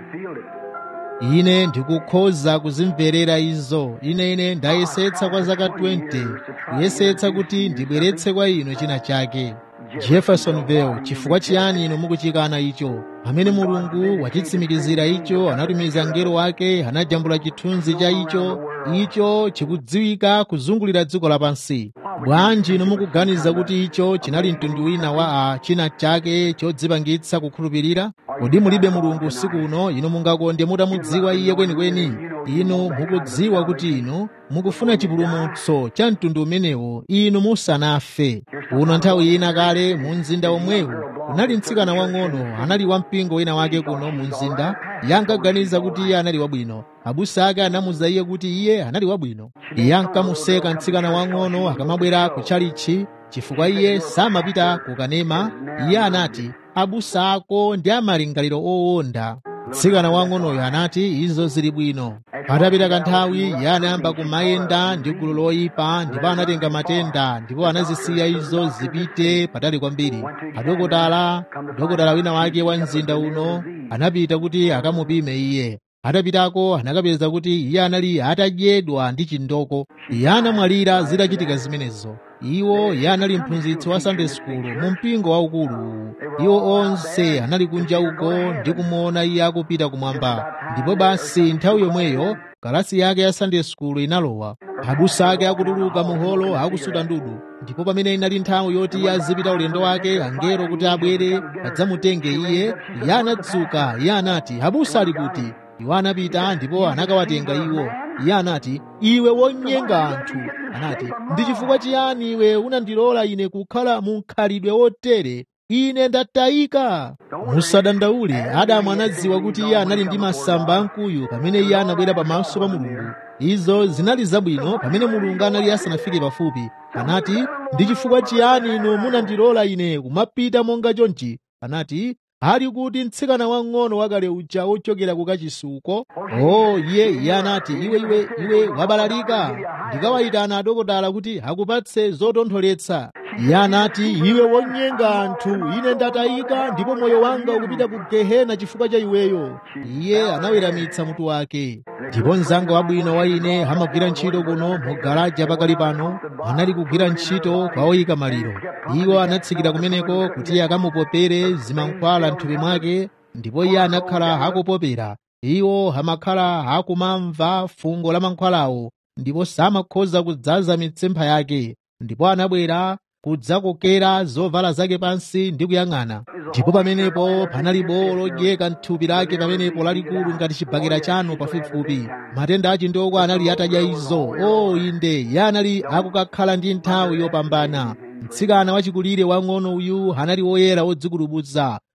ine ndikukhoza kuzimverera izo ine ine ndayesetsa kwa zaka 20 kuyesetsa kuti ndibweretse kwa inu china chake jeffersonville chifukwa chiyani inu mukuchikana icho pamene mulungu wachitsimikizira icho anatumiza mngelo wake anajambula chithunzi cha icho icho chikudziwika kuzungulira dziko lapansi bwanji inu mukuganiza kuti icho chinali mtundu wina wa a china chake chodzipangitsa kukhulupirira kodi mulibe mulungu usiku uno inu mungakonde mutamudziwa iye kwenikweni inu mukudziwa kuti inu mukufuna chipulumutso cha mtundu umenewo inu musanafe uno nthawi ina kale mu mzinda omwewu kunali mtsikana wang'ono anali wampingo wina wake kuno mu mzinda yankaganiza kuti iye anali wabwino abusa ake anamuza iye kuti iye anali wabwino iye ankamuseka mtsikana wang'ono akamabwera kutchalichi chifukwa iye samapita kukanema iye anati abusa ako ndi amalingaliro owonda mtsikana wang'onoyo anati izo zili bwino patapita kanthawi iye anayamba kumayenda ndi gulu loyipa ndipo anatenga matenda ndipo anazisiya izo zipite patali kwambiri adokotala dokotala wina wake wa mzinda uno anapita kuti akamupime iye atapitako anakapeza kuti iye anali atadyedwa ndi chindoko iye anamwalira zitachitika zimenezo iwo iye anali mphunzitsi wa sunday school mu mpingo waukulu iwo onse anali kunja uko ndi kumuona iye akupita kumwamba ndipo basi nthawi yomweyo kalasi yake ya sunday school inalowa abusa ake akutuluka muholo akusuta ndudu ndipo pamene inali nthawi yoti iye azipita ulendo wake angelo kuti abwere adzamutenge iye iye anadzuka iye anati abusa ali kuti iwo anapita ndipo anakawatenga iwo iye anati iwe wonyenga anthu anati ndi chifukwa chiyani iwe unandilola ine kukhala mu mkhalidwe wotere ine ndatayika musadandaule adamu anadziwa kuti iye anali ndi masamba amkuyu pamene iye anabwera pamaso pa mulungu izo zinali zabwino pamene mulungu anali asanafike pafupi anati ndi chifukwa chiyani inu munandilola ine kumapita monga chonchi anati ali kuti mtsikana wang'ono wakale uja wochokera kukachisuko oh iye iye anati iwe iwe iwe wabalalika ndikawayitana adokotala kuti akupatse zotontholetsa iye anati iwe wonyenga anthu ine ndatayika ndipo moyo wanga ukupita ku gehena chifukwa cha iweyo iye anaweramitsa mutu wake ndipo mzanga wabwino wa ine amagwira ntchito kuno mu garaja pakali pano anali kugwira ntchito kwa oyika maliro iwo anatsikira kumeneko kuti akamupopere zimankhwala m'thupi mwake ndipo iye anakhala akupopera iwo amakhala akumamva fungo la mankhwalawo ndipo samakhoza kudzaza mitsempha yake ndipo anabwera kudzakokera zovala zake pansi ndi kuyang'ana ndipo pamenepo panali bowo lodyeka m'thupi lake pamenepo lalikulu ngati chibakera chanu pafupifupi matenda achindoko anali atadya izo o inde iye anali akukakhala ndi nthawi yopambana mtsikana wachikulire wang'ono uyu anali woyera wodzikulubutsa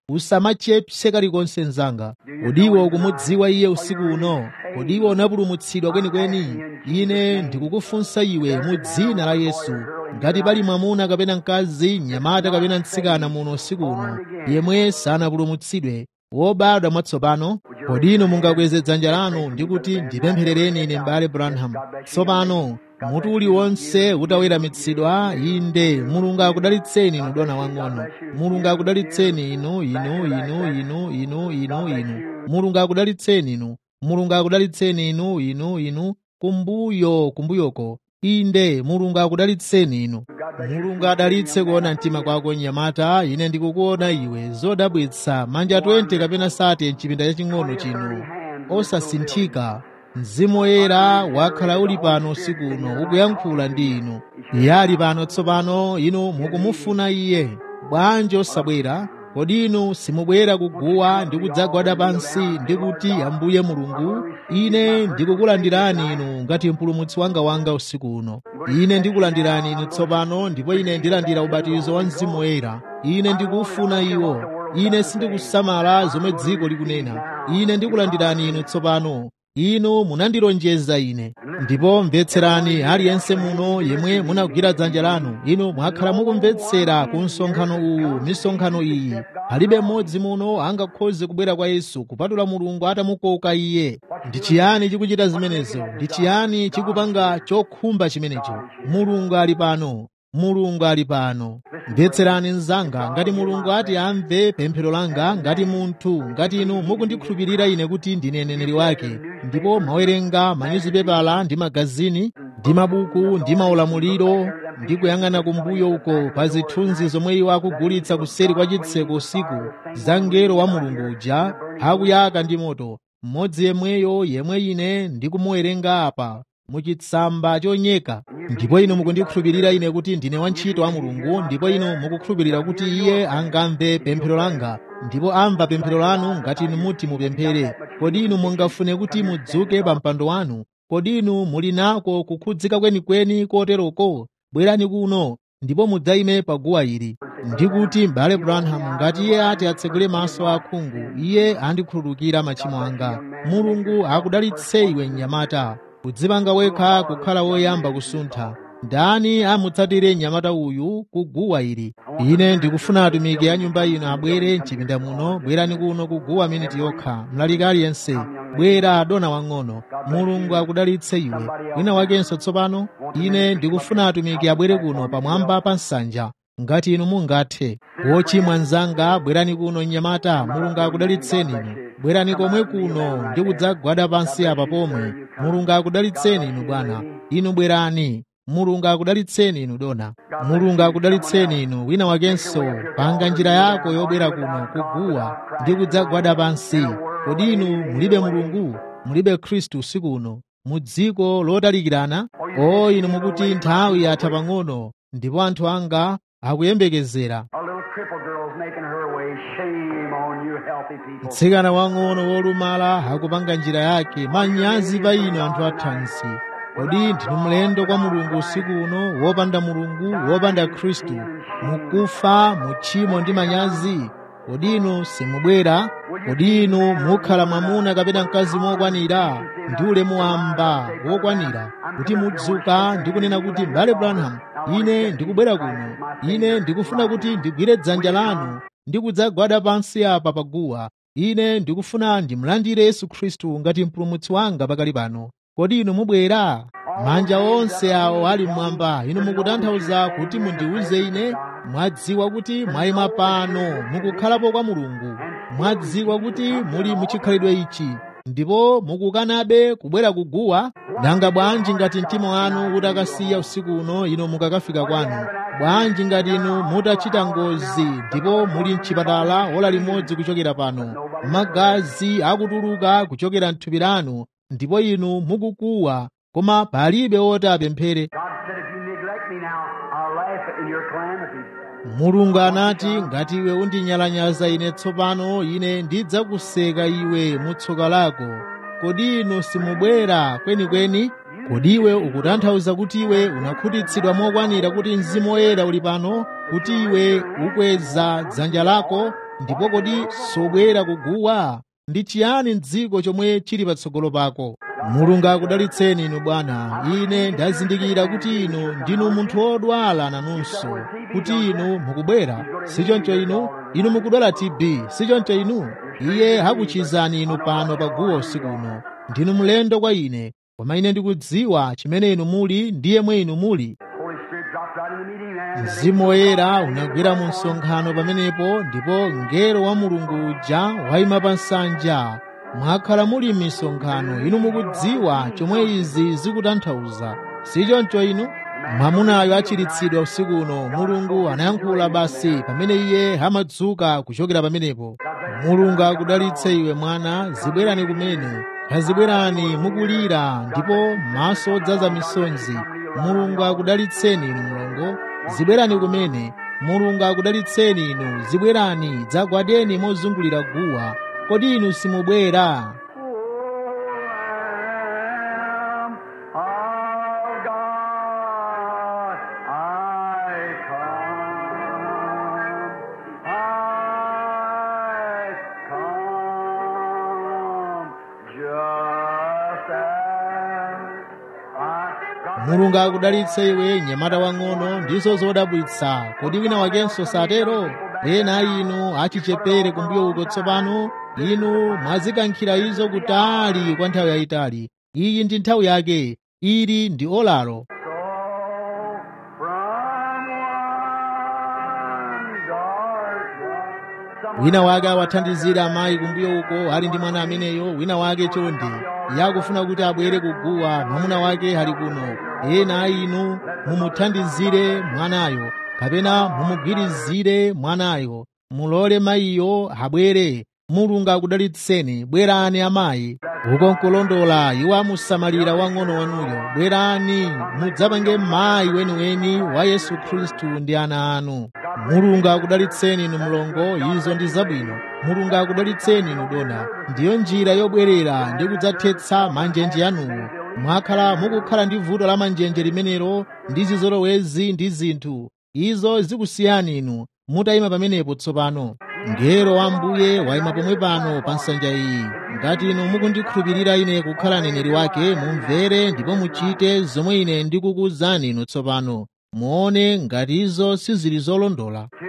usamachepse kalikonse mnzanga kodiwe ukumudziwa iye usiku uno kodiwe unapulumutsidwa kwenikweni ine ndikukufunsa iwe mu dzina la yesu ngati pali mwamuna kapena mkazi mnyamata kapena mtsikana muno usiku uno yemwe sanapulumutsidwe wobadwa mwatsopano kodi inu mungakweze dzanja lanu ndi kuti ndipempherereni ine m'bale branham tsopano mutu uliwonse utaweramitsidwa inde mulungu akudalitseni inu dona wang'ono mulungu akudalitseni inu inu inu inu inu inu inu mulungu akudalitseni inu mulungu akudalitseni inu inu inu kumbuyo kumbuyoko inde mulungu akudalitseni inu mulungu adalitse kuona mtima kwako mnyamata ine ndikukuona iwe zodabwitsa manja 20 kapena sati mchipinda chaching'ono chino osasinthika mzimu woyera wakhala uli pano usiku uno ukuyankhula ndi inu iye ali pano tsopano inu mukumufuna iye bwanji osabwera kodi inu simubwera kuguwa ndi kudzagwada pansi ndi kuti ambuye mulungu ine ndikukulandirani inu ngati mpulumutsi wanga wanga usiku uno ine ndikulandirani inu tsopano ndipo ine ndilandira ubatizo wa mzimu woyera ine ndikufuna iwo ine sindikusamala zomwe dziko likunena ine ndikulandirani inu tsopano inu munandilonjeza ine ndipo mvetserani aliyense muno yemwe munagwira dzanja lanu inu mwakhala mukumvetsera ku msonkhano uwu misonkhano iyi palibe mmodzi muno angakhoze kubwera kwa yesu kupatula mulungu atamukoka iye ndi chiyani chikuchita zimenezo ndi chiyani chikupanga chokhumba chimenecho mulungu ali pano mulungu ali pano mvetserani mnzanga ngati mulungu ati amve pemphero langa ngati munthu ngati inu mukundikhulupirira ine kuti ndine mneneri wake ndipo mwawerenga manyuzipepala ndi magazini ndi mabuku ndi maulamuliro ndi kuyang'ana kumbuyo uko pa zithunzi zomwe iwo akugulitsa kuseri kwa chitseko usiku za mngelo wa mulungu uja akuyaka ndi moto mmodzi yemweyo yemwe ine ndikumuwerenga apa muchitsamba chonyeka ndipo inu mukundikhulupirira ine kuti ndine wantchito wa mulungu ndipo inu mukukhulupirira kuti iye angamve pemphero langa ndipo amva pemphero lanu ngati inu muti mupemphere kodi inu mungafune kuti mudzuke pa mpando wanu kodi inu muli nako kukhudzika kwenikweni koteroko bwerani kuno ndipo mudzayime pa guwa ili ndikuti m'bale branham ngati iye ati atsegule maso akhungu iye andikhululukira machimo anga mulungu akudalitse iwe mnyamata kudzipanga wekha kukhala woyamba kusuntha ndani amutsatire mnyamata uyu kuguwa ili ine ndikufuna atumiki a nyumba ino abwere mchipinda muno bwerani kuno kuguwa miniti yokha mlaliki aliyense bwera dona wang'ono mulungu akudalitse iwe wina wakenso tsopano ine ndikufuna atumiki abwere kuno pamwamba pa nsanja ngati inu mungathe wochimwa mnzanga bwerani kuno mnyamata mulungu akudalitseni inu bwerani komwe kuno ndi kudzagwada pansi apa pomwe mulungu akudalitseni inu bwana inu bwerani mulungu akudalitseni inu dona mulungu akudalitseni inu wina wakenso panga njira yako yobwera kuno kuguwa ndi kudzagwada pansi kodi inu mulibe mulungu mulibe khristu usiku uno mu dziko lotalikirana o inu mukuti nthawi yatha pang'ono ndipo anthu anga akuyembekezera A little crippled girl's making her way. Shame on you healthy people. mtsikana wang'ono wolumala akupanga njira yake manyazi pa inu anthu athansi kodi ndinu mlendo kwa mulungu usiku uno wopanda mulungu wopanda khristu mukufa mu tchimo ndi manyazi kodi inu simubwera kodi inu mukhala mwamuna kapena mkazi mokwanira ndi ulemu wamba wokwanira kuti mudzuka ndi kunena kuti m'bale branham ine ndikubwera kuno ine ndikufuna kuti ndigwire dzanja lanu ndi kudzagwada pansi apa paguwa ine ndikufuna ndimlandire yesu khristu ngati mpulumutsi wanga pakali pano kodi inu mubwera manja onse awo ali mmwamba inu mukutanthauza kuti mundiwuze ine mwadziwa kuti mwayima pano mukukhalapo kwa mulungu mwadziwa kuti muli muchikhalidwe ichi ndipo mukukanabe kubwera kuguwa nanga bwanji ngati mtima wanu utakasiya usiku uno inu mukakafika kwanu bwanji ngati inu mutachita ngozi ndipo muli mchipatala ola limodzi kuchokera pano magazi akutuluka kuchokera mthupi lanu ndipo inu mukukuwa koma palibe woti apemphere God said, if you neglect me now, I'll laugh in your calamities. mulungu anati ngati iwe undinyalanyaza ine tsopano ine ndidzakuseka iwe mu tsoka lako kodi inu simubwera kwenikweni kodi iwe ukutanthauza kuti iwe unakhutitsidwa mokwanira kuti mzimu woyera uli pano kuti iwe ukweza dzanja lako ndipo kodi sobwera kuguwa ndi chiyani m'dziko chomwe chili patsogolo pako mulungu akudalitseni inu bwana ine ndazindikira kuti inu ndinu munthu wodwala nanunso kuti inu mukubwera sichoncho inu inu mukudwala tb sichoncho inu iye akuchizani inu pano paguwa usiku uno ndinu mlendo kwa ine koma ine ndikudziwa chimene inu muli ndi yemwe inu muli Holy Spirit dropped right in the meeting and mzimu woyera unagwera mu msonkhano pamenepo ndipo mngelo wa mulungu uja wayima pa nsanja mwakhala muli m'misonkhano inu mukudziwa chomwe izi zikutanthauza sichoncho inu mwamunayo achiritsidwa usiku uno mulungu anayankhula basi pamene iye amadzuka kuchokera pamenepo mulungu akudalitse iwe mwana zibwerani kumene kazibwerani mukulira ndipo maso odzaza misonzi mulungu akudalitseni inu mlongo zibwerani kumene mulungu akudalitseni inu zibwerani dzagwadeni mozungulira guwa kodi inu simubwera Lamb of God, I come. I come just as I mulungu akudalitse iwe nyamata wang'ono ndizo zodabwitsa kodi wina wakenso satero ena inu achichepere kumbuyo uko tsopano inu mwazikankhira izo kutali kwa nthawi yayitali iyi ndi nthawi yake ili ndi olalo So from one dark night, wina wake awathandizira amayi kumbuyo uko ali ndi mwana ameneyo wina wake chonde yakufuna kuti abwere kuguwa mwamuna wake ali kuno ena a inu mumuthandizire mwanayo kapena mumugwirizire mwanayo mulole mayiyo abwere mulungu akudalitseni bwerani amayi uko nkulondola iwo amusamalira wang'ono wanuyo bwerani mudzapange mayi weniweni wa yesu khristu ndi ana anu mulungu akudalitseni inu mlongo izo ndi zabwino mulungu akudalitseni inu dona ndiyo njira yobwerera ndi kudzathetsa manjenje anuwo mwakhala mukukhala ndi vuto la manjenje limenelo ndi zizolowezi ndi zinthu izo zikusiyani inu mutayima pamenepo tsopano ngero wa mbuye wayima pomwe pano pa nsanja iyi ngati inu mukundikhulupirira ine kukhala neneri wake mumvere ndipo muchite zomwe ine ndikukuwuzani inu tsopano muone ngati izo sizili zolondola to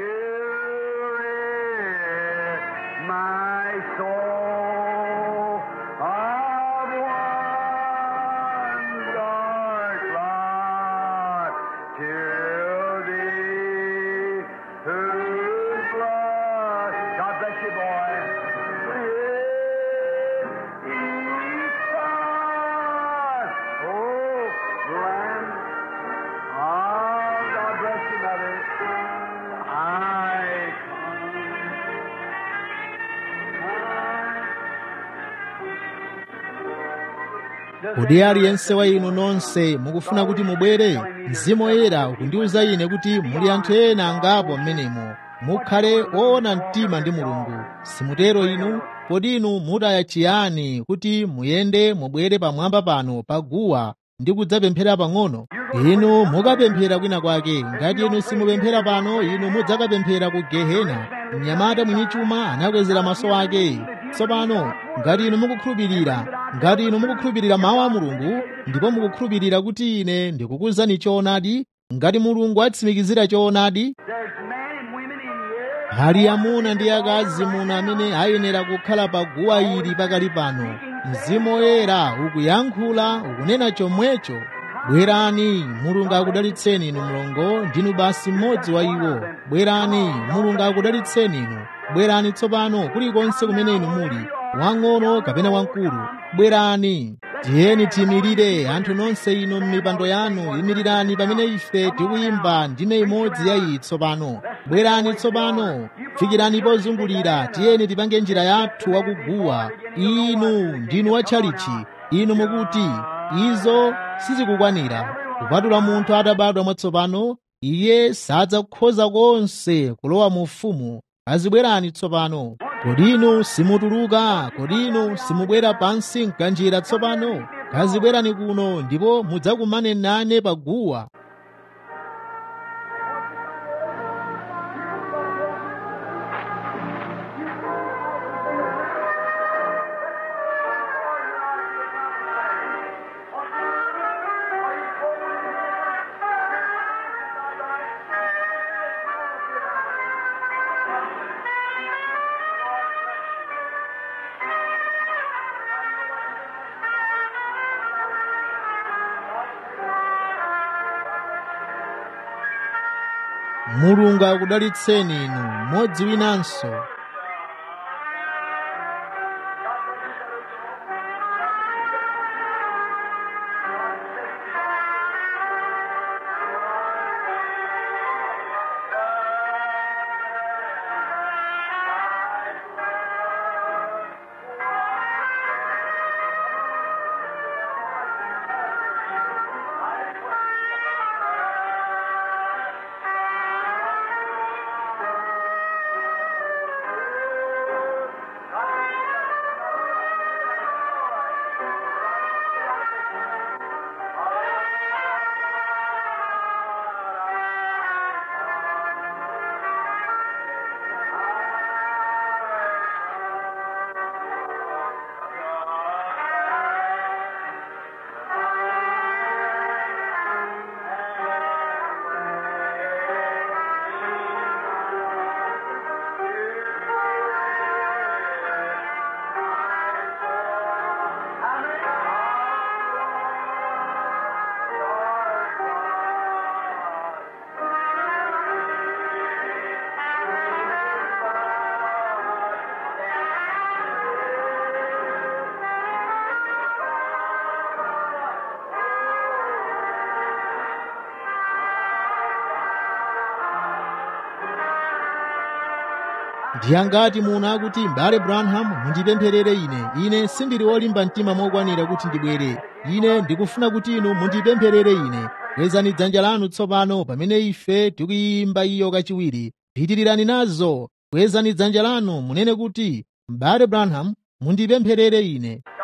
rid my soul of one dark lot to thee whose blood God bless you boy each side oh Lamb Oh, God bless you, Mother. I come. kodi aliyense wa inu nonse mukufuna kuti mubwere mzimu woyera ukundiwuza ine kuti muli anthu ena angapo mmenemo mukhale oona mtima ndi mulungu simutero inu kodi inu mutaya chiyani kuti muyende mubwere pamwamba pano paguwa ndi kudzapemphera pang'ono inu mukapemphera kwina kwake ngati inu simupemphera pano inu mudzakapemphera ku gehena mnyamata mwini chuma anakwezera maso ake tsopano ngati inu mukukhulupirira ngati inu mukukhulupirira mawu a mulungu ndipo mukukhulupirira kuti ine ndikukuwuzani choonadi ngati mulungu atsimikizira choonadi There's men and women in here. ali amuna ndi akazi muno amene ayenera kukhala pa guwa ili pakali pano mzimu woyera ukuyankhula ukunena chomwecho bwerani mulungu akudalitseni inu mlongo ndinu basi mmodzi wa iwo bwerani mulungu akudalitseni inu bwerani tsopano kulikonse kumene inu muli wang'ono kapena wamkulu bwerani tiyeni tiyimirire anthu nonse inu m'mipando yanu yimirirani pamene ife tikuyimba ndime imodzi ya iyi tsopano bwerani tsopano fikirani pozungulira tiyeni tipange njira yathu wakuguwa inu ndinu watchalichi inu mukuti izo sizikukwanira kupatula munthu atabadwa mwatsopano iye sadzakhoza konse kulowa mu ufumu azibwerani tsopano kodi inu simutuluka kodi inu simubwera pansi mkanjira tsopano kazibwerani kuno ndipo mudzakumane nane paguwa mulungu akudalitseni inu mmodzi winanso ndiye ngati muno akuti m'bale branham mundipempherere ine ine sindili wolimba mtima mokwanira kuti ndibwere ine ndikufuna kuti inu mundipempherere ine kwezani dzanja lanu tsopano pamene ife tikuyimba iyo kachiwiri pitirirani nazo kwezani dzanja lanu munene kuti m'bale branham mundipempherere ine